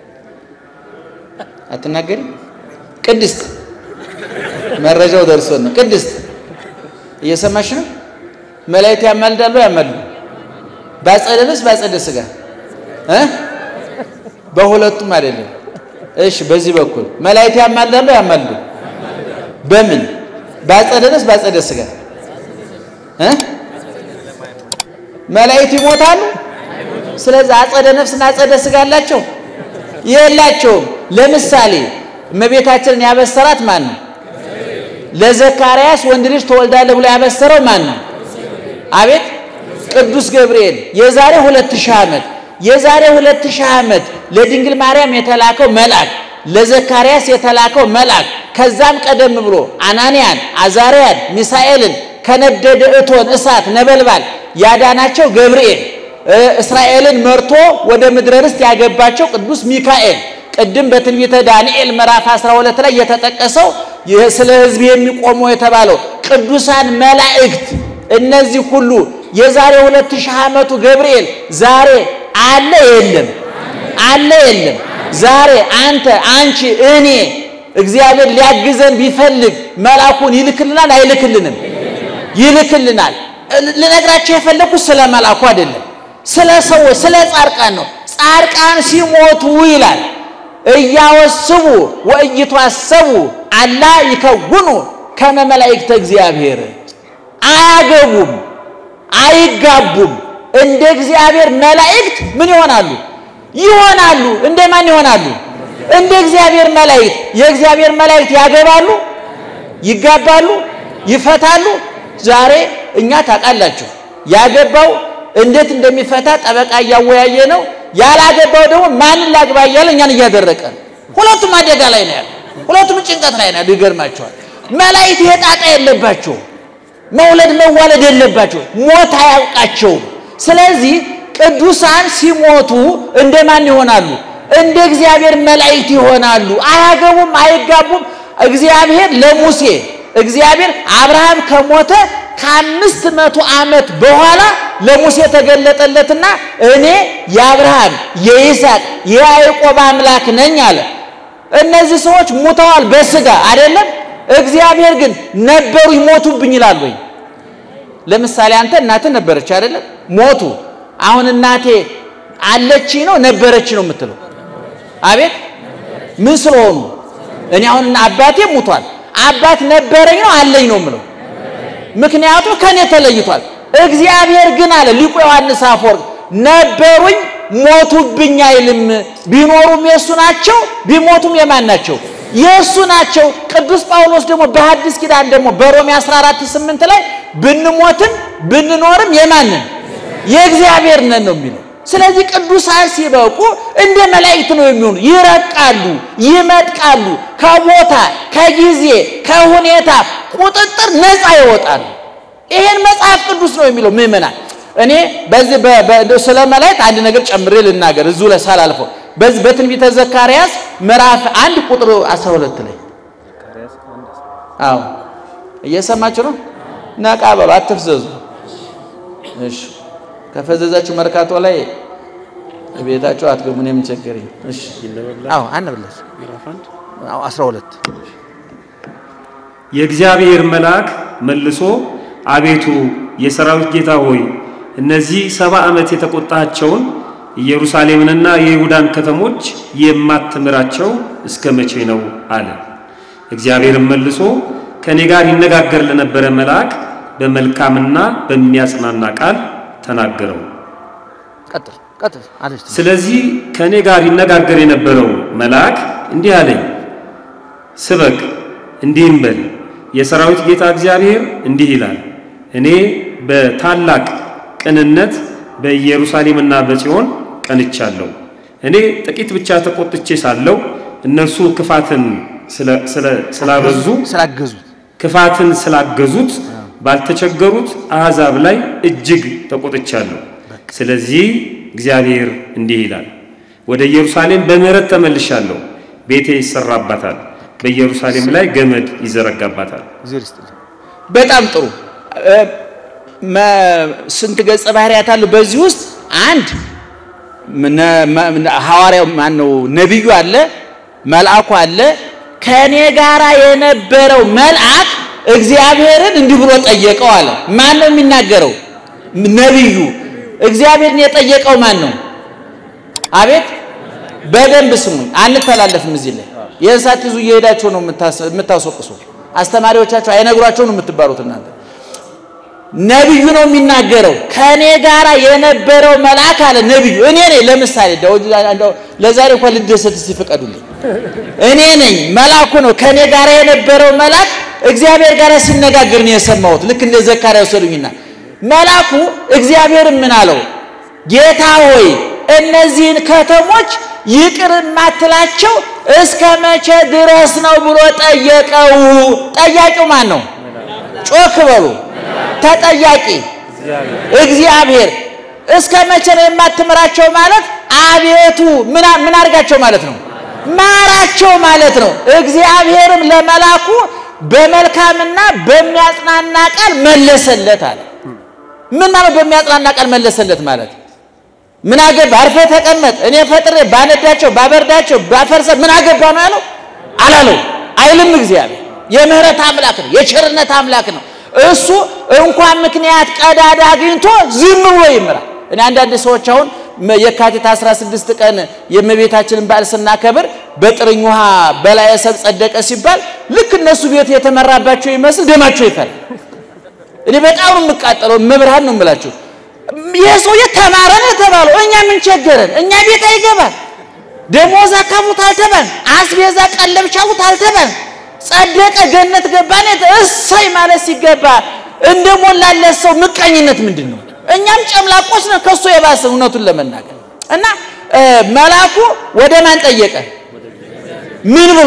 አትናገሪ? ቅድስት መረጃው ደርሶን ነው። ቅድስት እየሰማሽ ነው? መላእክት ያማልዳሉ ያማልዱ? ባጸደ ነፍስ ባጸደ ስጋ እ በሁለቱም አይደለም። እሺ፣ በዚህ በኩል መላእክት ያማልዳሉ ያማልዱ? በምን በአጸደ ነፍስ በአጸደ ሥጋ እ መላእክት ይሞታሉ። ስለዚህ አጸደ ነፍስና አጸደ ሥጋ አላቸው የላቸውም። ለምሳሌ እመቤታችንን ያበሰራት ማን ነው? ለዘካርያስ ወንድ ልጅ ተወልዳለህ ብሎ ያበሰረው ማን ነው? አቤት ቅዱስ ገብርኤል የዛሬ ሁለት ሺህ ዓመት የዛሬ ሁለት ሺህ ዓመት ለድንግል ማርያም የተላከው መልአክ ለዘካርያስ የተላከው መልአክ ከዛም ቀደም ብሎ አናንያን፣ አዛርያን፣ ሚሳኤልን ከነደደ እቶን እሳት ነበልባል ያዳናቸው ገብርኤል እስራኤልን መርቶ ወደ ምድረ ርስት ያገባቸው ቅዱስ ሚካኤል ቅድም በትንቢተ ዳንኤል ምዕራፍ 12 ላይ የተጠቀሰው ስለ ሕዝብ የሚቆመው የተባለው ቅዱሳን መላእክት እነዚህ ሁሉ የዛሬ ሁለት ሺህ ዓመቱ ገብርኤል ዛሬ አለ የለም? አለ የለም? ዛሬ አንተ፣ አንቺ፣ እኔ እግዚአብሔር ሊያግዘን ቢፈልግ መልአኩን ይልክልናል አይልክልንም? ይልክልናል። ልነግራቸው የፈለኩት ስለ መልአኩ አይደለም፣ ስለ ሰዎች ስለ ጻድቃን ነው። ጻድቃን ሲሞቱ ይላል እያወስቡ ወእይቷሰቡ አላ ይከውኑ ከመ መላእክተ እግዚአብሔር አያገቡም፣ አይጋቡም። እንደ እግዚአብሔር መላእክት ምን ይሆናሉ? ይሆናሉ። እንደ ማን ይሆናሉ? እንደ እግዚአብሔር መላእክት። የእግዚአብሔር መላእክት ያገባሉ፣ ይጋባሉ፣ ይፈታሉ። ዛሬ እኛ ታውቃላችሁ፣ ያገባው እንዴት እንደሚፈታ ጠበቃ እያወያየ ነው። ያላገባው ደግሞ ማንን ላግባ እያለ እኛን እያደረቀ ነው። ሁለቱም አደጋ ላይ ነው ያለ፣ ሁለቱም ጭንቀት ላይ ነው። ይገርማቸዋል። መላእክት ይሄ ጣጣ የለባቸው፣ መውለድ መዋለድ የለባቸው፣ ሞት አያውቃቸውም። ስለዚህ ቅዱሳን ሲሞቱ እንደማን ይሆናሉ? እንደ እግዚአብሔር መላእክት ይሆናሉ። አያገቡም፣ አይጋቡም። እግዚአብሔር ለሙሴ እግዚአብሔር አብርሃም ከሞተ ከአምስት መቶ ዓመት በኋላ ለሙሴ ተገለጠለትና እኔ የአብርሃም የይስሐቅ የያዕቆብ አምላክ ነኝ አለ። እነዚህ ሰዎች ሙተዋል በስጋ አይደለም። እግዚአብሔር ግን ነበሩ ይሞቱብኝ ይላል ወይ? ለምሳሌ አንተ እናትህ ነበረች አይደለም፣ ሞቱ። አሁን እናቴ አለች ነው ነበረች ነው የምትለው? አቤት ምን ስለሆኑ? እኔ አሁን አባቴ ሙቷል፣ አባት ነበረኝ ነው አለኝ ነው የምለው ምክንያቱም ከኔ ተለይቷል። እግዚአብሔር ግን አለ ሊቁ ዮሐንስ አፈወርቅ ነበሩኝ ሞቱብኝ አይልም። ቢኖሩም የእሱ ናቸው፣ ቢሞቱም የማን ናቸው? የእሱ ናቸው። ቅዱስ ጳውሎስ ደግሞ በሐዲስ ኪዳን ደግሞ በሮሜ 14 8 ላይ ብንሞትም ብንኖርም የማንን የእግዚአብሔር ነን ነው የሚለው። ስለዚህ ቅዱሳን ሲበቁ እንደ መላእክት ነው የሚሆኑ። ይረቃሉ፣ ይመጥቃሉ፣ ከቦታ ከጊዜ ከሁኔታ ቁጥጥር ነፃ ይወጣሉ። ይሄን መጽሐፍ ቅዱስ ነው የሚለው። ምእመናን እኔ በዚህ ስለ መላእክት አንድ ነገር ጨምሬ ልናገር እዚሁ ላይ ሳላልፈው በዚህ በትንቢተ ዘካርያስ ምዕራፍ አንድ ቁጥር 12 ላይ አዎ፣ እየሰማችሁ ነው። ነቃ በሉ፣ አትፍዘዙ። እሺ ከፈዘዛችሁ መርካቶ ላይ ቤታችሁ አትገቡ። እኔ ምን ቸገረኝ? እሺ አዎ፣ አንብላስ አዎ 12 የእግዚአብሔር መልአክ መልሶ አቤቱ የሰራዊት ጌታ ሆይ እነዚህ ሰባ ዓመት የተቆጣቸውን ኢየሩሳሌምንና የይሁዳን ከተሞች የማትምራቸው እስከ መቼ ነው አለ። እግዚአብሔርም መልሶ ከእኔ ጋር ይነጋገር ለነበረ መልአክ በመልካምና በሚያጽናና ቃል ተናገረው። ቀጥል ቀጥል አለች። ስለዚህ ከእኔ ጋር ይነጋገር የነበረው መልአክ እንዲህ አለኝ፣ ስበክ እንዲህም በል የሰራዊት ጌታ እግዚአብሔር እንዲህ ይላል፣ እኔ በታላቅ ቅንነት በኢየሩሳሌምና በጽዮን ቀንቻለሁ። እኔ ጥቂት ብቻ ተቆጥቼ ሳለሁ እነርሱ ክፋትን ስላበዙ ስላገዙት ክፋትን ስላገዙት ባልተቸገሩት አሕዛብ ላይ እጅግ ተቆጥቻለሁ። ስለዚህ እግዚአብሔር እንዲህ ይላል፣ ወደ ኢየሩሳሌም በምሕረት ተመልሻለሁ። ቤቴ ይሰራባታል፣ በኢየሩሳሌም ላይ ገመድ ይዘረጋባታል። በጣም ጥሩ። ስንት ገጸ ባህሪያት አሉ በዚህ ውስጥ? አንድ ሐዋርያው ማን ነው? ነቢዩ አለ፣ መልአኩ አለ። ከእኔ ጋር የነበረው መልአክ እግዚአብሔርን እንዲህ ብሎ ጠየቀው አለ። ማን ነው የሚናገረው? ነቢዩ። እግዚአብሔርን የጠየቀው ማን ነው? አቤት በደንብ ስሙኝ፣ አንተላለፍም። እዚህ ላይ ይህን ሳትይዙ እየሄዳችሁ ነው የምታስወቅሱ። አስተማሪዎቻችሁ አይነግሯቸው ነው የምትባሉት እናንተ። ነቢዩ ነው የሚናገረው። ከእኔ ጋር የነበረው መልአክ አለ ነቢዩ። እኔ ነኝ። ለምሳሌ ለዛሬ እንኳን ልደሰት እስቲ ፍቀዱልኝ። እኔ ነኝ፣ መልአኩ ነው። ከእኔ ጋር የነበረው መልአክ እግዚአብሔር ጋር ሲነጋገር ነው የሰማሁት። ልክ እንደ ዘካርያስ ወሰዱኝና መልአኩ እግዚአብሔር ምን አለው? ጌታ ሆይ እነዚህን ከተሞች ይቅር የማትላቸው እስከ መቼ ድረስ ነው ብሎ ጠየቀው። ጠያቂው ማን ነው? ጮክ በሉ። ተጠያቂ እግዚአብሔር። እስከ መቼ ነው የማትምራቸው ማለት አቤቱ ምን ምን አድርጋቸው ማለት ነው? ማራቸው ማለት ነው። እግዚአብሔርም ለመላኩ በመልካምና በሚያጽናና ቃል መለሰለት አለ። ምን ማለት በሚያጽናና ቃል መለሰለት ማለት ምን አገባ? አርፈህ ተቀመጥ፣ እኔ ፈጥሬ ባነዳቸው፣ ባበርዳቸው፣ ባፈርሰ ምን አገባ ነው ያለው? አላለው አይልም። እግዚአብሔር የምህረት አምላክ ነው፣ የቸርነት አምላክ ነው። እሱ እንኳን ምክንያት ቀዳዳ አግኝቶ ዝም ብሎ ይምራል። እኔ አንዳንድ ሰዎች አሁን የካቲት 16 ቀን የእመቤታችንን በዓል ስናከብር በጥርኝ ውሃ በላየ ሰብ ጸደቀ ሲባል ልክ እነሱ ቤት የተመራባቸው ይመስል ደማቸው ይፈላል። እኔ በጣም ነው የምቃጠለው። መብርሃን ነው የምላቸው። ይህ ሰውዬ ተማረ ነው የተባለው። እኛ ምን ቸገረን? እኛ ቤት አይገባል። ደሞዝ አካፉት አልተባል፣ አስቤዛ ቀለብ ቻሉት አልተባል። ጸደቀ ገነት ገባን። እሰይ ማለት ሲገባ እንደሞላለት ሰው ምቀኝነት ምንድን ነው? እኛም ጨምላቆች ነው ከሱ የባሰ እውነቱን ለመናገር እና መልአኩ ወደ ማን ጠየቀ? ምን ብሎ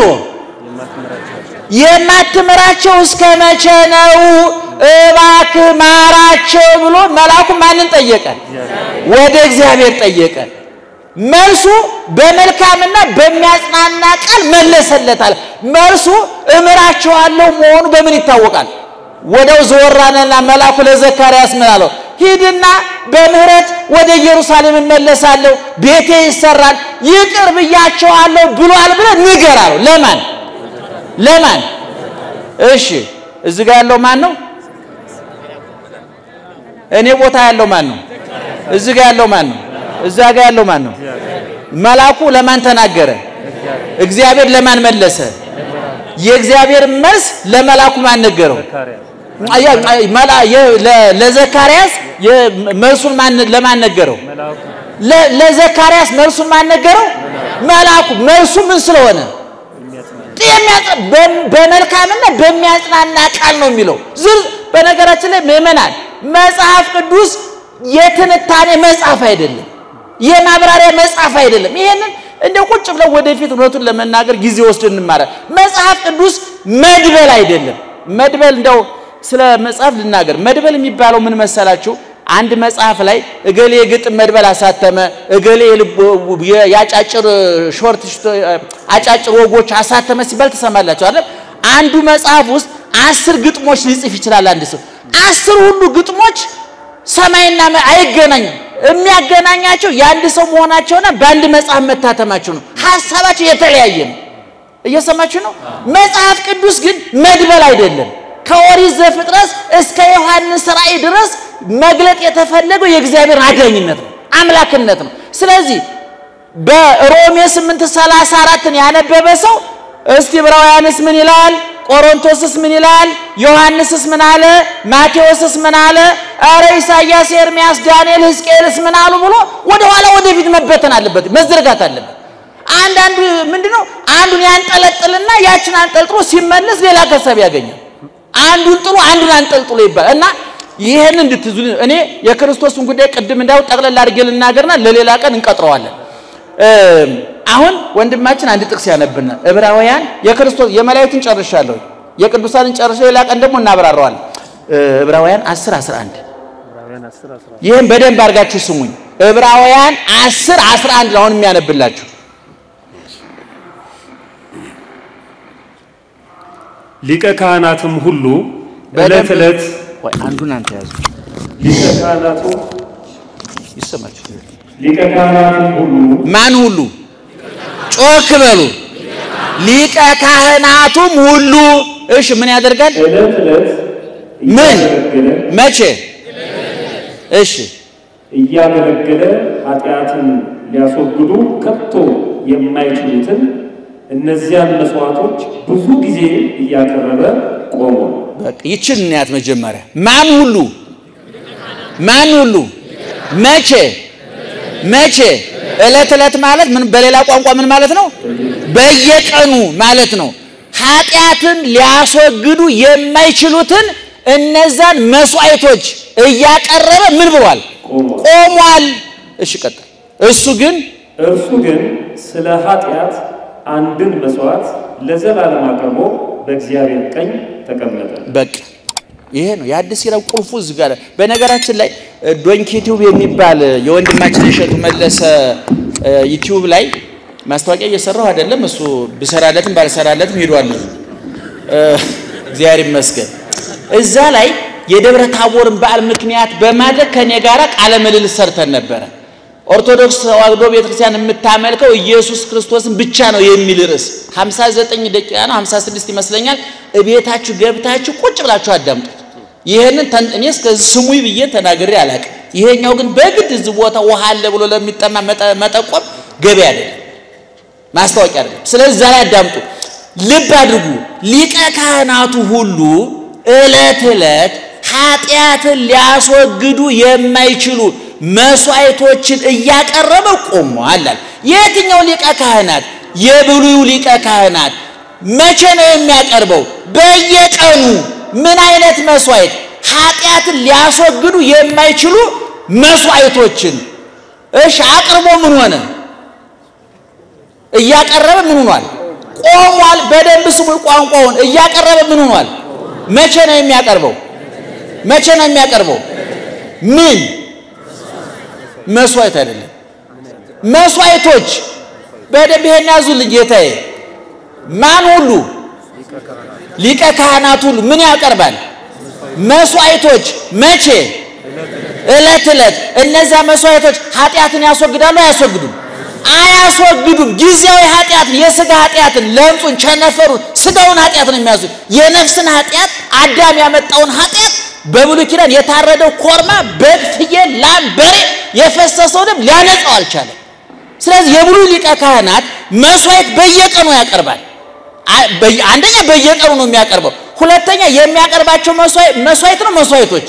የማትምራቸው እስከ መቼ ነው? እባክህ ማራቸው ብሎ መልአኩ ማንን ጠየቀ? ወደ እግዚአብሔር ጠየቀ። መልሱ በመልካምና በሚያጽናና ቃል መለሰለታል። መልሱ እምራቸዋለሁ መሆኑ በምን ይታወቃል? ወደው ዘወራነና መልአኩ ለዘካርያስ ምን አለው? ሂድና በምህረት ወደ ኢየሩሳሌም እመለሳለሁ፣ ቤቴ ይሰራል፣ ይቅር ብያቸዋለሁ ብሏል ብለህ ንገር አለው። ለማን ለማን? እሺ እዚህ ጋር ያለው ማን ነው? እኔ ቦታ ያለው ማን ነው? እዚህ ጋር ያለው ማን ነው? እዛ ጋር ያለው ማን ነው? መልአኩ ለማን ተናገረ? እግዚአብሔር ለማን መለሰ? የእግዚአብሔር መልስ ለመልአኩ ማን ነገረው? ለዘካርያስ መልሱን ለማን ነገረው? ለዘካርያስ መልሱን ማን ነገረው? መልአኩ። መልሱ ምን ስለሆነ በመልካምና በሚያጽናና ቃል ነው የሚለው። ዝር በነገራችን ላይ ምዕመናን መጽሐፍ ቅዱስ የትንታኔ መጽሐፍ አይደለም፣ የማብራሪያ መጽሐፍ አይደለም። ይሄንን እንደ ቁጭ ብለው ወደፊት እውነቱን ለመናገር ጊዜ ወስደን እንማራለን። መጽሐፍ ቅዱስ መድበል አይደለም። መድበል እንደው ስለ መጽሐፍ ልናገር። መድበል የሚባለው ምን መሰላችሁ? አንድ መጽሐፍ ላይ እገሌ የግጥም መድበል አሳተመ፣ እገሌ የአጫጭር ሾርት አጫጭር ወጎች አሳተመ ሲባል ትሰማላችሁ አይደል? አንዱ መጽሐፍ ውስጥ አስር ግጥሞች ሊጽፍ ይችላል አንድ ሰው። አስር ሁሉ ግጥሞች ሰማይና አይገናኙም። የሚያገናኛቸው የአንድ ሰው መሆናቸውና በአንድ መጽሐፍ መታተማቸው ነው። ሀሳባቸው የተለያየ ነው። እየሰማችሁ ነው። መጽሐፍ ቅዱስ ግን መድበል አይደለም። ከኦሪት ዘፍጥረት እስከ ዮሐንስ ራእይ ድረስ መግለጥ የተፈለገው የእግዚአብሔር አዳኝነት ነው፣ አምላክነት ነው። ስለዚህ በሮሜ 8:34ን ያነበበ ሰው እስቲ ዕብራውያንስ ምን ይላል? ቆሮንቶስስ ምን ይላል? ዮሐንስስ ምን አለ? ማቴዎስስ ምን አለ? አረ ኢሳይያስ፣ ኤርምያስ፣ ዳንኤል፣ ሕዝቅኤልስ ምን አሉ ብሎ ወደ ኋላ ወደፊት መበተን አለበት፣ መዘርጋት አለበት። አንዳንዱ ምንድነው አንዱን ያንጠለጥልና ያችን አንጠልጥሎ ሲመለስ ሌላ ከሰብ ያገኛል። አንዱን ጥሎ አንዱን አንጠልጥሎ ይባላል እና ይሄን እንድትዙ እኔ የክርስቶስን ጉዳይ ቅድም እንዳው ጠቅለል አድርጌ ልናገርና ለሌላ ቀን እንቀጥረዋለን። አሁን ወንድማችን አንድ ጥቅስ ያነብናል። ዕብራውያን የክርስቶስ የመላእክትን ጨርሻለሁ፣ የቅዱሳንን ጨርሼ ሌላ ቀን ደግሞ እናብራራዋለን። ዕብራውያን 10 11 ይህን በደንብ አድርጋችሁ ስሙኝ። ዕብራውያን 10 11 አሁን የሚያነብላችሁ ሊቀ ካህናትም ሁሉ ዕለት ዕለት ወይ አንዱን አንተ ያዙ ሊቀ ካህናቱ ይሰማችሁ። ሊቀ ካህናትም ሁሉ ማን ሁሉ ጮክ በሉ። ሊቀ ካህናቱም ሁሉ እሺ፣ ምን ያደርጋል? ዕለት ዕለት ምን እያገለገለ መቼ? እሺ እያገለገለ ኃጢአትን ሊያስወግዱ ከቶ የማይችሉትን እነዚያን መስዋዕቶች ብዙ ጊዜ እያቀረበ ቆሞ በቃ ይችን እናያት መጀመሪያ ማን ሁሉ ማን ሁሉ መቼ መቼ ዕለት ዕለት ማለት ምን በሌላ ቋንቋ ምን ማለት ነው በየቀኑ ማለት ነው ኃጢአትን ሊያስወግዱ የማይችሉትን እነዛን መስዋዕቶች እያቀረበ ምን ብሏል ቆሟል እሺ ቀጥል እሱ ግን እርሱ ግን ስለ ኃጢአት አንድን መስዋዕት ለዘላለም አቅርቦ በእግዚአብሔር ቀኝ ተቀመጠ። በቃ ይሄ ነው የአዲስ ኪዳን ቁልፉ እዚህ ጋር። በነገራችን ላይ ዶንኪ ዩቲዩብ የሚባል የወንድማችን እሸቱ መለሰ ዩቲዩብ ላይ ማስታወቂያ እየሰራሁ አይደለም። እሱ ብሰራለትም ባልሰራለትም ሄዷል። እግዚአብሔር ይመስገን። እዛ ላይ የደብረ ታቦርን በዓል ምክንያት በማድረግ ከኔ ጋራ ቃለ ምልልስ ሰርተን ነበረ። ኦርቶዶክስ ተዋሕዶ ቤተክርስቲያን የምታመልከው ኢየሱስ ክርስቶስን ብቻ ነው የሚል ርዕስ 59 ደቂቃ ነው 56 ይመስለኛል። እቤታችሁ ገብታችሁ ቁጭ ብላችሁ አዳምጡት። ይሄንን እኔ እስከዚህ ስሙኝ ብዬ ተናግሬ አላውቅም። ይሄኛው ግን በግድ እዚህ ቦታ ውሃ አለ ብሎ ለሚጠማ መጠቆም ገቢ አይደለም፣ ማስታወቂያ አይደለም። ስለዚህ ዛሬ አዳምጡ፣ ልብ አድርጉ። ሊቀ ካህናቱ ሁሉ ዕለት ዕለት ኃጢአትን ሊያስወግዱ የማይችሉ መስዋዕቶችን እያቀረበ ቆሟል። የትኛው ሊቀ ካህናት? የብሉዩ ሊቀ ካህናት መቼ ነው የሚያቀርበው? በየቀኑ ምን አይነት መስዋዕት? ኃጢአትን ሊያስወግዱ የማይችሉ መስዋዕቶችን። እሺ አቅርቦ ምን ሆነ? እያቀረበ ምን ሆኗል? ቆሟል። በደንብ ስሙ ቋንቋውን። እያቀረበ ምን ሆኗል? መቼ ነው የሚያቀርበው? መቼ ነው የሚያቀርበው? ምን መስዋዕት አይደለም፣ መስዋዕቶች። በደንብ ይሄን ያዙልኝ ጌታዬ። ማን ሁሉ ሊቀ ካህናት ሁሉ ምን ያቀርባል? መስዋዕቶች። መቼ? ዕለት ዕለት። እነዛ መስዋዕቶች ኃጢአትን ያስወግዳሉ? አያስወግዱም? አያስወግዱም። ጊዜያዊ ኃጢአትን፣ የስጋ ኃጢአትን፣ ለምጹን፣ ቸነፈሩን፣ ስጋውን ኃጢአትን የሚያስወግድ የነፍስን ኃጢአት አዳም ያመጣውን ኃጢአት በብሉይ ኪዳን የታረደው ኮርማ፣ በግ፣ ፍየል፣ ላም፣ በሬ የፈሰሰው ደም ሊያነጻው አልቻለም። ስለዚህ የብሉይ ሊቀ ካህናት መስዋዕት በየቀኑ ያቀርባል። አንደኛ በየቀኑ ነው የሚያቀርበው። ሁለተኛ የሚያቀርባቸው መስዋዕት ነው መስዋዕቶች።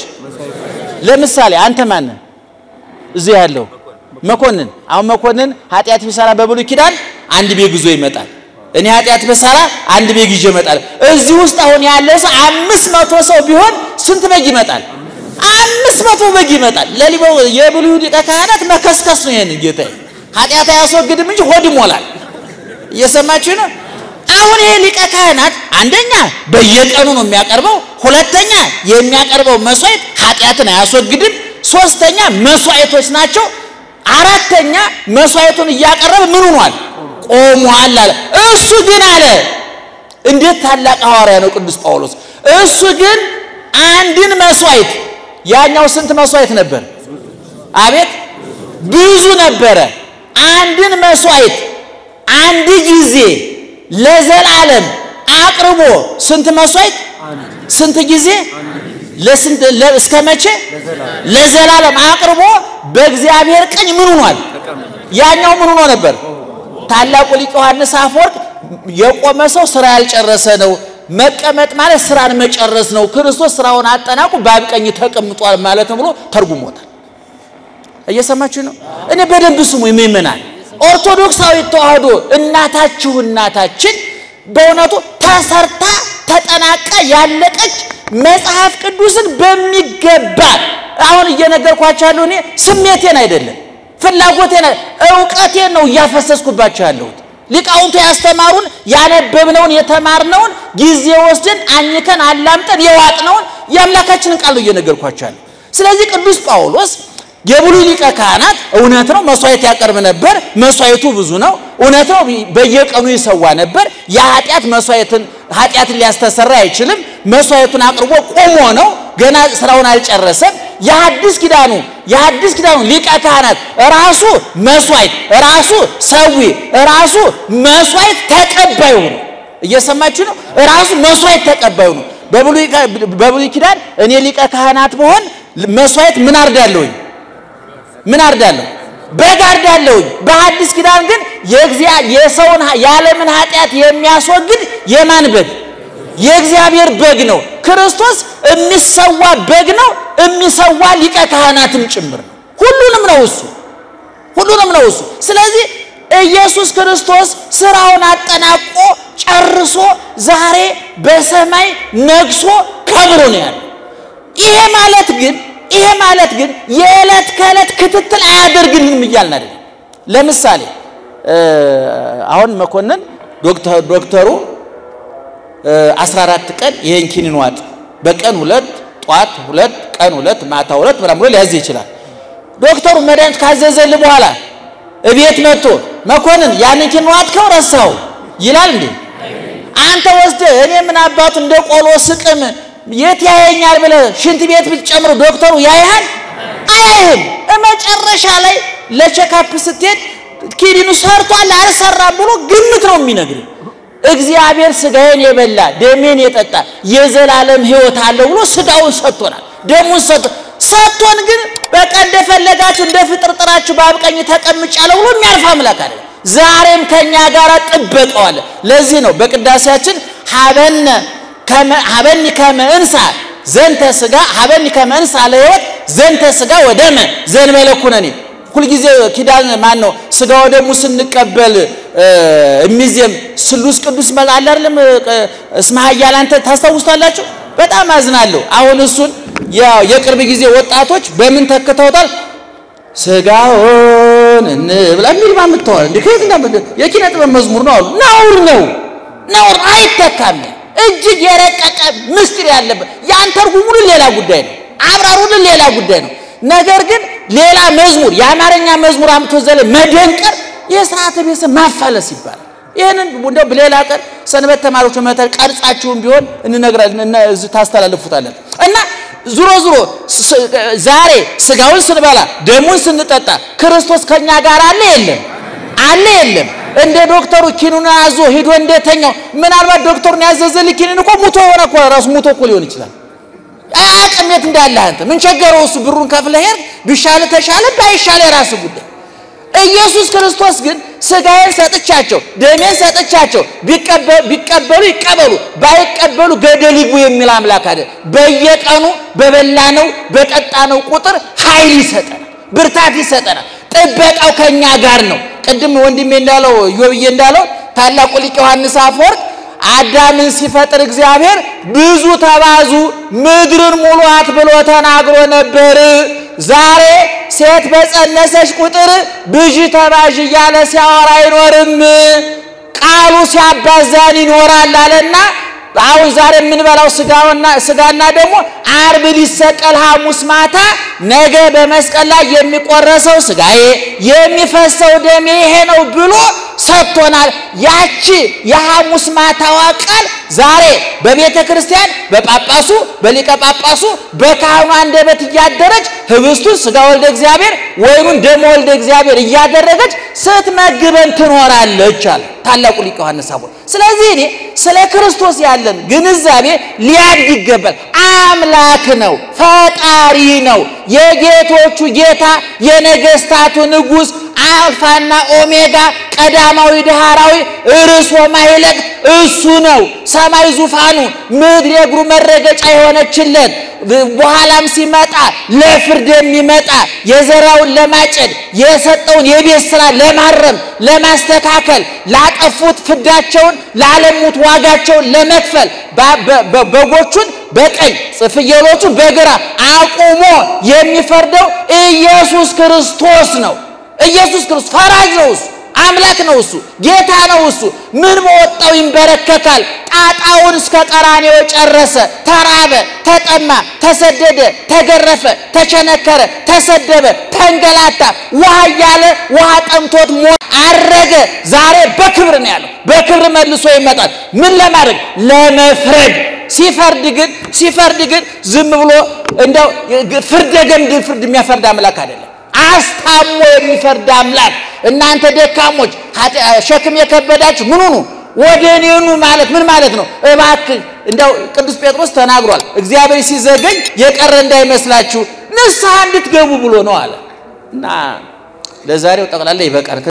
ለምሳሌ አንተ ማነህ? እዚህ ያለው መኮንን። አሁን መኮንን ኃጢአት ቢሰራ በብሉይ ኪዳን አንድ ቤግ ይዞ ይመጣል። እኔ ኃጢአት ብሰራ አንድ ቤግ ይዤ እመጣለሁ። እዚህ ውስጥ አሁን ያለ ሰው አምስት መቶ ሰው ቢሆን ስንት በግ ይመጣል? አምስት መቶ በግ ይመጣል። ለሊበው የብሉይ ሊቀ ካህናት መከስከስ ነው። ይሄን ጌታዬ ኃጢአት አያስወግድም እንጂ ሆድ ይሞላል። እየሰማችሁ ነው? አሁን ይሄ ሊቀ ካህናት አንደኛ በየቀኑ ነው የሚያቀርበው፣ ሁለተኛ የሚያቀርበው መስዋዕት ኃጢአትን አያስወግድም፣ ሶስተኛ መስዋዕቶች ናቸው፣ አራተኛ መስዋዕቱን እያቀረበ ምን ሆኗል? ቆሟል አለ። እሱ ግን አለ እንዴት ታላቅ ሐዋርያ ነው ቅዱስ ጳውሎስ። እሱ ግን አንድን መስዋዕት ያኛው ስንት መስዋዕት ነበር? አቤት ብዙ ነበረ። አንድን መስዋዕት አንድ ጊዜ ለዘላለም አቅርቦ ስንት መስዋዕት? ስንት ጊዜ? ለስንት እስከ መቼ? ለዘላለም አቅርቦ በእግዚአብሔር ቀኝ ምን ሆኗል? ያኛው ምን ሆኖ ነበር? ታላቁ ሊቅ ዮሐንስ አፈወርቅ የቆመ ሰው ስራ ያልጨረሰ ነው። መቀመጥ ማለት ስራን መጨረስ ነው። ክርስቶስ ስራውን አጠናቁ በአብ ቀኝ ተቀምጧል ማለት ነው ብሎ ተርጉሞታል። እየሰማችሁ ነው? እኔ በደንብ ስሙ ይመናል። ኦርቶዶክሳዊ ተዋህዶ እናታችሁ እናታችን በእውነቱ ተሰርታ ተጠናቃ ያለቀች መጽሐፍ ቅዱስን በሚገባ አሁን እየነገርኳቸው ያለው እኔ ስሜቴን አይደለም ፍላጎቴን እውቀቴን ነው እያፈሰስኩባቸው ያለሁት። ሊቃውንቱ ያስተማሩን ያነበብነውን የተማርነውን ጊዜ ወስደን አኝከን አላምጠን የዋጥነውን የአምላካችንን ቃል ነው እየነገርኳቸው ያለው። ስለዚህ ቅዱስ ጳውሎስ የብሉይ ሊቀ ካህናት እውነት ነው መስዋዕት ያቀርብ ነበር። መስዋዕቱ ብዙ ነው። እውነት ነው በየቀኑ ይሰዋ ነበር። የኃጢአት መስዋዕትን ኃጢአትን ሊያስተሰራ አይችልም። መስዋዕቱን አቅርቦ ቆሞ ነው። ገና ስራውን አልጨረሰም። የሐዲስ ኪዳኑ የሐዲስ ኪዳኑ ሊቀ ካህናት ራሱ መስዋዕት ራሱ ሰዊ ራሱ መስዋዕት ተቀባዩ ነው። እየሰማችሁ ነው። ራሱ መስዋዕት ተቀባዩ ነው። በብሉይ ኪዳን እኔ ሊቀ ካህናት ብሆን መስዋዕት ምን አርዳለሁኝ? ምን አርዳለሁ? በግ አርዳለሁኝ። በሐዲስ ኪዳን ግን የእግዚአ- የሰውን የዓለምን ኃጢአት የሚያስወግድ የማን በግ? የእግዚአብሔር በግ ነው። ክርስቶስ የሚሰዋ በግ ነው። የሚሰዋ ሊቀ ካህናትም ጭምር ነው። ሁሉንም ነው እሱ ሁሉንም ነው እሱ። ስለዚህ ኢየሱስ ክርስቶስ ስራውን አጠናቆ ጨርሶ ዛሬ በሰማይ ነግሶ ከብሮ ነው ያለው። ይሄ ማለት ግን ይሄ ማለት ግን የዕለት ከዕለት ክትትል አያደርግልንም እያልን አይደለም። ለምሳሌ እ አሁን መኮንን ዶክተር ዶክተሩ እ 14 ቀን ይሄን ኪኒን ዋጥ፣ በቀን ሁለት፣ ጧት ሁለት፣ ቀን ሁለት፣ ማታ ሁለት ምናምን ብሎ ሊያዝ ይችላል። ዶክተሩ መድኃኒት ካዘዘልህ በኋላ እቤት መጥቶ መኮንን ያንን ኪኒን ዋጥከው ረሳው ይላል እንዴ? አንተ ወስደህ እኔ ምን አባቱ እንደ ቆሎ ስቅም የት ያየኛል ብለህ ሽንት ቤት ብትጨምር ዶክተሩ ያይሃል? አያይህም። መጨረሻ ላይ ለቼካፕ ስትሄድ ኪኒኑ ሰርቷል አልሰራም ብሎ ግምት ነው የሚነግርህ። እግዚአብሔር ስጋዬን የበላ ደሜን የጠጣ የዘላለም ሕይወት አለው ብሎ ስጋውን ሰጥቶናል፣ ደሙን ሰጥቶ ሰጥቶን ግን በቃ እንደፈለጋችሁ እንደ ፍጥርጥራችሁ በአብቀኝ ተቀምጫለሁ ብሎ የሚያልፍ አምላክ አለ። ዛሬም ከኛ ጋር ጥበቃው አለ። ለዚህ ነው በቅዳሴያችን ሀበነ ከመ ሀበኒ ከመ እንሳ ዘንተ ስጋ ሀበኒ ከመ እንሳ ለሕይወት ዘንተ ስጋ ወደመ ዘእንበለ ኩነኔ ሁልጊዜ ኪዳን ማን ነው ስጋ ወደሙ ስንቀበል የሚዜም ስሉስ ቅዱስ መል አለ አይደለም እስመ ኃያል አንተ ታስታውስታላችሁ በጣም አዝናለሁ አሁን እሱን ያው የቅርብ ጊዜ ወጣቶች በምን ተክተውታል ስጋውን እንብላ የሚል ማምጥተዋል እንዴ ከየት እንዳመ የኪነ ጥበብ መዝሙር ነው አሉ ነውር ነው ነውር አይተካም እጅግ የረቀቀ ምስጢር ያለበት ያን ተርጉሙልን ሌላ ጉዳይ ነው አብራሩልን ሌላ ጉዳይ ነው ነገር ግን ሌላ መዝሙር የአማርኛ መዝሙር አምጥቶ ዘለ መደንቀር የስርዓተ ቤተሰብ ማፋለስ ይባላል። ይህንን እንደው በሌላ ቀን ሰንበት ተማሪዎች መተር ቀርጻችሁም ቢሆን እንነግራለን እዚህ ታስተላልፉታለን። እና ዙሮ ዙሮ ዛሬ ስጋውን ስንበላ ደሙን ስንጠጣ ክርስቶስ ከኛ ጋር አለ የለም? አለ የለም? እንደ ዶክተሩ ኪኑን አዞ ሂዶ እንደተኛው ምናልባት ዶክተሩን ያዘዘልህ ኪኒን እኮ ሙቶ ሆነ እኮ ራሱ ሙቶ እኮ ሊሆን ይችላል። አያውቅም የት እንዳለ አንተ ምን ቸገረው? እሱ ብሩን ከፍለህ ሄድ ቢሻለ ተሻለ ባይሻለ የራስ ጉዳይ። ኢየሱስ ክርስቶስ ግን ስጋዬን ሰጥቻቸው ደሜን ሰጥቻቸው ቢቀበሉ ይቀበሉ ባይቀበሉ ገደል ይግቡ የሚል አምላክ አለ። በየቀኑ በበላነው በጠጣነው ቁጥር ኃይል ይሰጠናል፣ ብርታት ይሰጠናል። ጥበቃው ከኛ ጋር ነው። ቅድም ወንድሜ እንዳለው ዮብዬ እንዳለው ታላቁ ሊቅ ዮሐንስ አፈወርቅ አዳምን ሲፈጥር እግዚአብሔር ብዙ ተባዙ ምድርን ሙሏት ብሎ ተናግሮ ነበር። ዛሬ ሴት በጸነሰች ቁጥር ብዥ ተባዥ እያለ ሲያወራ አይኖርም፣ ቃሉ ሲያባዛን ይኖራል አለና አሁን ዛሬ የምንበላው ስጋውና ስጋና ደግሞ አርብ ሊሰቀል ሐሙስ ማታ ነገ በመስቀል ላይ የሚቆረሰው ስጋዬ የሚፈሰው ደሜ ይሄ ነው ብሎ ሰጥቶናል። ያቺ የሐሙስ ማታዋ ቃል ዛሬ በቤተ ክርስቲያን በጳጳሱ በሊቀ ጳጳሱ በካህኑ አንደበት እያደረች ህብስቱን ስጋ ወልደ እግዚአብሔር ወይኑን ደሞ ወልደ እግዚአብሔር እያደረገች ስትመግበን ትኖራለች አለ ታላቁ ሊቅ ዮሐንስ አቦ። ስለዚህ እኔ ስለ ክርስቶስ ያለን ግንዛቤ ሊያድግ ይገባል። አምላክ ነው፣ ፈጣሪ ነው፣ የጌቶቹ ጌታ፣ የነገስታቱ ንጉሥ፣ አልፋና ኦሜጋ፣ ቀዳማዊ ዳህራዊ፣ ርዕሶ ማይለቅ እሱ ነው። ሰማይ ዙፋኑ፣ ምድር የእግሩ መረገጫ የሆነችለት በኋላም ሲመጣ ለፍርድ የሚመጣ የዘራውን ለማጨድ የሰጠውን የቤት ስራ ለማረም ለማስተካከል ላጠፉት ፍዳቸውን ላለሙት ዋጋቸውን ለመክፈል በጎቹን በቀኝ ፍየሎቹን በግራ አቁሞ የሚፈርደው ኢየሱስ ክርስቶስ ነው። ኢየሱስ ክርስቶስ ፈራጅ ነው። እሱ አምላክ ነው። እሱ ጌታ ነው። እሱ ምን በወጣው ይንበረከካል። ጣጣውን እስከ ቀራኔው ጨረሰ። ተራበ፣ ተጠማ፣ ተሰደደ፣ ተገረፈ፣ ተቸነከረ፣ ተሰደበ፣ ተንገላታ፣ ውሃ እያለ ውሃ ጠምቶት ሞ አረገ። ዛሬ በክብር ነው ያለው። በክብር መልሶ ይመጣል። ምን ለማድረግ? ለመፍረድ። ሲፈርድ ግን ሲፈርድ ግን ዝም ብሎ እንደው ፍርደ ገምድል ፍርድ የሚያፈርድ አምላክ አይደለም። አስታሞ የሚፈርድ አምላክ። እናንተ ደካሞች ሸክም የከበዳችሁ ምን ሁኑ ወደ እኔ ኑ ማለት ምን ማለት ነው? እባክህ እንደው ቅዱስ ጴጥሮስ ተናግሯል። እግዚአብሔር ሲዘገኝ የቀረ እንዳይመስላችሁ ንስሐ እንድትገቡ ብሎ ነው አለ እና ለዛሬው ጠቅላላ ይበቃል።